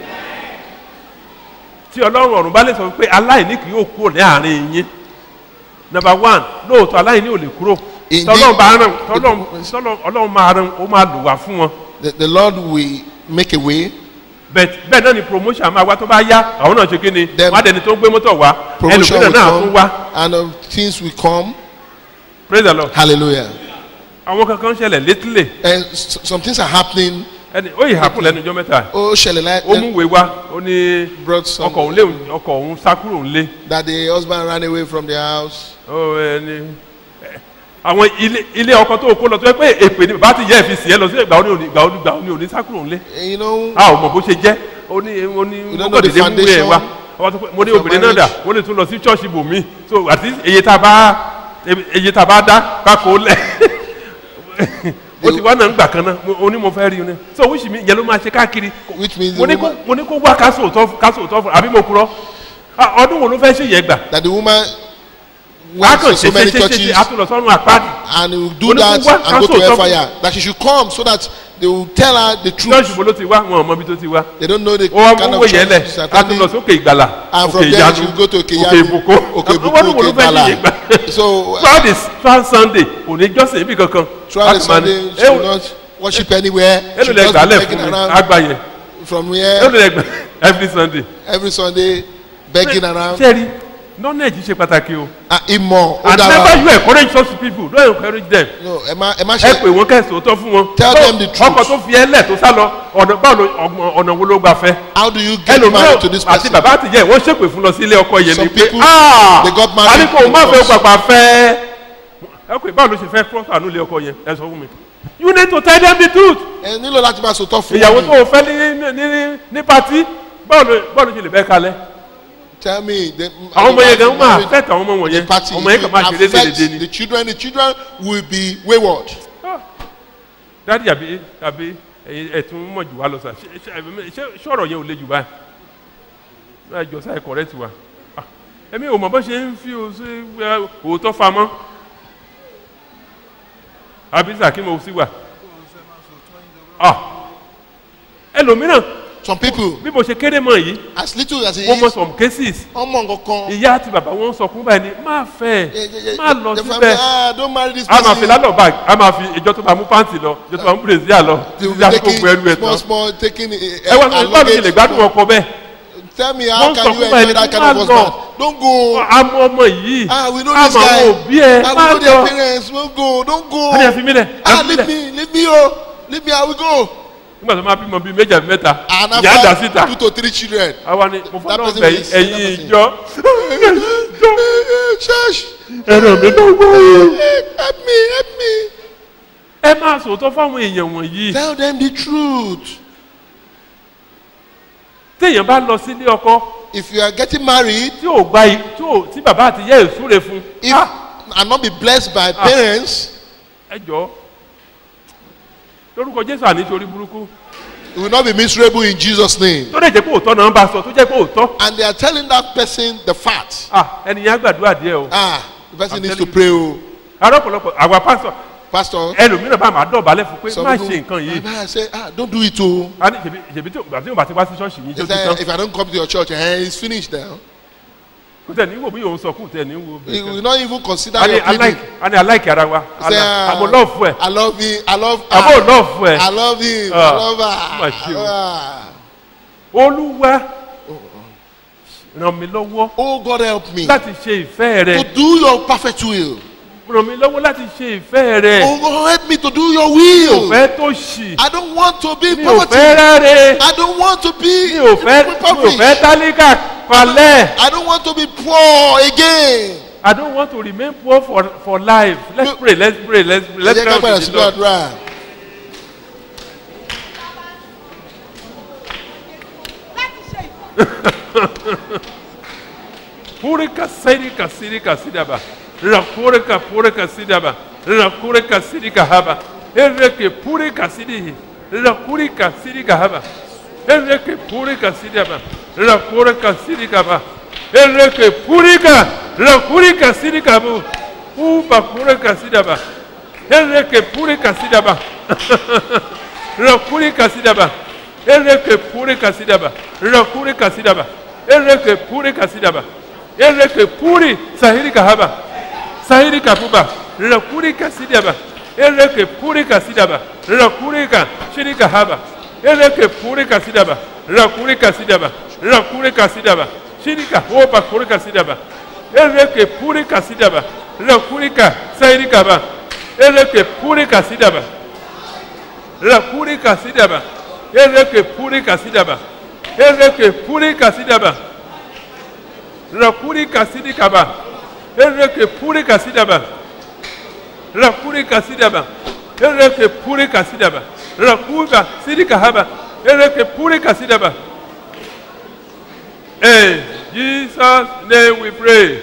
tí ọlọ́run ọ̀run bá lè sọ pé aláìní kì yóò kúrò ní àárín yín number one lóòótọ́ aláìní ò lè kúrò Indeed. tọ́lọ́run bá rán tọ́lọ́run tọ́lọ́run ọlọ́run máa rán ó máa lò wá fún wọn The, the Lord will make a way. bẹ́ẹ̀ bẹ́ẹ̀ náà ni promotion máa wá tó bá yá àwọn náà ṣe kí ni Then- wọ́n á dẹni tó ń gbé mọ́tò wá Promotion ẹlòmíràn will náà tún come, wá and um, things will come. praise the lord Hallelujah. àwọn kankan ṣẹlẹ̀ létílẹ̀ And s- some things are happening. ẹni ó yìí hapun lẹ́nu ọjọ́ mẹ́ta Oh, Shelly, ó mú ìwé wá ó ní brought some ọkọ̀ òun lé ọkọ̀ òun sá kúrò ńlé that the husband ran away from the house. ó ẹni ẹ, àwọn ilé ilé ọkọ̀ tó kó lọ tó yẹ pé èpè ni bàbá ti yẹ ẹ fi sì ẹ lọ sí ìgbà òní ìgbà òní ìgbà òní òní sá kúrò ńlé And you know, a ò mọ̀ bó ṣe jẹ́ ó ní ó ní We don't know the mọ́kàndínlé mú ẹ̀ foundation wá ọba tó pé mo ní of obìnrin náà dà marriage. wọ́n lè tún lọ sí ṣọ́ọ̀ṣì bòmí so àti èyí tá a bá èyí tá a bá dá kákó lẹ̀ ó ti wá náà ń gbà kan náà mo- ó ní mo fẹ́ rí i ní so wíṣì mi ìyẹn ló máa ṣe káàkiri which means mo the ní kó woman, mo ní kó wá kásò òótọ́ kásò òótọ́ fún àbí mo kúrọ́ Ah, ọdún wo ló fẹ́ ṣe yẹn gbà that the woman wàá went kàn to so ṣe ṣe many ṣe ṣe churches a tún lọ sọ́run àpáàdì and will do Only that one and go council to of hellfire. That she should come so that they will tell her the ṣọ́ọ̀ṣì truth. wo ló ti wá wọn ò mọ ibi tó ti wá They don't know the ó wá kind mú of owó yẹn lẹ̀ church she's a tún lọ attending. sókè ìgbàlà And òkè from there ìyanu she will go to òkè Okeyanu, ìbùkún Okebuku, ọdún wo ló fẹ́ ṣe yẹn gbà Okebala. So throughout the throughout sunday kò ní jọ́sìn ibi kankan throughout the Láti máa ní, Sunday, she will not worship anywhere. She èlò will lẹ just gbà be lẹ̀ begging fún mi around àgbà yẹn from èlò here lẹ gbà every sunday. every Sunday, begging around. sẹ́ẹ̀rì knowledge ṣe pàtàkì o Ah, Imo, and Odara. never you encourage such people don't encourage them No, ẹ má ẹ má ẹ ṣe. pè wọ́n kẹ́sì òótọ́ fún wọn Tell So, them the truth. ọkọ̀ tó fi ẹ lẹ̀ tó sá lọ ọ̀nà báwo ló- ọgbọ̀n- ọ̀nà wo ló gbà fẹ́ How do you get married to ẹlòmíràn this àti person? bàbá àti ìyá ẹ̀ wọ́n ṣèpè fún lọ sí ilé ọkọ yẹn ni Some pé people, ah they got married àníkò má fẹ́ because- gbàgbà fẹ́ ẹ pè báwo ló ṣe fẹ́ prosper nílé ọkọ yẹn ẹ sọ fún mi you need to tell them the truth Ẹ nílò láti máa sòtọ́ fún ìyàwó mi. tó o fẹ́ ní ní ní ní pati báwo ló báwo ló ṣe lè bẹ́ kalẹ̀ Tell me. The, àwọn ọmọ yẹn gan máa married- fẹ́ tàwọn ọmọ wọn the yẹn party ọmọ yẹn kàn máa ṣe will lédè affect lédè ni the children the children will be wayward. dádì àbí àbí ẹ̀yin ẹ̀tún mọ̀ jù wá lọ sà ṣé- ṣé- ṣé ṣọ̀rọ̀ yẹn ò le jù báyìí náà jọ sáà correct wa Ah, èmi ò mọ̀ bó ṣe ń fi o sí ẹ, òótọ́ famọ́ àbí sà kí mo sì wà Ah, ẹlòmíràn some people bí mo ṣe kéré mọ̀ yìí as little as it mo mọ is some cases ọmọ nǹkankan. ìyá àti bàbá wọn sọkún báyìí ni má fẹ́ má lọ the family síbẹ̀ ah don't marry this a máa person. fi lálọ́ bag a máa fi ìjọ tó bá mú pàǹtì lọ ìjọ tó bá mú bèrèsíà lọ they will ìjọ tó be gbogbo ẹrù ẹ̀ taking tán small small taking ẹ wá sọ báwo ṣe lè gbádùn ọkọ bẹ́ẹ̀ tell me how Wọ́n can sọ you fún enjoy ẹni that tó kind of bá lọ. husband don't go àmọ́ ọmọ yìí ah we know àmọ́ this guy àwọn òbí ẹ ah we má know their lọ parents don't go don't go wọ́n ní ẹ fi mí lẹ̀ ẹ ah fi mí leave lẹ̀ me leave me o leave me i will go nígbà tó máa bímọ bíi méjì àbí mẹ́ta and ìyá àdá after síta two to three children àwa ni mo That fọlọ́ person bẹ̀ will say, ẹ̀yin that person. ìjọ church ẹ̀rọ mi ló wọ́ help me help me ẹ máa sòótọ́ fáwọn èèyàn wọ̀nyí tell them the truth téèyàn bá lọ sílé ọkọ if you are getting married tí ò gba i- tí ò tí bàbá àti ìyá ẹ̀ súre fún if ah, and not be blessed by parents ẹ jọ lórúkọ jésù àní torí burúkú you will not be miserable in jesus name tó lè jẹ́ pé òótọ́ náà ń bá a sọ tó jẹ́ pé òótọ́ and they are telling that person the fact ah ẹnìyàn á gbàdúrà díẹ̀ o ah the person I'm needs to telling pray o arọ́pọ̀lọpọ̀ àwa pásọ pastor ẹlòmíràn bá máa dọ̀bálẹ̀ fún pé some má people ṣe nǹkan yìí baba say ah don't do it o a ní ṣèbí ṣèbí tí òbí tí òbá ti wá sí ṣọ́ọ̀ṣì yìí tó he ti say tán if i don't come to your church eh it's finished now kò tẹ̀ ní wò bí òun sọ kù tẹ̀ ní wò he will bẹ́ẹ̀ not even consider a ní your pleading aláìkì a ní aláìkì ara wa He say ah àmọ́ lọ́ọ̀fù ẹ̀ i love him i love àmọ́ her lọ́ọ̀fù ẹ̀ i love him Ah, i love má her ṣe o. ah olúwa ràn mí lọ́wọ́ oh god help me láti ṣe ìfẹ́ rẹ to do your perfect will ràn mí lọ́wọ́ láti ṣe ìfẹ́ rẹ oh god help me to do your mi ò will fẹ́ tó ṣì i don't want to be mi ò poverty fẹ́ rẹ́rẹ́ i don't want to be mi ò fẹ́ mi ò impoverished. fẹ́ tálíkà palẹ̀ I don't want to be poor again. I don't want to remain poor for for life let's No. pray let's pray let's pray Ẹ let's jẹ́ ká pray bẹ̀rẹ̀ unto sí the Lord. àdúrà. Purika sirika sirika sidaba. Rakurika purika sidaba. Rakurika sirika haba. Ereke purika sidihi. Rakurika sirika haba. Ereke purika sidaba. Rakurika sirika ba. Ereke purika. Rakurika sirika bu. Uba purika sidaba. Ereke purika sidaba. Rakurika sidaba. Ereke purika sidaba. Rakurika sidaba. Ereke purika sidaba. Ereke puri sahiri kahaba. Sahiri kapuba. Rakurika sidaba. Ereke purika sidaba. Rakurika shirika haba. Ereke purika sidaba. Rakurika sidaba. Rakurika sidaba. Shirika hopa kurika sidaba. Ereke purika sidaba. Rakurika sahiri kaba. Ereke purika sidaba. Rakurika sidaba. Ereke purika sidaba. Ereke purika sidaba. Rakurika sidikaba. Ereke purika sidaba. Rakurika sidaba. Ereke purika sidaba. Rakuba sidikahaba. Ereke purika sidaba. In Jesus' name we pray.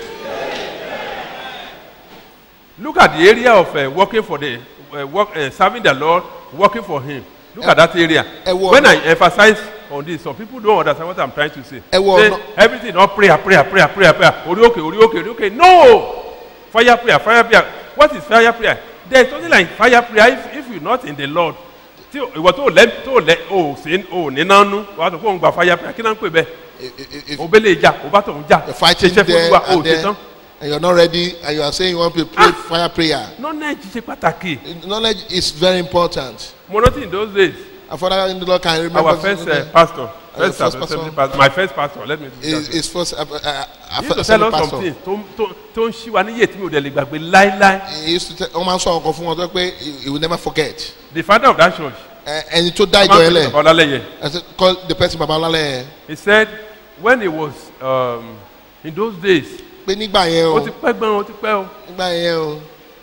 Look at the area of uh, working for the uh, work, uh, serving the Lord, working for Him. Look at that area. ẹ wo When I ọ̀nà- emphasize on this, some people don't understand what I'm trying to say. Ẹ wo Say, ọ̀nà- everything not prayer, prayer, prayer, prayer, prayer. Orioke, orioke, orioke. No! Fire prayer, fire prayer. What is fire prayer? There is something like fire prayer if, if you're not in the Lord. Tí o- ìwọ tó lẹ tó lẹ o sí o ní nánú wàá sọ pé òun gba fire prayer kí náà ń pè bẹ́ẹ̀. If, if, if O bẹ́ẹ̀ lè jà o bá tọ̀ ń jà. you're fighting Ṣiṣẹ́ fún there Olúwa o and ṣe there tán. and you're not ready and you are saying you want to pray Ah. fire prayer, Knowledge ṣe pàtàkì. knowledge is very important. Mo rántí in those days. Our father in the Lord can remember. our first uh, pastor, first, first assembly pastor. pastor, my first pastor, let me do is, that. is first uh, uh, uh, He used to first tell us pastor. some things tó tó tó ń ṣí wa níyè tí mi ò dẹ̀ lè gbàgbé láíláí. He used to tell wọ́n máa ń sọ ọkọ̀ fún wọn tó pé he he will never forget. The father of that church, Ẹ- Ẹni tó dá ìjọ Baba yẹn lẹ̀ Ọlálẹ́yẹ, I said call the person baba ọlálẹ̀ yẹn he said when he was um, in those days, pé nígbà yẹn o ó ti pẹ́ gbọ́n, ó ti pẹ́ o, nígbà yẹn o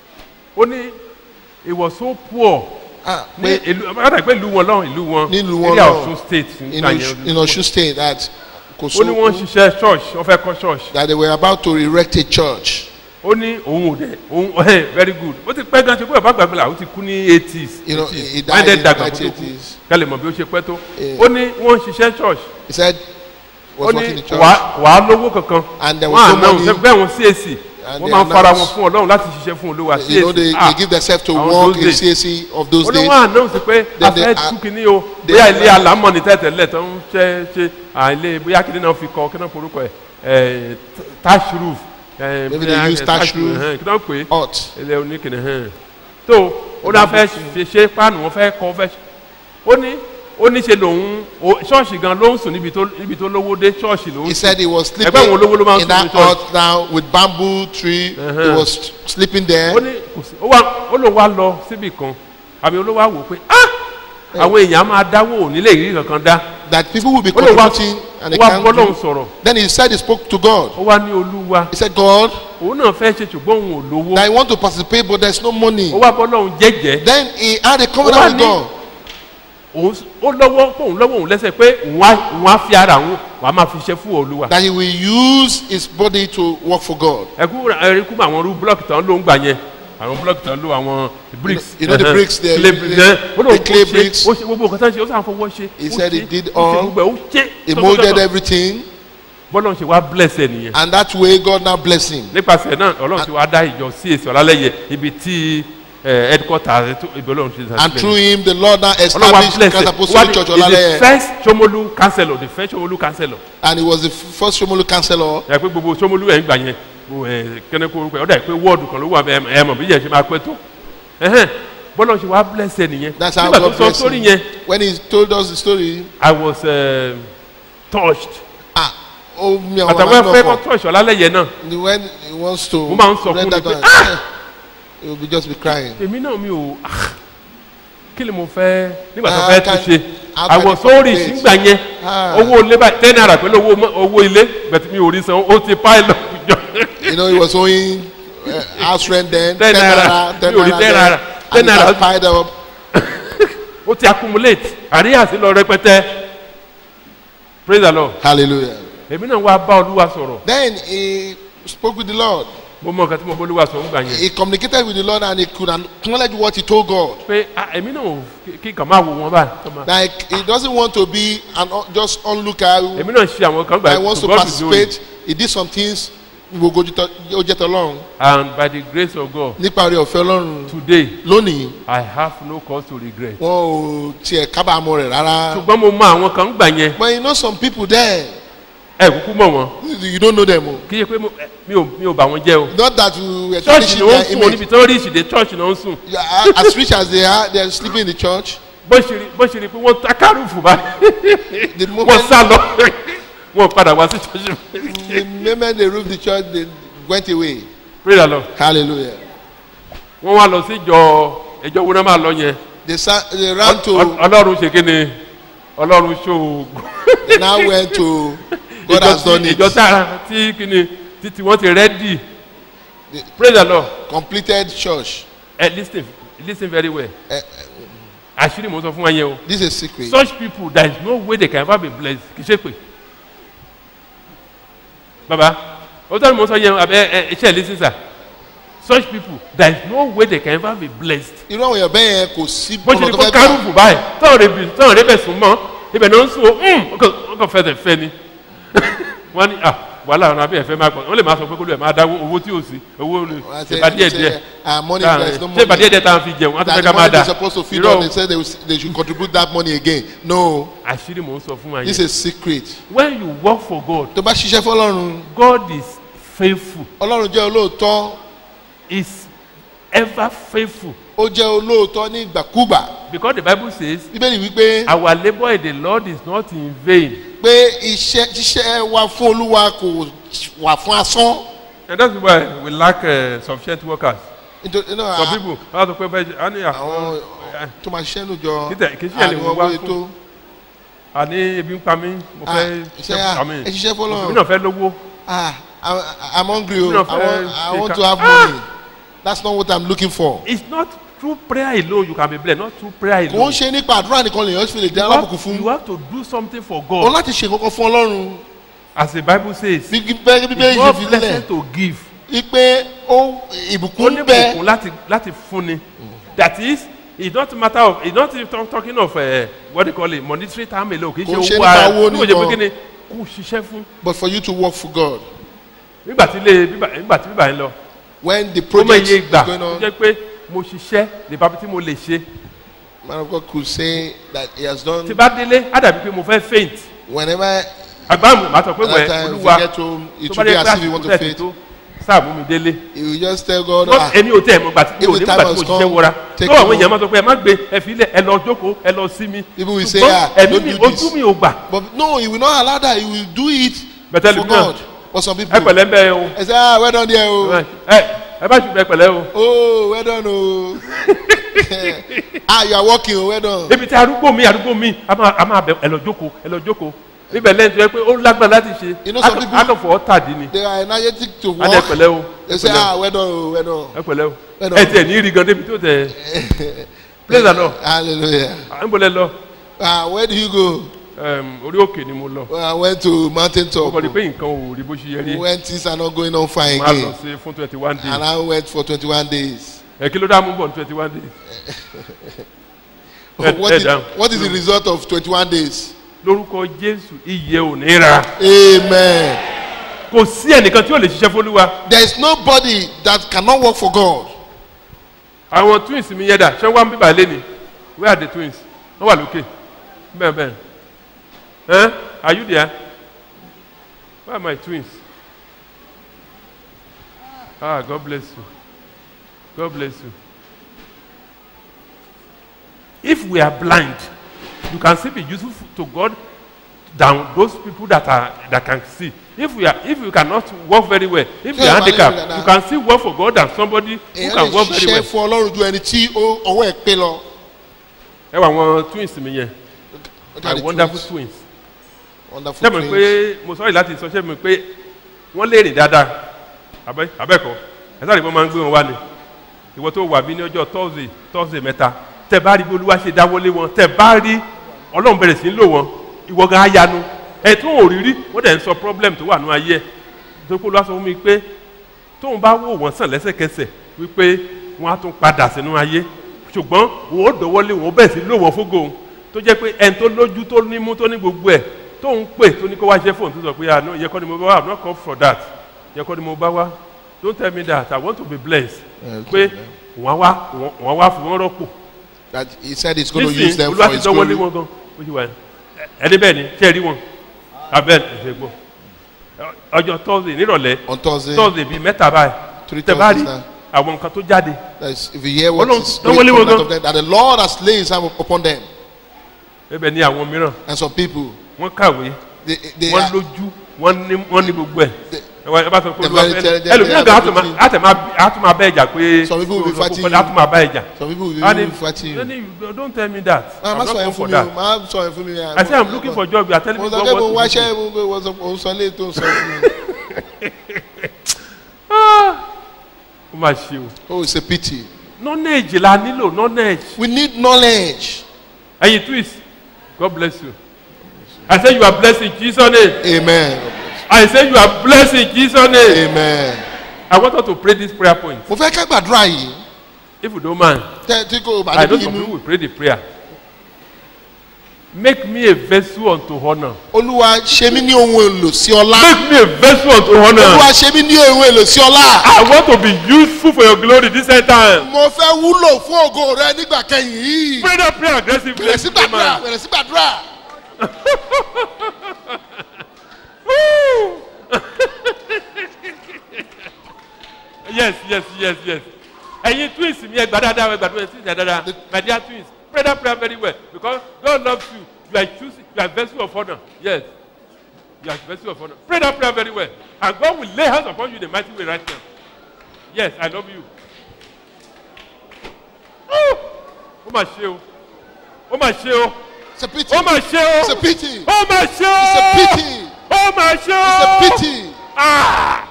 ó ní he was so poor ah ní pé ìlú ọ̀dà pé ìlú wọn lọ́hùn ìlú wọn Nílùú wọn area lọ́hùn. Ọ̀ṣun state in nígbà Osun- yẹn. in Osun state that kò ó ní wọ́n ń sókun ṣiṣẹ́ church wọ́n fẹ́ kọ́ church. that they were about to erect a church. ó ní òun ò dẹ òun ẹ very good ó ti pẹ́ gan ṣe pé bàbá àgbàgbé la ó ti kú ní eighties You know, he died minded in dàgbà kó tó kú 1980s. kálẹ̀ mọ̀ bí ó ṣe pẹ́ tó Yeah. ó ní wọ́n ń ṣiṣẹ́ church he said ó was ní working in church wàá wàá lówó kankan And there was wọ́n no àná money. bẹ́ẹ̀ wọ́n CAC And wọ́n they máa ń fara wọn announced- fún ọlọ́run láti ṣiṣẹ́ fún olúwa you know they, CAC they give themselves to àwọn work those in days. CAC of those ó ní days wọ́n àná sí pé Then they afẹ́ are- tún kínní o they bóyá are- ilé alámọ̀ ní tẹ́tẹ̀lẹ̀ tó ń ṣe ṣe àìlè bóyá kínní náà fi kọ́ kí náà forúkọ ẹ̀ ẹ̀ tash roof ẹ̀ Maybe bóyá, they use eh, thatch roof. ẹ̀hẹ́n, kí náà pè é hot ilé oníkìnnì hàn tó ó náà fẹ́ ṣe ṣe páànù wọn fẹ́ kọ́ fẹ́ ṣe ó ní ó ní ṣe lòun ó- ṣọ́ọ̀ṣì gan ló ń sùn níbi tó níbi tó lówó dé ṣọ́ọ̀ṣì ló ń he sùn said he was sleeping Ẹgbẹ́ àwọn olówó ló máa ń in sùn that ní church. hut now with bamboo tree he Uh-huh. was sleeping there ó ní kò sí ó wá ó lòun wá lọ síbì kan àbí olówó wá wò pé ah àwọn èèyàn á máa dáwó ò nílé ìrírí kankan dá that people will be ó lòun wá contributing and ó they wá can't bọ́ lóun do. sọ̀rọ̀ then he said he spoke to God ó wá ní olúwa he said God òun náà fẹ́ ṣe ṣùgbọ́n òun ò lówó that he want to participate but there's no money ó wá bọ́ lóun jẹ́jẹ́ then he had a Ó wá covenant with ní- God òun s- ó lọ́wọ́ kóun lọ́wọ́ òun lẹ́sẹ̀ pé òun á òun á fi ara òun wàá máa fi ṣe fún olúwa. that he will use his body to work for God ẹkú ẹkú mọ àwọn irú blọọkì tán ló ń gbà yẹn àwọn blọọkì tán ló àwọn bricks. You know the ẹhẹn, bricks there, clay the- bricks ẹ̀ ó lóun the clay ó ṣe bricks. ó ṣe gbogbo nǹkan tán ṣe ó sàn fọwọ́ ṣe. He ó said he ṣe, did ó ṣe all. gbogbo ẹ̀ ó ṣe. he tọ́tọ́tọ́tọ́. molded everything bọ́lá ń ṣe wá bless ẹ nìyẹn. and that way God now bless him nípasẹ̀ náà ọlọ́run ti wá dá ìjọ sí èsì ọ̀làlẹ́yẹ ibi tí ẹ, headquarter rẹ̀ tó ibi ọlọ́run ti and through him the Lord now ọlọ́run wá established bless Christ ẹ Apostolic Church is the Olaleye first Shomolu councillor the first Shomolu councillor. and he was the first Shomolu councillor ẹ pé gbogbo sọmọlú ẹ̀ ń gbà yẹn o, ẹ, kẹ́ni kó orúkọ ẹ̀ ọ̀dà pé wọ́ọ̀dù kan ló wà bẹ́ẹ̀ ẹ mọ̀ bí yẹn ṣe máa pẹ́ tó ẹ̀hẹ́n bọ́lá ṣe wá bless ẹ nìyẹn that's how nígbà tó God sọ bless sórí him yẹn when he told us the story I was uh, touched ah oh mi àwọn àtàwọn ọmọ ẹ̀fẹ́ náà kọ́ touch ọ̀làlẹ́yẹ náà kọ when he wants to Mo máa ń sọ fún render ni pé, down, "Ah!" he will be just be crying èmi náà mi ò ah, kí ni mo fẹ́ nígbà tó Ah, fẹ́ can- tún ṣe how I can was you so rich calculate? nígbà yẹn Ah. owó ilé báyìí ten naira pẹ̀lú owó mọ́- owó ilé bẹ̀tẹ̀ mi ò rí san ó ti pile up jọ you know he was owing uh, house rent then Ten naira. ten Mi ò rí naira ten then naira. Ten and it naira. had piled up ó ti accumulate àríyá sí lọ rẹpẹtẹ praise the lord Hallelujah. èmi náà wá bá olúwa sọ̀rọ̀ Then he spoke with the Lord. mo mọ nǹkan tí mo bá olúwa sọ̀rọ̀ ńgbà yẹn He communicated with the Lord and he could acknowledge what he told God. pé ah, èmi náà ò kí- kí kàn máa wò wọ́n báyìí kàn máa- Like he doesn't want to be an un- just onlooker who èmi náà ṣe àwọn kan gbà that wants to God is doing participate. He did some things gbogbo ó jẹ́ tọ́lọ́run and by the grace of God nípa orí ọ̀fẹ́ ọlọ́run today lónìí I have no cause to regret. wọn ò tiẹ̀ kábàámọ̀ rẹ̀ rárá. ṣùgbọ́n mo mọ àwọn kan gbà yẹn but you know some people there ẹ kúkú mọ̀ wọ́n you don't know them o. kí yẹ pé mo- ẹ, mi ò mi ò bà wọ́n jẹ́ o. not that you were church tarnishing ni ó ń their sùn image. níbi tí wọ́n rí ìṣìdè church ni ó ń sùn Yeah, as rich as they are they are sleeping in the church. bó ṣe rí bó ṣe rí pé wọ́n ta kárùfù báyìí the wọ́n moment sá lọ wọ́n padà wá sí church. the moment they roof the church they went away. pray the lord hallelujah. wọ́n wá lọ sí ìjọ ìjọ wo náà máa lọ yẹn they sa they ran Ọl- to ọlọ́run ṣe kí ni ọlọ́run ṣòògùn. they now went to God has done it. ìjọ tá tí kí ni títí wọ́n ti rẹ́dì The- pray the lord completed church. ẹ lis ten lis ten very well Eh, àṣírí mo sọ fún wa yẹn o. this is a secret. such people there is no way they can ever be blessed kì í ṣe pé baba o tọ́ ni mo sọ yẹn abẹ ẹ iṣẹ́ ìlísí sà such people there is no way they can ever be blessed irú àwọn èèyàn bẹ́ẹ̀ yẹn kò sí bó ṣe ọ̀nà ní tó kó fẹ́ gbà. kárùbù báyìí tọ́wọ̀n rẹ̀ bì tọ́wọ̀n rẹ̀ bẹ̀ sùn mọ́ ibẹ̀ náà ń sùn o wọ́n kàn fẹ́ fẹ́ ni wọ́n ní ah wàhálà ọ̀nà abẹ́ ẹ̀fẹ́ máa gbọ́n wọ́n lè máa sọ pé kó lè máa dáwó owó tí ò sí owó Wọ́n á ṣe say- ìbá díẹ̀ say, díẹ̀ ah, money, Táà- there is no ṣé ìbá money. díẹ̀ díẹ̀ táwọn fi jẹun wọ́n á tún that fẹ́ the ká máa money dà they supposed to feed Irọ́ on o. they said they, will, they should contribute that money again no àṣírí mò ń sọ fún wa this yẹn is secret. when you work for God tó bá ṣiṣẹ́ fọlọ́run God is faithful ọlọ́run jẹ́ olóòótọ́ is ever faithful ó jẹ́ olóòótọ́ ní ìgbàkúgbà because the bible says bíbélì wípé our labour in the lord is not in vain pé iṣẹ́ ṣiṣẹ́ wa fún olúwa kò wà fún asán and that's why we lack uh, sufficient workers nítorí you know, some a- people wọ́n á sọ pé bẹ́ẹ̀ á ní àwọn àwọn tó máa ṣiṣẹ́ lójọ Kí tẹ̀- kí iṣẹ́ lè àríwọ̀ wá wọlé fún- tó àní ebi ń pa mí mo Ah, fẹ́ iṣẹ́ à, àmì ẹ ṣiṣẹ́ fọlọ́run. òbí náà fẹ́ lówó ah I- I'm hungry o You know, I want, I uh, want they to have can- money that's not what I'm looking for. it's not through prayer alone you can be blessed not through prayer kò ń alone ṣe nípa àdúrà nìkan lèèyàn fi lè dá you alábùkún have, fún you have to do something for o God láti ṣe nǹkan fún ọlọ́run as the bible says bí bẹ́ẹ̀ bí bẹ́ẹ̀ it's ṣe not fi lẹ̀ blessed to give wípé ó ó ìbùkún ní bẹ bùkún láti láti fúnni that is it's not matter of it's not even talking of uh, what they call it monetary term alone kì í Kò ń ṣe ṣe owó nípa ara owó bí mo ṣe pé nìkan. kí ni kò ṣiṣẹ́ fún but for you to work for God nígbà tí ilé bíbà- nígbà tí bíbà yẹn lọ when the ó mọ project iye is ìgbà going tó on jẹ́ pé mo ṣiṣẹ́ nípa tí mo lè ṣe man of God could say that he has done tí bá délé á dàbí pé mo fẹ́ faint whenever àgbà mi màá sọ pé that wẹ̀ time olúwa we get home it tó will bá be dé as if you want to kíláàsì faint tó sáà mú mi délé he will just tell God Not- ah èmi ò tẹ́ ẹ̀ mọ̀ gbà tí mi ò If ní the gbà time tí mo has ṣiṣẹ́ come, wọra take tó àwọn it èèyàn home. máa sọ pé ẹ má gbé ẹ fi lẹ̀ ẹ lọ jókòó ẹ lọ sí mi People will say, Ṣùgbọ́n ah, ẹ̀mí don't mi do this. ojú mi ò gbà but no he will not allow that he will do it But tell for him now. God but some ẹ people pẹ̀lẹ́ ń bẹ́ o I say ah well done there o ẹ ẹ bá ṣùgbọ́n ẹ pẹ̀lẹ́ o oh well done o ah you are working o well done ebi tí arúgbó mi arúgbó mi a máa a máa bẹ ẹ lọ jókòó ẹ lọ jókòó níbẹ̀ lẹ́yìn tó yẹ pé ó lágbára láti ṣe You know some people- akọ̀fọ̀ tàdí ni they are energetic to a ní ẹ work pẹ̀lẹ́ o they ẹ say pẹ̀lẹ́ ah well done o well done o, ẹ pẹ̀lẹ́ o Well done. ẹ tiẹ̀ ní rí gan débi tó tẹ̀ praise the lord hallelujah à ń bọ̀lẹ̀ lọ ah where do you go Em, orí òkè ni mo lọ well, I went to mountain mo top kọ́ ni pé nǹkan ò rí bó ṣe yẹ rí when things are not going on fine máa lọ again sí fún twenty one days and I went for twenty-one days ẹ kí ló dá mú bọ̀ ní twenty one days Head- what head is down. what is the result of twenty-one days lórúkọ jésù iye ò ní ra amen kò sí ẹnìkan tí ò lè ṣiṣẹ́ fólúwa there is nobody that cannot work for God àwọn twins mi yẹ dà ṣé wọ́n ń bíbà lé ni where are the twins wọ́n wà lókè bẹ́ẹ̀ bẹ́ẹ̀ ẹ́n are you there where are my twins ah God bless you God bless you if we are blind you can still be useful to God than those people that are that can see if we are if you cannot work very well if you Ṣé are o bá lè rí handicapped dáadáa? you can still work for God than somebody who èèyàn can lè work very ṣiṣẹ́ well. fún ọlọ́run ju ẹni tí ó- ọwọ́ ẹ̀ pé lọ. ẹ wà àwọn twins mi yẹn What are my the wonderful twins? twins wonderful ṣé mi twins. pé mo sọ́ọ̀rì láti sọ ṣé mi pé wọ́n lè rìn dáadáa abẹ́ abẹ́kọ̀ ẹ sáré wọ́n máa ń gbé wọn wá ni ìwọ tó wà bí ní ọjọ́ thursday thursday mẹ́ta tẹ bá rí bí olúwa ṣe dáwọ́lé wọn tẹ bá rí ọlọ́run bẹ̀rẹ̀ sí í lò wọn ìwọ gan ayanu ẹ̀ tó ò rírí wọ́n dẹ̀ ń sọ problem tó wà nínú ayé ẹ̀ tó kó lọ́wọ́ sọ fún mi pé tóun bá wò wọ́n sàn lẹ́sẹ̀kẹsẹ̀ wípé wọ́n á tún padà sínú ayé ṣùgbọ́n wọ́n ó dọ̀wọ́lé wọ́n bẹ̀ sí lò wọ́n fógo òun tó jẹ́ pé ẹni tó lójú tó nímú tó ní gbogbo ẹ̀ tóun pè tó ní kó wá ṣe fóun tó sọ pé ah no yẹ kọ́ ni mo bá wá i'm not come for that yẹ kọ́ ni mo bá wá don't tell me that i want to be blessed pé wọ́n wá wọ́n wá fún wọn rọ́pò That he said he's going to use nísìnyí them olúwa for ti his dánwọ́lé glory. wọn gan ó ti wà ní ẹni bẹ́ẹ̀ ni ṣé ẹ rí wọn abẹ́ ẹ̀ gbọ́ ọjọ́ thursday nírọ̀lẹ́ On Thursday, thursday bíi mẹ́ta báyìí Three tẹ bá rí Thursdays àwọn nǹkan tó jáde that is, if you hear what Ọlọ́run is dánwó going lé to wọn come out gan. of them, that the Lord has laid his hand upon them. ẹbẹ̀ ni àwọn mìíràn And some people, wọ́n kàwé they, they wọ́n are, lójú wọ́n ní wọ́n ní gbogbo ẹ̀ They- ẹ wá- ẹ bá sọ pé they're olúwa very fẹ́ intelligent, ẹlòmíràn they gan have àtùmá everything. àtùmá àtùmá bẹ́ ẹ̀jà pé Some people will be fighting you. àtùmá bá ẹ̀jà some people will and be if fighting you. don't you- don't tell me that Ah, i'm má not sọ yẹn come fún for mi o, that má sọ yẹn fún mi. i say i'm looking for job you are telling Mo me sọ God pé mo what wá to do. ṣẹ́ mo gbé wọ́n sọ òun sọ lé tó ń sọ fún mi. ó máa ṣe o Oh, it's a pity. knowledge la nílò knowledge We need knowledge. ẹyin twist god bless you i say you are blessed in jesus name Amen. i say you are blessed in jesus name Amen. i want us to pray this prayer point Mo fẹ́ ká gbàdúrà yìí. if you don't mind Tẹ́ tí kò bá i know níbi some people inú. will pray the prayer make me a vessel unto honour Olúwa ṣe mí ní ohun èlò sí ọlá. make me a vessel unto honour Olúwa ṣe mí ní ohun èlò sí ọlá. i want to be useful for your glory this end time Mo fẹ́ wúlò fún ògo rẹ nígbà kẹyìn yìí. pray that prayer aggressively Bẹ̀rẹ̀ sí gbàdúrà. Bẹ̀rẹ̀ sí gbàdúrà. Woo! yes yes yes yes ẹyin twins mi ẹ gba dada ẹ gbàdúrà twins ẹ dada my dear twins pray that prayer very well because God loves you you are choosing you are vessel of honour yes you are vessel of honour pray that prayer very well and God will lay hands upon you in a mighty way right now yes I love you Woo! ó mà ṣe o ó mà ṣe o It's a pity. ó mà ṣe o It's a pity. ó mà ṣe o It's a pity. ó mà ṣe o It's a pity. Ah!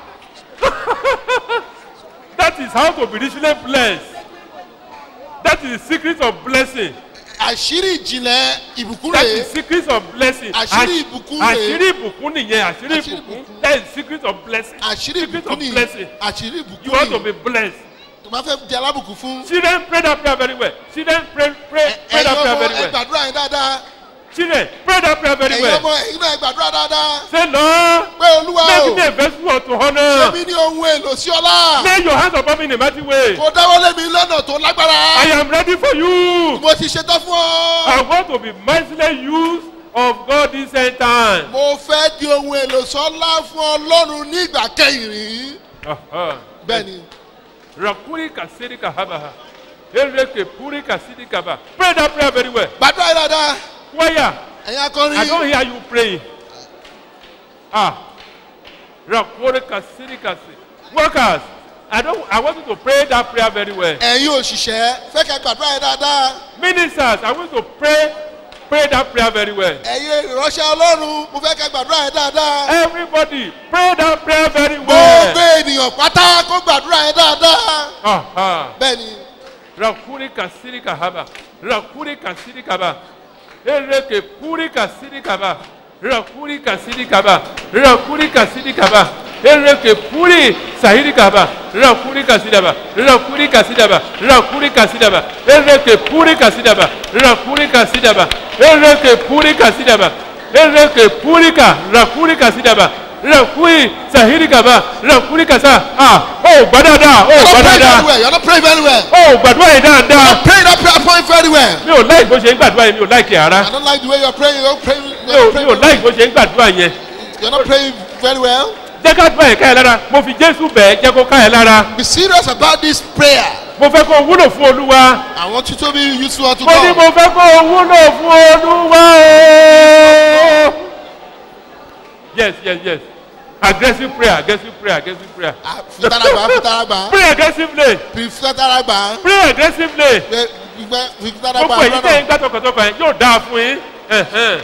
that is how to be richly blessed. That is the secret of blessing. Àṣírí ìjìnlẹ̀ ìbùkún That rèé. is the secret of blessing. Àṣírí Àṣ- ìbùkún rèé. Àṣírí ìbùkún nìyẹn. Àṣírí Àṣírí ìbùkún. ìbùkún. That is the secret of blessing. Àṣírí Secret ìbùkún of nìyí. blessing. Àṣírí You ìbùkún want to nìyí. be blessed. Tó bá fẹ́ di alábùkún fún. Children pray that prayer very well. Children pray pray pray Ẹ̀yin that prayer ọmọ very ẹ well. gbàdúrà yẹn dáadáa. Children pray that prayer very Ẹ̀yin well. ọmọ ẹ̀yin náà ẹ gbàdúrà dáadáa. Say Lord, Pé Olúwa o. make me a vessel unto Ṣé honour. mi ní ohun èlò sí ọlá? Lay your hands upon me in a mighty way. Kò dáwọ́lé mi lọ́nà tó I lágbára. am ready for you. Mo ti ṣetán fún ọ. I want to be mightily used of God this end time. Mo fẹ́ di ohun èlò sọ́lá fún Ọlọ́run ní ìgbà kẹyìn rí. Aha. Bẹ́ẹ̀ni, Rakuri kasiri kahabaha. Ereke puri kasiri kaba. Pray that prayer very well. gbàdúrà yẹn dáadáa. Choir, Ẹ̀yin I don't akọrin. hear you praying. Ah. Rakuri kasiri kasi. Workers, I don't. I want you to pray that prayer very well. Ẹ̀yin òṣìṣẹ́ fẹ́ kẹ́ gbàdúrà yẹn dáadáa. Ministers, I want you to pray, pray that prayer very well. Ẹ̀yin ìránṣẹ́ Ọlọ́run mo fẹ́ kẹ́ gbàdúrà yẹn dáadáa. Everybody, pray that prayer very Gbogbo well. ènìyàn pátá kó gbàdúrà yẹn dáadáa. Aha. Bẹ́ẹ̀ni, rakuri kasiri kahaba rakuri kasiri kaba ereke puri kasiri kaba rakuri kasiri kaba rakuri kasiri kaba ereke puri sahiri kaba rakuri kasidaba rakuri kasidaba rakuri kasidaba ereke puri kasidaba rakuri kasidaba ereke puri kasidaba ereke puri ka rakuri kasidaba rakuri sahiri kaba rakuri kasa ah oh gbadada oh you are not praying gbadada very well. You are not praying very well. ó gbàdúrà yìí You dáadáa are praying that prayer point very well. mi ò láì bó ṣe ń gbàdúrà yẹn mi ò láì kí ara I don't like the way you are praying. You are praying. mi You ò are mi praying ò láì bó ṣe ń gbàdúrà yẹn you are not praying very well. jẹ́ ká gbọ́ yẹn ká yẹn lára mo fi jésù bẹ́ẹ̀ jẹ́ kó ká yẹn lára Be serious about this prayer. mo fẹ́ kó o wúlò fún olúwa I want you to be useful unto mo ní God. mo fẹ́ kó o wúlò fún olúwa o. yes yes yes aggressive prayer aggressive prayer aggressive prayer Ah, Fitaragba, fitaragba, pray aggressively fitaragba, pray aggressively fitaragba. gbogbo èyí tẹ̀ ń gbà tọkàntọkàn yẹn yóò dáa fún yín Ẹ̀hẹ́n.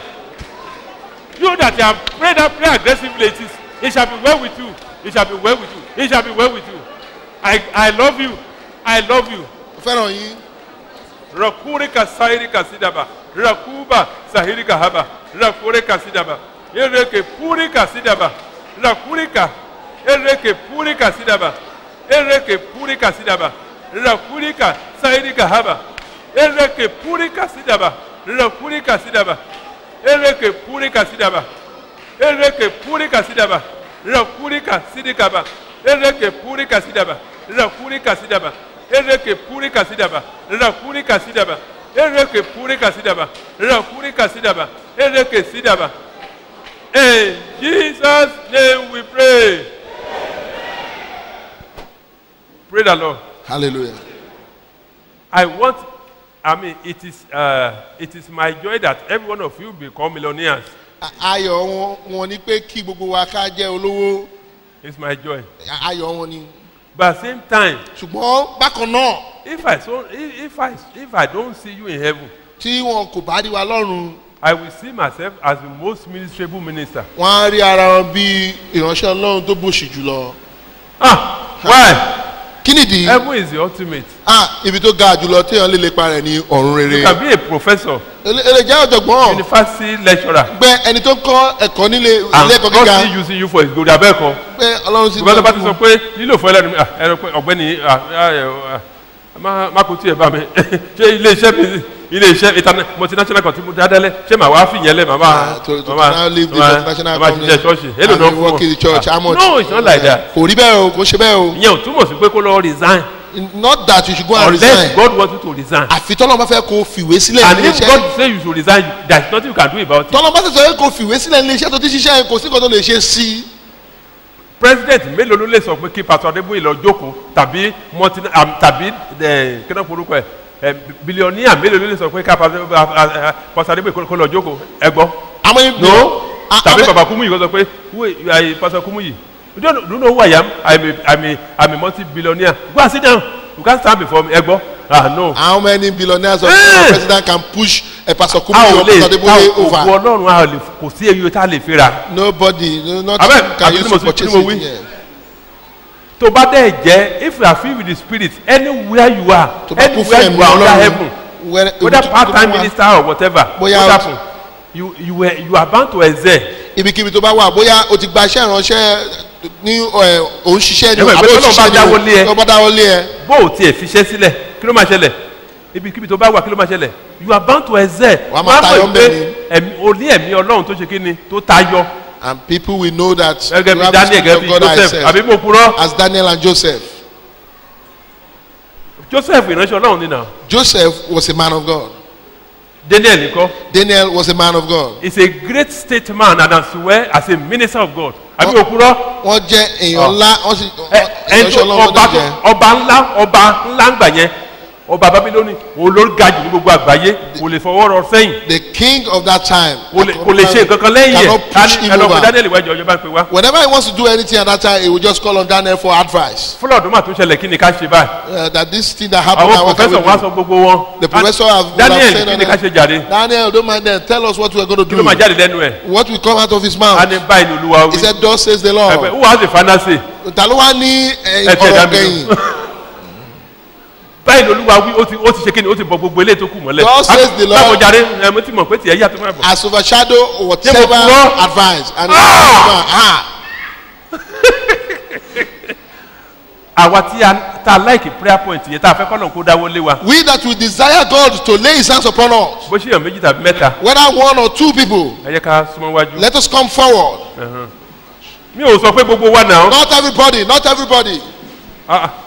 you that have prayed that prayer aggressively it is it shall be well with you it shall be well with you it shall be well with you I I love you I love you Fẹ́ràn yín. rakuri ka sahiri ka sidaba rakuba sahiri ka haba rakuri ka sidaba ereke purika sidaba rakurika ereke purika sidaba ereke purika sidaba rakurika sairika haba ereke purika sidaba rakurika sidaba ereke purika sidaba ereke purika sidaba rakurika sidikaba ereke purika sidaba rakurika sidaba ereke purika sidaba rakurika sidaba ereke purika sidaba rakurika sidaba ereke sidaba in jesus name we pray pray the lord hallelujah. i want i mean it is uh, it is my joy that every one of you become millionaires A- ayọ̀ wọn wọn ni pé kí gbogbo wa ká jẹ́ olówó it's my joy A- ayọ̀ wọn ni. but at the same time ṣùgbọ́n bákan náà if i so if, if i if i don see you in heaven tí wọn kò bá rí wa lọ́rùn i will see myself as the most ministrable minister wọn á rí ara wọn bí ìránṣẹ́ ọlọ́run tó bòṣì jùlọ. ah why kí nìdí heaven is the ultimate ah ibi tó ga jùlọ téèyàn lè lépa rẹ̀ ní ọ̀run you rere. can be a professor èlé jẹ́ ọ̀jọ̀gbọ́n university lecturer gbẹ ẹni tó ń kọ́ ẹ̀kọ́ nílé ilé and ẹ̀kọ́ God gíga still using you for his glory abẹ́ẹ̀kọ́ pé ọlọ́run sì ṣùgbọ́n tó bá ti sọ pé lílò fún ẹlẹ́nu ah, ẹ̀rọ pé ọ̀gbẹ́ni ah, ah, ẹ̀, ah, má má kó tiẹ̀ bá mi ṣé ilé iṣẹ́ mi ilé iṣẹ́ interna- multinational kan tí mo dá dálẹ̀ ṣé màá wá fìyẹn lẹ̀ màmá Ah, to- to now leave the multinational màmá company ṣiṣẹ́ ṣọ́ọ̀ṣì èlò and náà you work in the church, how Ah, much? no it's not like that kò rí bẹ́ẹ̀ o kò ṣe bẹ́ẹ̀ o ìyẹn ò túmọ̀ sí pé kó lọ resign not that you should go and unless resign God wants you to resign àfi tọ́lọ́ bá fẹ́ kó fìwé sílẹ̀ and nílé if iṣẹ́ God say you should resign there is nothing you can do about it tọ́lọ́ bá sọ pé kó fìwé sílẹ̀ nílé iṣẹ́ tó ti ṣiṣẹ́ kò sí nǹkan tó lè ṣe sí i president mélòó ló lè sọ pé kí pastor adébóyè lọ jókòó tàbí multi am, tàbí ẹ kíná forúkọ ẹ ẹ billionaire mélòó ló lè sọ pé ká pastor a- a- pastor adébóyè kó- kó lọ jókòó ẹ gbọ́ àmọ́ no a- tàbí a- baba kumuyi kó sọ pé who you are pastor kumuyi you don't know- you know who I am I'm a I'm a I'm a multi billionaire go and sit down you can't stand before me ẹ gbọ́ ah no how many billionaires of Eh! president can push a pastor a kumi ò or lè pastor ta adeboye òkú over ọlọ́run a ò lè kò sí eyi tá a lè fi ra nobody no not Abeg, can àbí use tí mo to sọ- purchase tí mo wí? it yeah. tó bá dẹ̀ jẹ́ if you are filled with the spirit anywhere you are tó bá kún fún anywhere ẹ̀mí you are under ọlọ́run heaven wẹ́rẹ́ whether ibi tó- part tó time bá wà- minister or whatever Bóyá what o- happen you you were you are bound to excel ibikíbi tó bá wà bóyá o ti gba iṣẹ́ ìránṣẹ́ ní ẹ, òun ṣiṣẹ́ ní Ẹ̀wẹ̀, pé àbí tọ́lọ́run bá dáwọ́ lé ẹ. tó bá dáwọ́ lé ẹ bó o tiẹ̀ fiṣẹ́ sílẹ̀ kí ló máa ṣẹlẹ̀ ibikíbi tó bá wà kí ló máa ṣẹlẹ̀ you are bound to excel Wàá máa Wàá mọ̀ tayọ pé ńbẹ̀ ni. ẹ̀mí o ní ẹ̀mí ọlọ́run tó ṣe kí ni tó tayọ and people will know that gẹ́gẹ́ you bí have the daniel spirit gẹ́gẹ́ of bí God joseph thyself àbí mo purọ́ as Daniel and Joseph joseph ìránṣẹ́ ọlọ́run nínà Joseph was a man of God daniel nìkan Daniel was a man of God is a great statesman and as well as a minister of God àbí mo purọ́. wọ́n jẹ́ èèyàn Ah. ńlá wọ́n sì Ẹ- ẹni ìránṣẹ́ tó Ọlọ́run ọba náà tó jẹ́ ọba ńlá ọba ńlá ń gbà yẹn ọba babiloni òun ló ga jù ní gbogbo àgbáyé kò lè fọwọ́ rọ sẹ́yìn the king of that time kò lè kò lè ṣe nǹkan kan lẹ́yìn ẹ̀ cannot push him ẹnì ọkọ̀ over daniel wájú ọjọ́ bá ń pè wá. whenever he wants to do anything at that time he will just call on Daniel for advice fúlọ̀ ọdún mà tó ṣẹlẹ̀ kí ni ká ṣe báyìí. uh, that this thing that happened àwọn now what can we pòfẹ́sọ̀ wá do sọ gbogbo wọn. the professor have, will daniel have said kí ni ká on ṣe jàre Daniel don't mind them tell us what we are going to kí ló máa do jáde lẹ́nu ẹ̀. what will come out of his a mouth ní báyìí ní olúwa he wí. said thus says the ẹgbẹ́ Lord who has the final say. ta ló wá ní eh, ẹ tiẹ̀ dá ọ̀rọ̀ mi kẹ́yìn lò. báyìí ní olúwa wí ó ti ó ti ṣe kí ni ó ti bọ gbogbo eléyìí tó kù mọ́lẹ̀. God says the Lord- báwo jàre ẹ mo ti mọ̀ pé tiẹ̀ yàtọ̀ máa bọ̀. has overshadowed whatever purọ́? advice and Ah! ah àwa tí a tá a like prayer point yẹn tá a fẹ́ kọ́ lóun kó dáwọ́ lé wa. we that will desire God to lay his hands upon us bó ṣe yàn méjì tàbí mẹ́ta whether one or two people ẹ jẹ́ ká súnmọ́ wájú. let us come forward mi ò sọ pé gbogbo wa náà not everybody not everybody Ah, ah.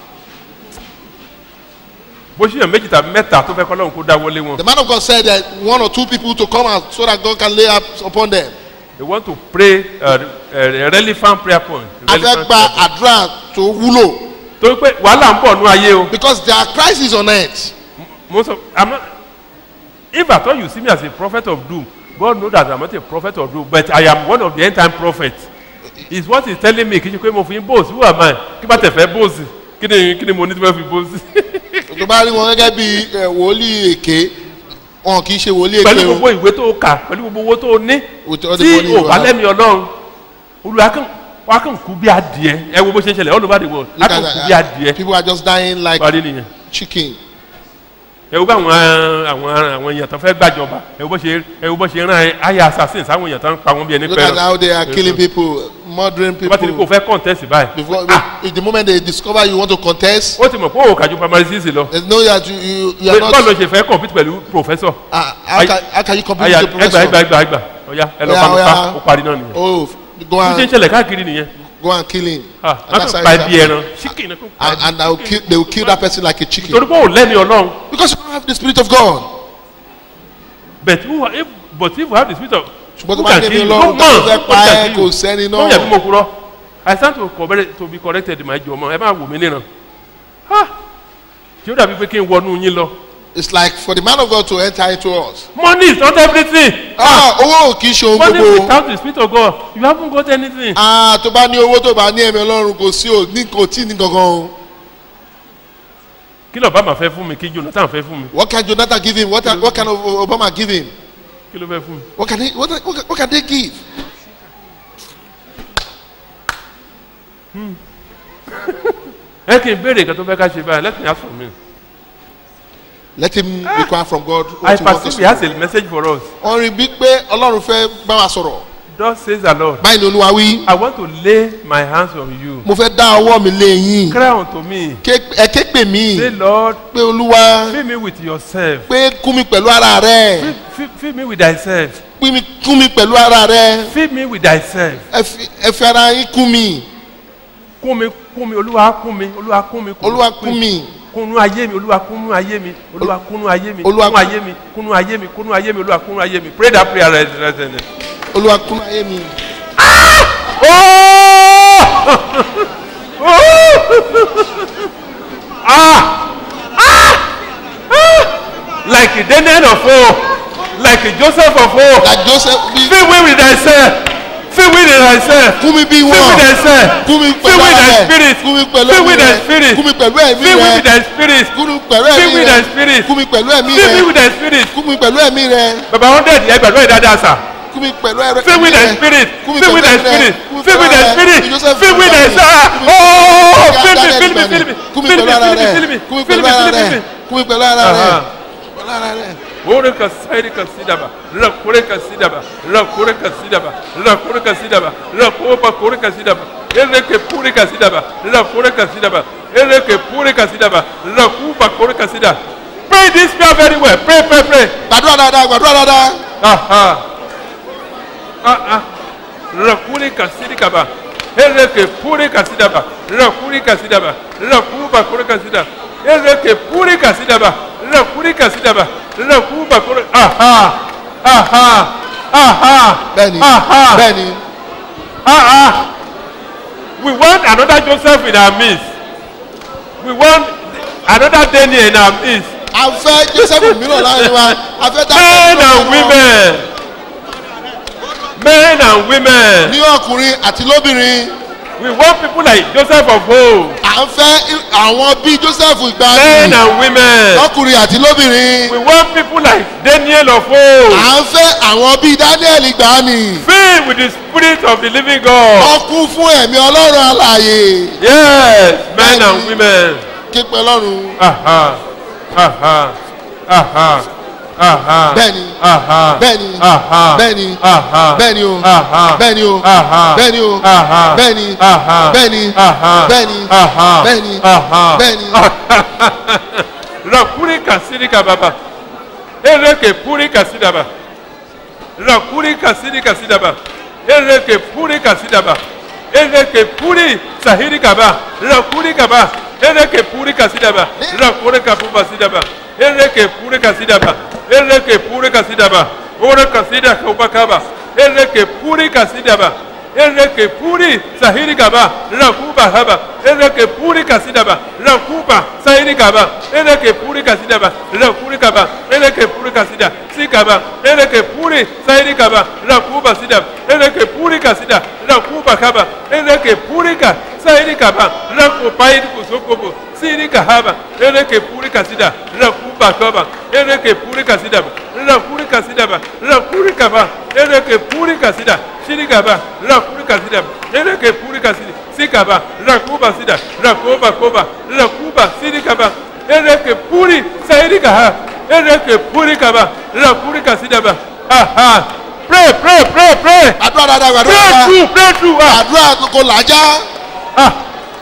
bó ṣe yàn méjì tàbí mẹ́ta tó fẹ́ kọ́ lóun kó dáwọ́ lé wọn. the man of God said that one or two people to come out so that God can lay hands upon them they want to pray uh, uh, relevant prayer point. a fẹ́ relevant gba prayer point. àdúrà tó wúlò torí pé wàhálà ń bọ̀ nú ayé o. because there are crises on earth mo sọ i'm not if at all you see me as a prophet of doom God know that i'm not a prophet of doom but i am one of the end time prophets is what he telling me kì í ṣe pé mo fi ń bóòsì who am I kí bá tẹ̀ fẹ́ bóòsì kí ni kí ni mo ní tí wọ́n fi bóòsì. tó bá rí wọn gẹ́gẹ́ bí eh, wòlíì èké wọn kì í ṣe wòlíì pẹ̀lú èké o gbogbo ìwé tó kà pẹ̀lú gbogbo owó tó ní With all the tí money you ò bá have. lẹ́mi ọlọ́run olùwà kàn wà kàn kú bí adìẹ ẹ wo bó ṣe ń ṣẹlẹ̀ all over the world a Look kàn at kú that. bí adìẹ people are just dying like parí nìyẹn chicken ẹ wo bá àwọn àwọn àwọn èèyàn tó fẹ́ gbàjọba ẹ wo bó ṣe ẹ wo bó ṣe rán ayé assassin sáwọn èèyàn tó ń pa wọn bí ẹni Look at pẹ́ràn how they are killing people, murdering bá ti ní kó people. fẹ́ contest báyìí Before, in the moment they discover you want to contest, ó ti mọ̀ pé òun kàjú primary six lọ they know that you, you, you are báwo not. ló ṣe fẹ́ compete pẹ̀lú professor Uh, how, can, how can you compete aya with the ẹgbà ẹgbà professor? ẹgbà ẹgbà ọ̀ya ẹ lọ Oya, pa mi oya. pa ó parí náà nìyẹn Oh, go bí ṣe ń and ṣẹlẹ̀ káàkiri nìyẹn go and kill him. ah And wọ́n that's tún how pa it ẹbí happens. ẹran chicken kó pa And, and they, will kill, they will kill that person like a chicken. torí pé òun lẹ́ni ọlọ́run Because you don't have the spirit of God. but who if but if we have the spirit of ṣùgbọ́n tó who bá can ní kill ní you? lọ́rùn No tó man, fẹ́ who pa can ẹ́ kill kò you? sẹ́ni tó yẹ kí náà. mo kúrọ́ I stand to correct to be corrected my jọ ọmọ ẹ máa wò mí níran ah ṣé ó dàbí pé kí n wọnú yín lọ It's like for the man of God to enter into us. money is not everything Ah, owó ò kì í ṣe ohun money gbogbo. without the spirit of God you haven't got anything Ah, tó bá ní owó tó bá ní ẹ̀mí ọlọ́run kò sí ò ní kò tí ní gangan o. kí ló bá máa fẹ́ fún mi kí Jonathan fẹ́ fún mi What can Jonathan give him? What, what can O- Obama give him? kí ló fẹ́ fún mi What can, he, what, what, what can they give? ẹ kì í béèrè nǹkan tó fẹ́ ká ṣe báyìí let me ask for me Let him require from God I what he wants us perceive to he has do. a message for us Wọ́n rí bí pé ọlọ́run fẹ́ bá wa sọ̀rọ̀. thus says the Lord Báyìí ni olúwa wí. I want to lay my hands on you Mo fẹ́ dá ọwọ́ mi lé yín. cry unto me Ké- Ẹ ké pè mí say Lord pé olúwa fill me with yourself pé kún mi pẹ̀lú ara rẹ̀. fill, fill, fill me with thyself Pín mi kún mi pẹ̀lú ara rẹ̀. fill me with thyself Ẹ fi- Ẹ fi ara yín kún mi. kún mi kún mi olúwa kún mi olúwa kún mi Olúwa kún mi. kúnú ayé mi olúwa kúnú ayé mi olúwa kúnú ayé mi Olúwa kúnú ayé mi kúnú ayé mi kúnú ayé mi olúwa kúnú ayé mi pray that prayer right right right right. Olúwa kún ayé mi. like Daniel of old like Joseph of old Like Joseph bí fill me with thyself fill me with thyself kún mi bí fill me with wọ́n. thyself Kún mi fill pẹ̀lú me with ara thy rẹ̀. spirit Kún mi pẹ̀lú fill me ẹ̀mí with thy rẹ̀. spirit Kún mi pẹ̀lú ẹ̀mí fill me with rẹ̀. thy spirit Kún mi pẹ̀lú fill ẹ̀mí me with thy rẹ̀. spirit Kún mi pẹ̀lú ẹ̀mí fill me rẹ̀. with thy spirit Kún mi pẹ̀lú ẹ̀mí rẹ̀. baba hundred yẹ gbàdúrà yìí dáadáa sà. Kún mi pẹ̀lú ẹ̀rọ Fill with thy rẹ̀. spirit. Kún mi Fill with pẹ̀lú thy ẹ̀mí rẹ̀. spirit. Kún mi Fill with pẹ̀lú thy ara rẹ̀. spirit. Joseph Fill with thy Kún mi spirit. pẹ̀lú Oh, ẹ̀mí fill me, rẹ̀. fill me, fill me, Kún mi fill pẹ̀lú me, ara fill me, rẹ̀. fill me, Kún mi fill pẹ̀lú me, ara fill me, rẹ̀. fill me. Kún mi pẹ̀lú ara rẹ̀. Aha. Pẹ̀lú ara rẹ̀. Ore ka sairi ka sidaba, la kore ka sidaba, la kore ka sidaba, la kore ka sidaba, la kopa kore ka sidaba, ele ke pure ka sidaba, la kore ka sidaba, ele ke pure ka sidaba, la kupa kore ka sidaba. Pray this prayer very well. Pray, pray, pray. Gbàdúrà dáadáa, gbàdúrà dáadáa. Aha. Ah ah. La kure ka sidaba, ele ke pure ka sidaba, la kure ka sidaba, la kupa kore ka sidaba, ele ke pure ka sidaba, la kure ka sidaba, la kupa kore. Aha. Aha. Aha. Bẹ́ẹ̀ni, Aha. bẹ́ẹ̀ni. Ah ah. We want another Joseph in our midst. We want another Daniel in our midst. A fẹ́ Joseph mìíràn láàrin wa. A fẹ́ dá Men and women. Men and women. Ní ọkùnrin àti lóbìnrin. We want people like Joseph of old. À ń fẹ́ àwọn bíi Joseph Men ìgbàanì. and women. Lọ́kùnrin àti lóbìnrin. We want people like Daniel of old. À ń fẹ́ àwọn bíi Daniel ìgbàanì. Filled with the spirit of the living God. Wọ́n kún fún ẹ̀mí Ọlọ́run alààyè. Yes, men and women. Képe Ọlọ́run. Aha. Aha. Aha. Aha. Bẹ́ẹ̀ni. Aha. Bẹ́ẹ̀ni. Aha. Bẹ́ẹ̀ni. Aha. Bẹ́ẹ̀ni o. Aha. Bẹ́ẹ̀ni o. Aha. Bẹ́ẹ̀ni o. Aha. Bẹ́ẹ̀ni. Aha. Bẹ́ẹ̀ni. Aha. Bẹ́ẹ̀ni. Aha. Bẹ́ẹ̀ni. Aha. Bẹ́ẹ̀ni. Rakuri kasiri kababa. Ereke puri kasidaba. Rakuri kasiri kasidaba. Ereke puri kasidaba. Ereke puri sahiri kaba. Rakuri kaba. Ereke puri kasidaba. Rakuri kapuba sidaba. Ereke puri kasidaba. Ereke puri kasidaba. Ora kasida kabakaba. Ereke puri kasidaba. Ereke puri sahiri kaba. Rakuba haba. Ereke puri kasidaba. Rakuba sahiri kaba. Ereke puri kasidaba. Rakuri kaba. Ereke puri kasida. Sikaba. Ereke puri sahiri kaba. Rakuba sidaba. Ereke puri kasida. Rakuba kaba. Ereke puri ka sahiri kaba. Rakuba iri kusokobo. Siri kahaba. Ereke puri kasida. Rakuba kaba. Ereke puri kasida. Rakuri kasidaba. Rakuri kaba. Ereke puri kasida. Shiri kaba. Rakuri kasida. Ereke puri kasida. Sikaba. Rakuba sida. Rakuba koba. Rakuba siri kaba. ereke puri sayiri kaha ereke puri kaba ra puri kasidaba aha pray pray pray pray àdúrà dáadáa àdúrà pray dáadáa through pray through ah àdúrà kò làjá ah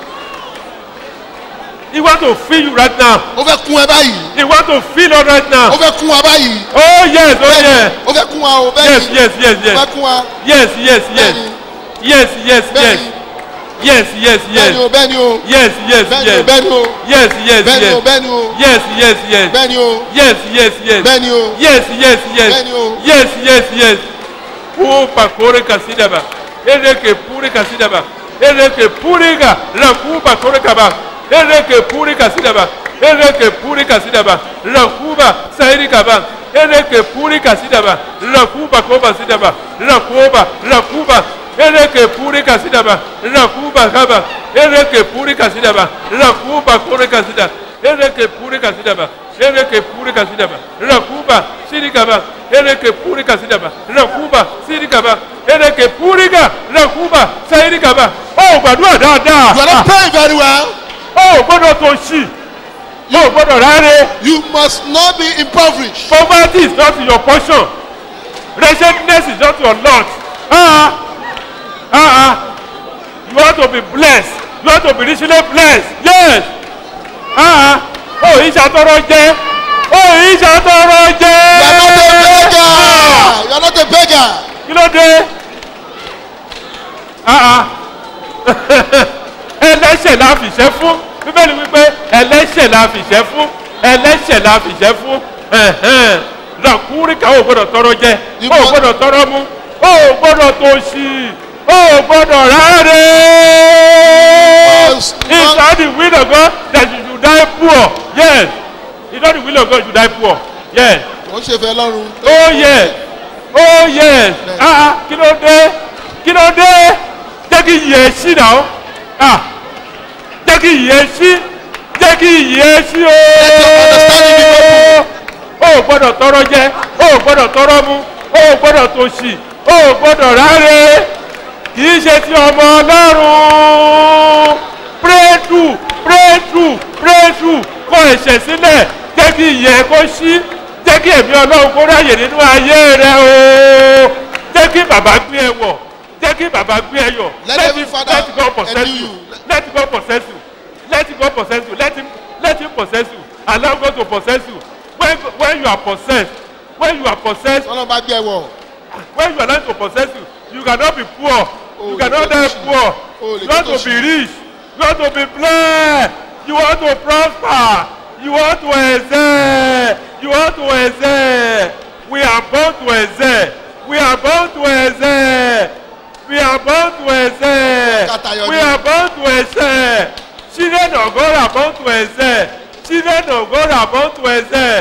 he want to feel you right now ó fẹ́ kún ẹ báyìí he want to feel you right now ó fẹ́ kún wa báyìí oh yes oh yes ó fẹ́ kún wa o bẹ́ẹ̀ yes ni yes yes ó fẹ́ yes kún wa yes yes yes bẹ́ẹ̀ ni yes yes bẹ́ẹ̀ yes ni yes yes bẹ́ẹ̀ ni o yes bẹ́ẹ̀ ni o yes yes bẹ́ẹ̀ ni o yes bẹ́ẹ̀ ni o yes yes bẹ́ẹ̀ ni o yes bẹ́ẹ̀ ni o yes yes yes bẹ́ẹ̀ ni o yes yes yes bẹ́ẹ̀ ni o yes yes yes Bẹ́ẹ̀ni o. yes yes yes wo pakore kasidaba ereke puri kasidaba ereke puri ka raku pakore kaba ereke puri kasidaba ereke puri kasidaba rakuba sairi kaba ereke puri kasidaba rakuba koba sidaba rakuba rakuba ereke puri kasidaba rakuba kaba ereke puri kasidaba rakuba kore kasida ereke puri kasidaba ereke puri kasidaba rakuba sirikaba ereke puri kasidaba rakuba sirikaba ereke puri ka rakuba sayirikaba ó gbàdúrà dáadáa you are not praying very well ó gbọ́dọ̀ tó ṣì ó gbọ́dọ̀ rárẹ̀ you must not be impoverished poverty is not your portion wretchedness is not your lot ah ah ah you want to be blessed you want to be richly blessed yes ah ah ó yìí ṣàtọrọ jẹ ó yìí ṣàtọrọ jẹ you are not a beggar you are not a beggar kí ló dé ah ah ẹlẹ́ṣẹ̀ la fìṣẹ́ fún bíbélì wípé ẹlẹ́ṣẹ̀ la fìṣẹ́ fún ẹlẹ́ṣẹ̀ la fìṣẹ́ fún ẹ̀hẹ́n. ràkúríkà ò gbọ́dọ̀ tọrọ jẹ You ò must- gbọ́dọ̀ tọrọ mu ò gbọ́dọ̀ tó ṣì ò gbọ́dọ̀ rárẹ̀. must it's not- not the will of God that you should die poor yes it's not the will of God you should die poor yes wọ́n ṣe fẹ́ lọ́rùn oh yes oh yes ah ah kí ló dé kí ló dé jẹ́ kí yẹ sí náà ah jẹ́ kí yẹ sí jẹ́ kí yẹ sí o o gbọ́dọ̀ tọrọ jẹ o gbọ́dọ̀ tọrọ mu o gbọ́dọ̀ tòṣì o gbọ́dọ̀ ráre kì í ṣe ti ọmọ ọlọ́run pray through pray through pray through kọ ẹ̀ṣẹ̀ sílẹ̀ jẹ́ kí ìyẹ́ kó ṣí jẹ́ kí ẹ̀mí ọlọ́run kó ráyè nínú ayé rẹ o jẹ́ kí bàbá gbé ẹ wọ̀ jẹ́ kí bàbá gbé ẹ yọ̀ Let let every him father let God possess endue you you. let God possess you let God possess you let him let him possess you allow God to possess you when when you are possessed when you are possessed ọlọ́run bá gbé ẹ wọ̀ when you are learn to possess you you cannot be poor Oh, you cannot le die get poor Oh, le you want get to be rich you want to be blessed you want to prosper you want to excel you want to excel we are born to excel we are born to excel we are born to excel Katayo we ni. are born to excel children of God are born to excel children of God are born to excel.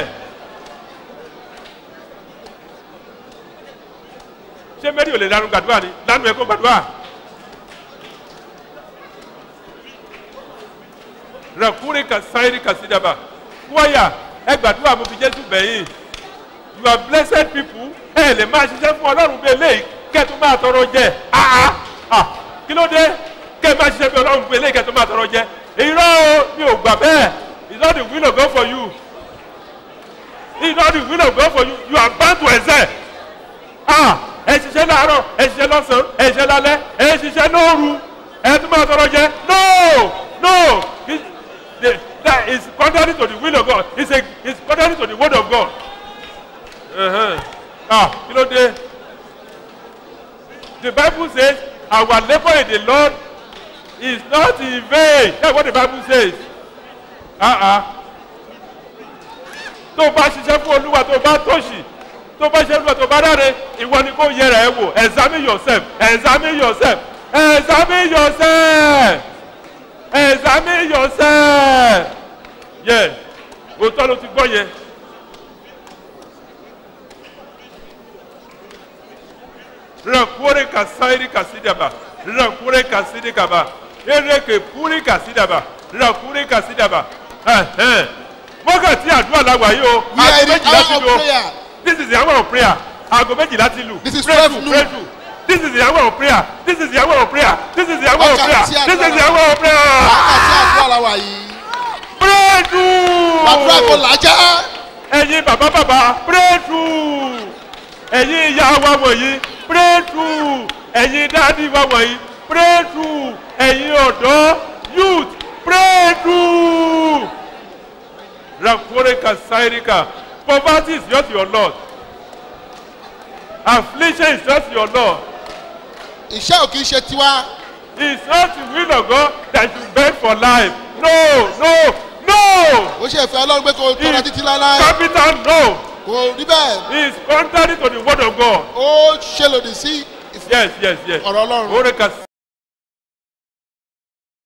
ṣé mary ò lè lanu gbàdúrà ni lanu ẹ kó gbàdúrà rakuri ka sáyiri ka sídàbà wáyà ẹ gbàdúrà mo fi jésù bẹ̀yìn you are blessed people ẹ lè máa ṣiṣẹ́ fún ọlọ́run bí eléyìí kẹ́ ẹ tún máa tọrọ jẹ ah ah kí ló dé kẹ́ ẹ máa ṣiṣẹ́ bí ọlọ́run bí eléyìí kẹ́ ẹ tún máa tọrọ jẹ irọ́ o mi ò gbà bẹ́ẹ̀ it's not the will of God for you it's not the will of God for you you are bound to excel ah ẹ ṣiṣẹ́ láàárọ̀ ẹ ṣiṣẹ́ lọ́sàn-án ẹ ṣiṣẹ́ lálẹ́ ẹ ṣiṣẹ́ lóru ẹ tún máa tọrọ jẹ no no It- the- that is contrary to the will of God it's a it's contrary to the word of God uh-huh. ah kí ló dé the bible says our labour in the lord is not in vain that's what the bible says ah ah tó o bá ṣiṣẹ́ fún olúwa tó o bá tòṣì tó o bá ṣiṣẹ́ fún olúwa tó o bá dáre ìwọ ni kò yẹra ẹ wò examine yourself examine yourself examine yourself examine yourself yes òótọ́ ló ti gbọ́ yẹn. rankure kasairi kasidaba rankure kasidikaba ereke puri kasidaba rankure kasidaba ẹhẹn wákàtí àdúrà làwà yìí o We are in the méjìlá ti hour of lù o prayer. this is the hour of prayer aago méjìlá ti lù This is pray 12 through noon. pray through this is the hour of prayer this is the hour of prayer this is the hour of prayer Wákàtí this is the àdúrà. hour of prayer wákàtí àdúrà la wà yìí breakthrough. gbàdúrà kó làájá ẹ̀yin bàbá bàbá breakthrough. ẹ̀yin ìyá wa wọ̀nyí breakthrough. ẹ̀yin dáàdi wa wọ̀nyí breakthrough. ẹ̀yin ọ̀dọ́ youth breakthrough. Rakoreka Sairika. Poverty is not your Lord. Affliction is not your Lord. iṣẹ́ ò kì í ṣe tiwa It's not the will of God that you beg for life. No, no, no. ó ṣe ìfẹ́ ọlọ́run pé kò tọ́ra títí láéláé Capital no. kò rí bẹ́ẹ̀ It's contrary to the word of God. ó ṣe lòdì sí Yes, yes, yes. ọ̀rọ̀ ọlọ́run Oreka